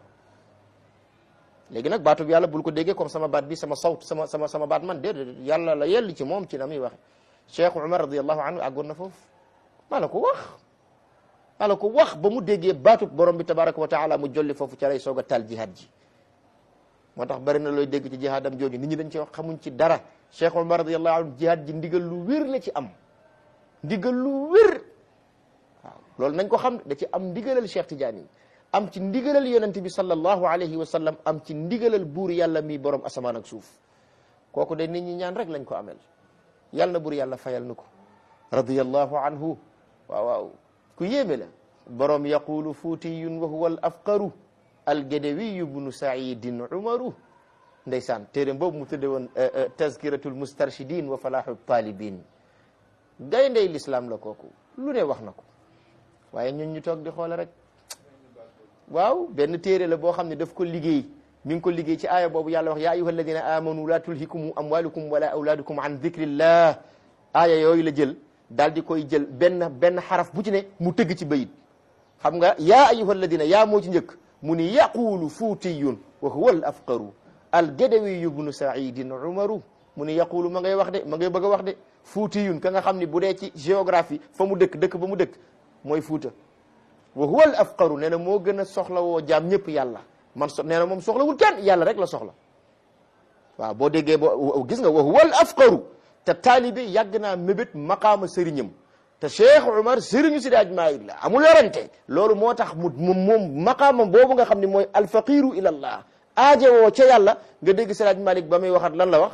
léegi nag baatu bi yàlla bul ko déggee comme sama baat bi sama sawt sama sama sama baat man déedéet yàlla la yell ci moom ci na muy waxe Cheikh Umar radiyallahu anhu àggoon na foofu maa la ko wax maa la ko wax ba mu déggee baatu borom bi tabaraka wa taala mu jolli foofu ca lay soog a taal jihaad ji moo tax bari na looy dégg ci jihaadam jooju nit ñi dañ ci wax xamuñ ci dara Cheikh Umar radiyallahu anhu jihaad ji ndigal lu wér la ci am ndigal lu wér waaw loolu nañ ko xam da ci am ndigalal Cheikh Tidiane yi am ci ndigalal yonente bi sallallahu alayhi wa sallam am ci ndigalal buur yàlla mi borom asamaan ak suuf kooku de nit ñi ñaan rek lañ ko amel yàlla na buur yàlla fayal nu ko radiyallahu anhu waaw waaw ku yéeme la borom yaqulu fuutiyun wa huwa al afqaru algedewiyu bnu saidin umaru ndeysaan téeréem boobu mu tudde woon tazkiratul mustarshidin wa falahu talibin gayndey l'islam la kooku lu ne wax na ko waaye ñun ñu toog di xoole rek waaw benn téere la boo xam ne daf ko liggéey mi ngi ko liggéey ci aaya boobu yàlla wax ya ayuha alladina amanu la tulhikum amwalukum wala awladukum an dhikrillah aaya yooyu la jël daal di koy jël benn benn xaraf bu ci ne mu tëgg ci bayit xam nga ya ayuha alladina yaa moo ci njëkk mu ni yaqulu fuutiyun wa huwa al afqaru al gadawiyu bnu saidin umaru mu ni yaqulu ma ngay wax de ma ngay bëgg a wax de fuutiyun ka nga xam ni bu dee ci géographie fa mu dëkk dëkk ba mu dëkk mooy fuuta wa huwa al afqaru nee na moo gën a soxla woo jaam ñëpp yàlla man so nee na moom soxlawul kenn yàlla rek la soxla waaw boo déggee boo gis nga wa huwa al afqaru te taalibe yàgg naa mébét maqaama sëriñam te Cheikh Umar sëriñu si daaj maayit la amul yorante loolu moo tax mu moom moom maqaama boobu nga xam ne mooy alfaqiru ila allah aaje woo ca yàlla nga dégg si daaj Malik ba muy waxat lan la wax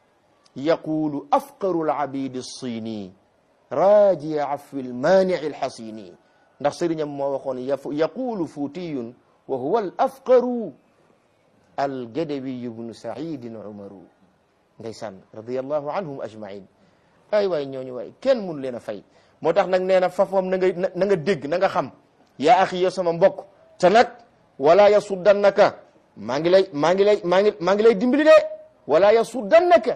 yaqulu afqaru al abidi sini raaji afwi al maanii al xasini ndax sëriñam moo waxoon yaqulu fuutiyun wa huwa al afqaru al gadawiyu bnu saidin umaru ndeysaan radiallahu anhum ajmain ay waay ñooñu waay kenn mënu leen a fay moo tax nag nee na fafam na nga na nga dégg na nga xam yaa axi yow sama mbokk te nag wala yasuddannaka maa ngi lay maa ngi lay maa ngi maa ngi lay dimbali de wala yasuddannaka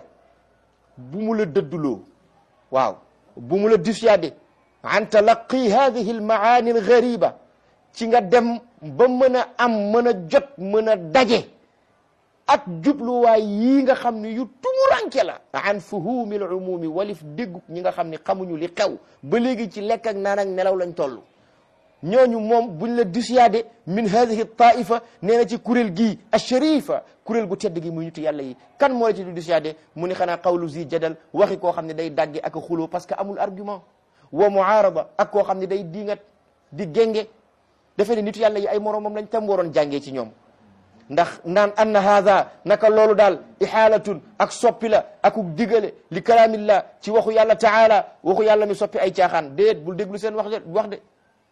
bu mu la dëdduloo waaw bu mu la dissuadé an talaqi hadihi almaani algariba ci nga dem ba mën a am mën a jot mën a daje ak jubluwaay yii nga xam ne yu tumuranke la an fuhumi alumumi walif déggu ñi nga xam ne xamuñu li xew ba léegi ci lekk ak naan ak nelaw lañ toll ñooñu moom buñ la dissuadé min hadihi taifa nee na ci kuréel gii asharifa kuréel gu tedd gi muy nitu yàlla yi kan moo la ci du dissuadé mu ni xanaa qawlu zi jadal waxi koo xam ne day dagge ak xuloo parce que amul argument wa muarada ak koo xam ne day diingat di génge defe ne nitu yàlla yi ay moroomam lañ tam waroon jàngee ci ñoom ndax naan anna haada naka loolu daal ihaalatun ak soppi la akuk digale li kalaamillah ci waxu yàlla taala waxu yàlla mi soppi ay caaxaan déet bul déglu seen wax de wax de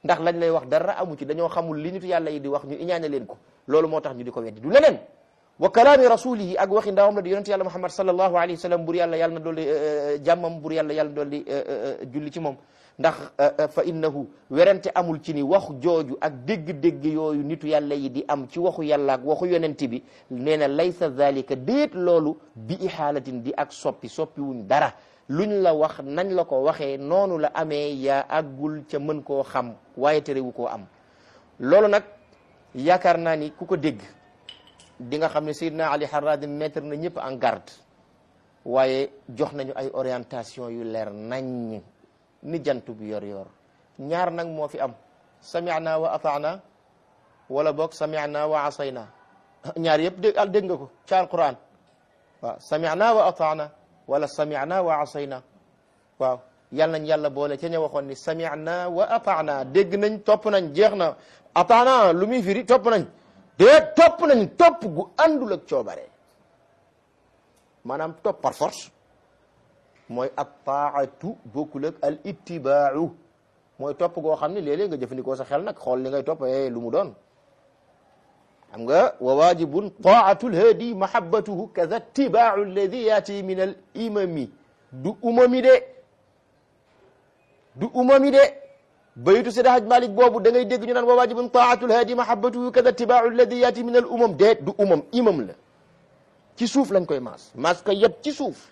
ndax lañ lay wax dara amu ci dañoo xamul li nitu yàlla yi di wax ñu iñaane leen ko loolu moo tax ñu di ko weddi du leneen wa kalaami rasulihi ak waxi ndawam la di yonente yàlla muhammad sallallahu alayhi wa sallam bur yàlla yàlla na dolli jàmmam bur yàlla yàlla dolli julli ci moom ndax fa innahu werante amul ci ni wax jooju ak dégg-dégg yooyu nitu yàlla yi di am ci waxu yàlla ak waxu yonente bi nee na laysa zalika déet loolu bi ihaalatin di ak soppi soppi wuñ dara luñ la wax nañ la ko waxee noonu la amee yaa àggul ca mën koo xam waaye terewu koo am loolu nag yaakaar naa ni ku ko dégg di nga xam ne Seydina Ali Haradin mettre na ñëpp en garde waaye jox nañu ay orientation yu leer nañ ni jant bi yor yor ñaar nag moo fi am sami'na wa ata'na wala boog sami'na wa asayna ñaar yëpp dégg al dégg nga ko ci alquran waaw sami'na wa ata'na wala sami'na wa asayna waaw yal nañ yàlla boole ca ña waxoon ni sami'na wa ata'na dégg nañ topp nañ jeex na ata'na lu muy firi topp nañ déet topp nañ topp gu àndul ak coobare maanaam topp par force mooy attaatu bokkul ak al ittibaau mooy topp goo xam ne léeg-léeg nga jëfandikoo sa xel nag xool li ngay topp lu mu doon xam nga wa wajibun taatu lhaadi mahabbatuhu kaza ittibaau alladi yaati min al imami du umami de du umami de baytu Seydi Haj Malik boobu da ngay dégg ñu naan wa wajibun taatu lhaadi mahabbatuhu kaza ittibaau alladi yaati min al umam déet du umam imam la ci suuf lañ koy maas maas ko yëpp ci suuf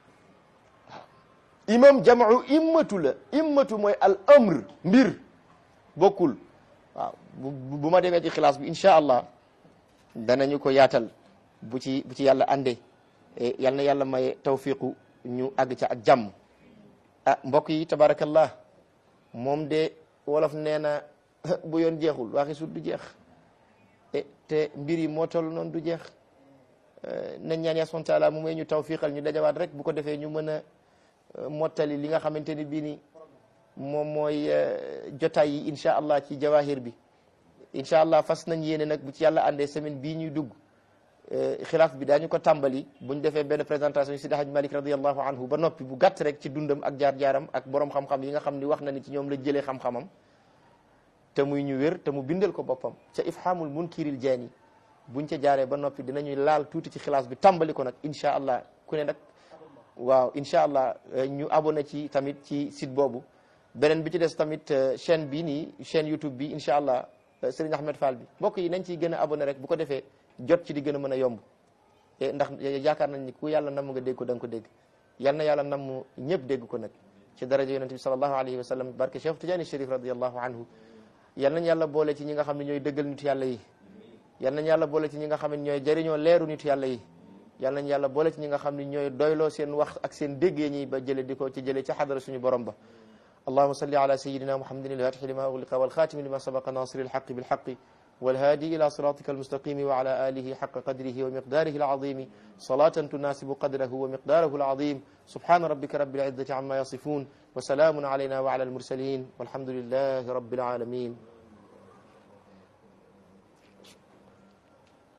imam jam'u immatu la immatu mooy al amr mbir bokkul waaw bu ma demee ci xilaas bi incha allah danañu ko yaatal bu ci bu ci yàlla àndee yal na yàlla may tawfiqu ñu àgg ca ak jàmm ah mbokk yi tabarakallah moom de wolof nee na bu yoon jeexul waxi sut du jeex te mbir yi moo toll noonu du jeex nañ ñaan yaa subhanahu taala mu may ñu tawfiqal ñu dajawaat rek bu ko defee ñu mën a mottali li nga xamante ni bii ni moom mooy jotaay yi incha allah ci jawahir bi incha allah fas nañ yéene nag bu ci yàlla àndee semaine bii ñuy dugg xilaaf bi daañu ko tàmbali buñ defee benn présentation Sidi Haj Malik radiallahu anhu ba noppi bu gàtt rek ci dundam ak jaar-jaaram ak borom xam-xam yi nga xam ni wax na ni ci ñoom la jëlee xam-xamam te muy ñu wér te mu bindal ko boppam ca ifhamul munkiril jaani buñ ca jaaree ba noppi dinañuy laal tuuti ci xilaas bi tàmbali ko nag incha allah ku ne nag waaw incha allah ñu abonné ci tamit ci site boobu beneen bi ci des tamit chaîne bii nii chaîne YouTube bi incha allah Serigne Ahmed Fall bi mbokk yi nañ ciy gën a abonné rek bu ko defee jot ci di gën a mën a yomb ndax yaakaar nañ ni ku yàlla namm nga dégg ko da nga ko dégg yal na yàlla namm ñëpp dégg ko nag ci daraja yonente bi sallallahu alayhi wa sallam barke Cheikh Tidiane Chérif radiallahu anhu yal nañ yàlla boole ci ñi nga xam ne ñooy dëggal nitu yàlla yi yal nañ yàlla boole ci ñi nga xam ne ñooy jëriñoo leeru nitu yàlla yi yal nañ yàlla boole ci ñi nga xam ne ñooy doyloo seen wax ak seen déggee ñi ba jële di ko ci jële ci xadara suñu borom ba allahuma salli ala sayidina muhammadin alfatixi lima ugliqa walxatimi lima sabaqa nasiri alxaqi bilxaqi والهادي إلى صراطك المستقيم وعلى آله حق قدره ومقداره العظيم صلاة تناسب قدره ومقداره العظيم سبحان ربك رب العزة عما يصفون وسلام علينا وعلى المرسلين والحمد لله رب العالمين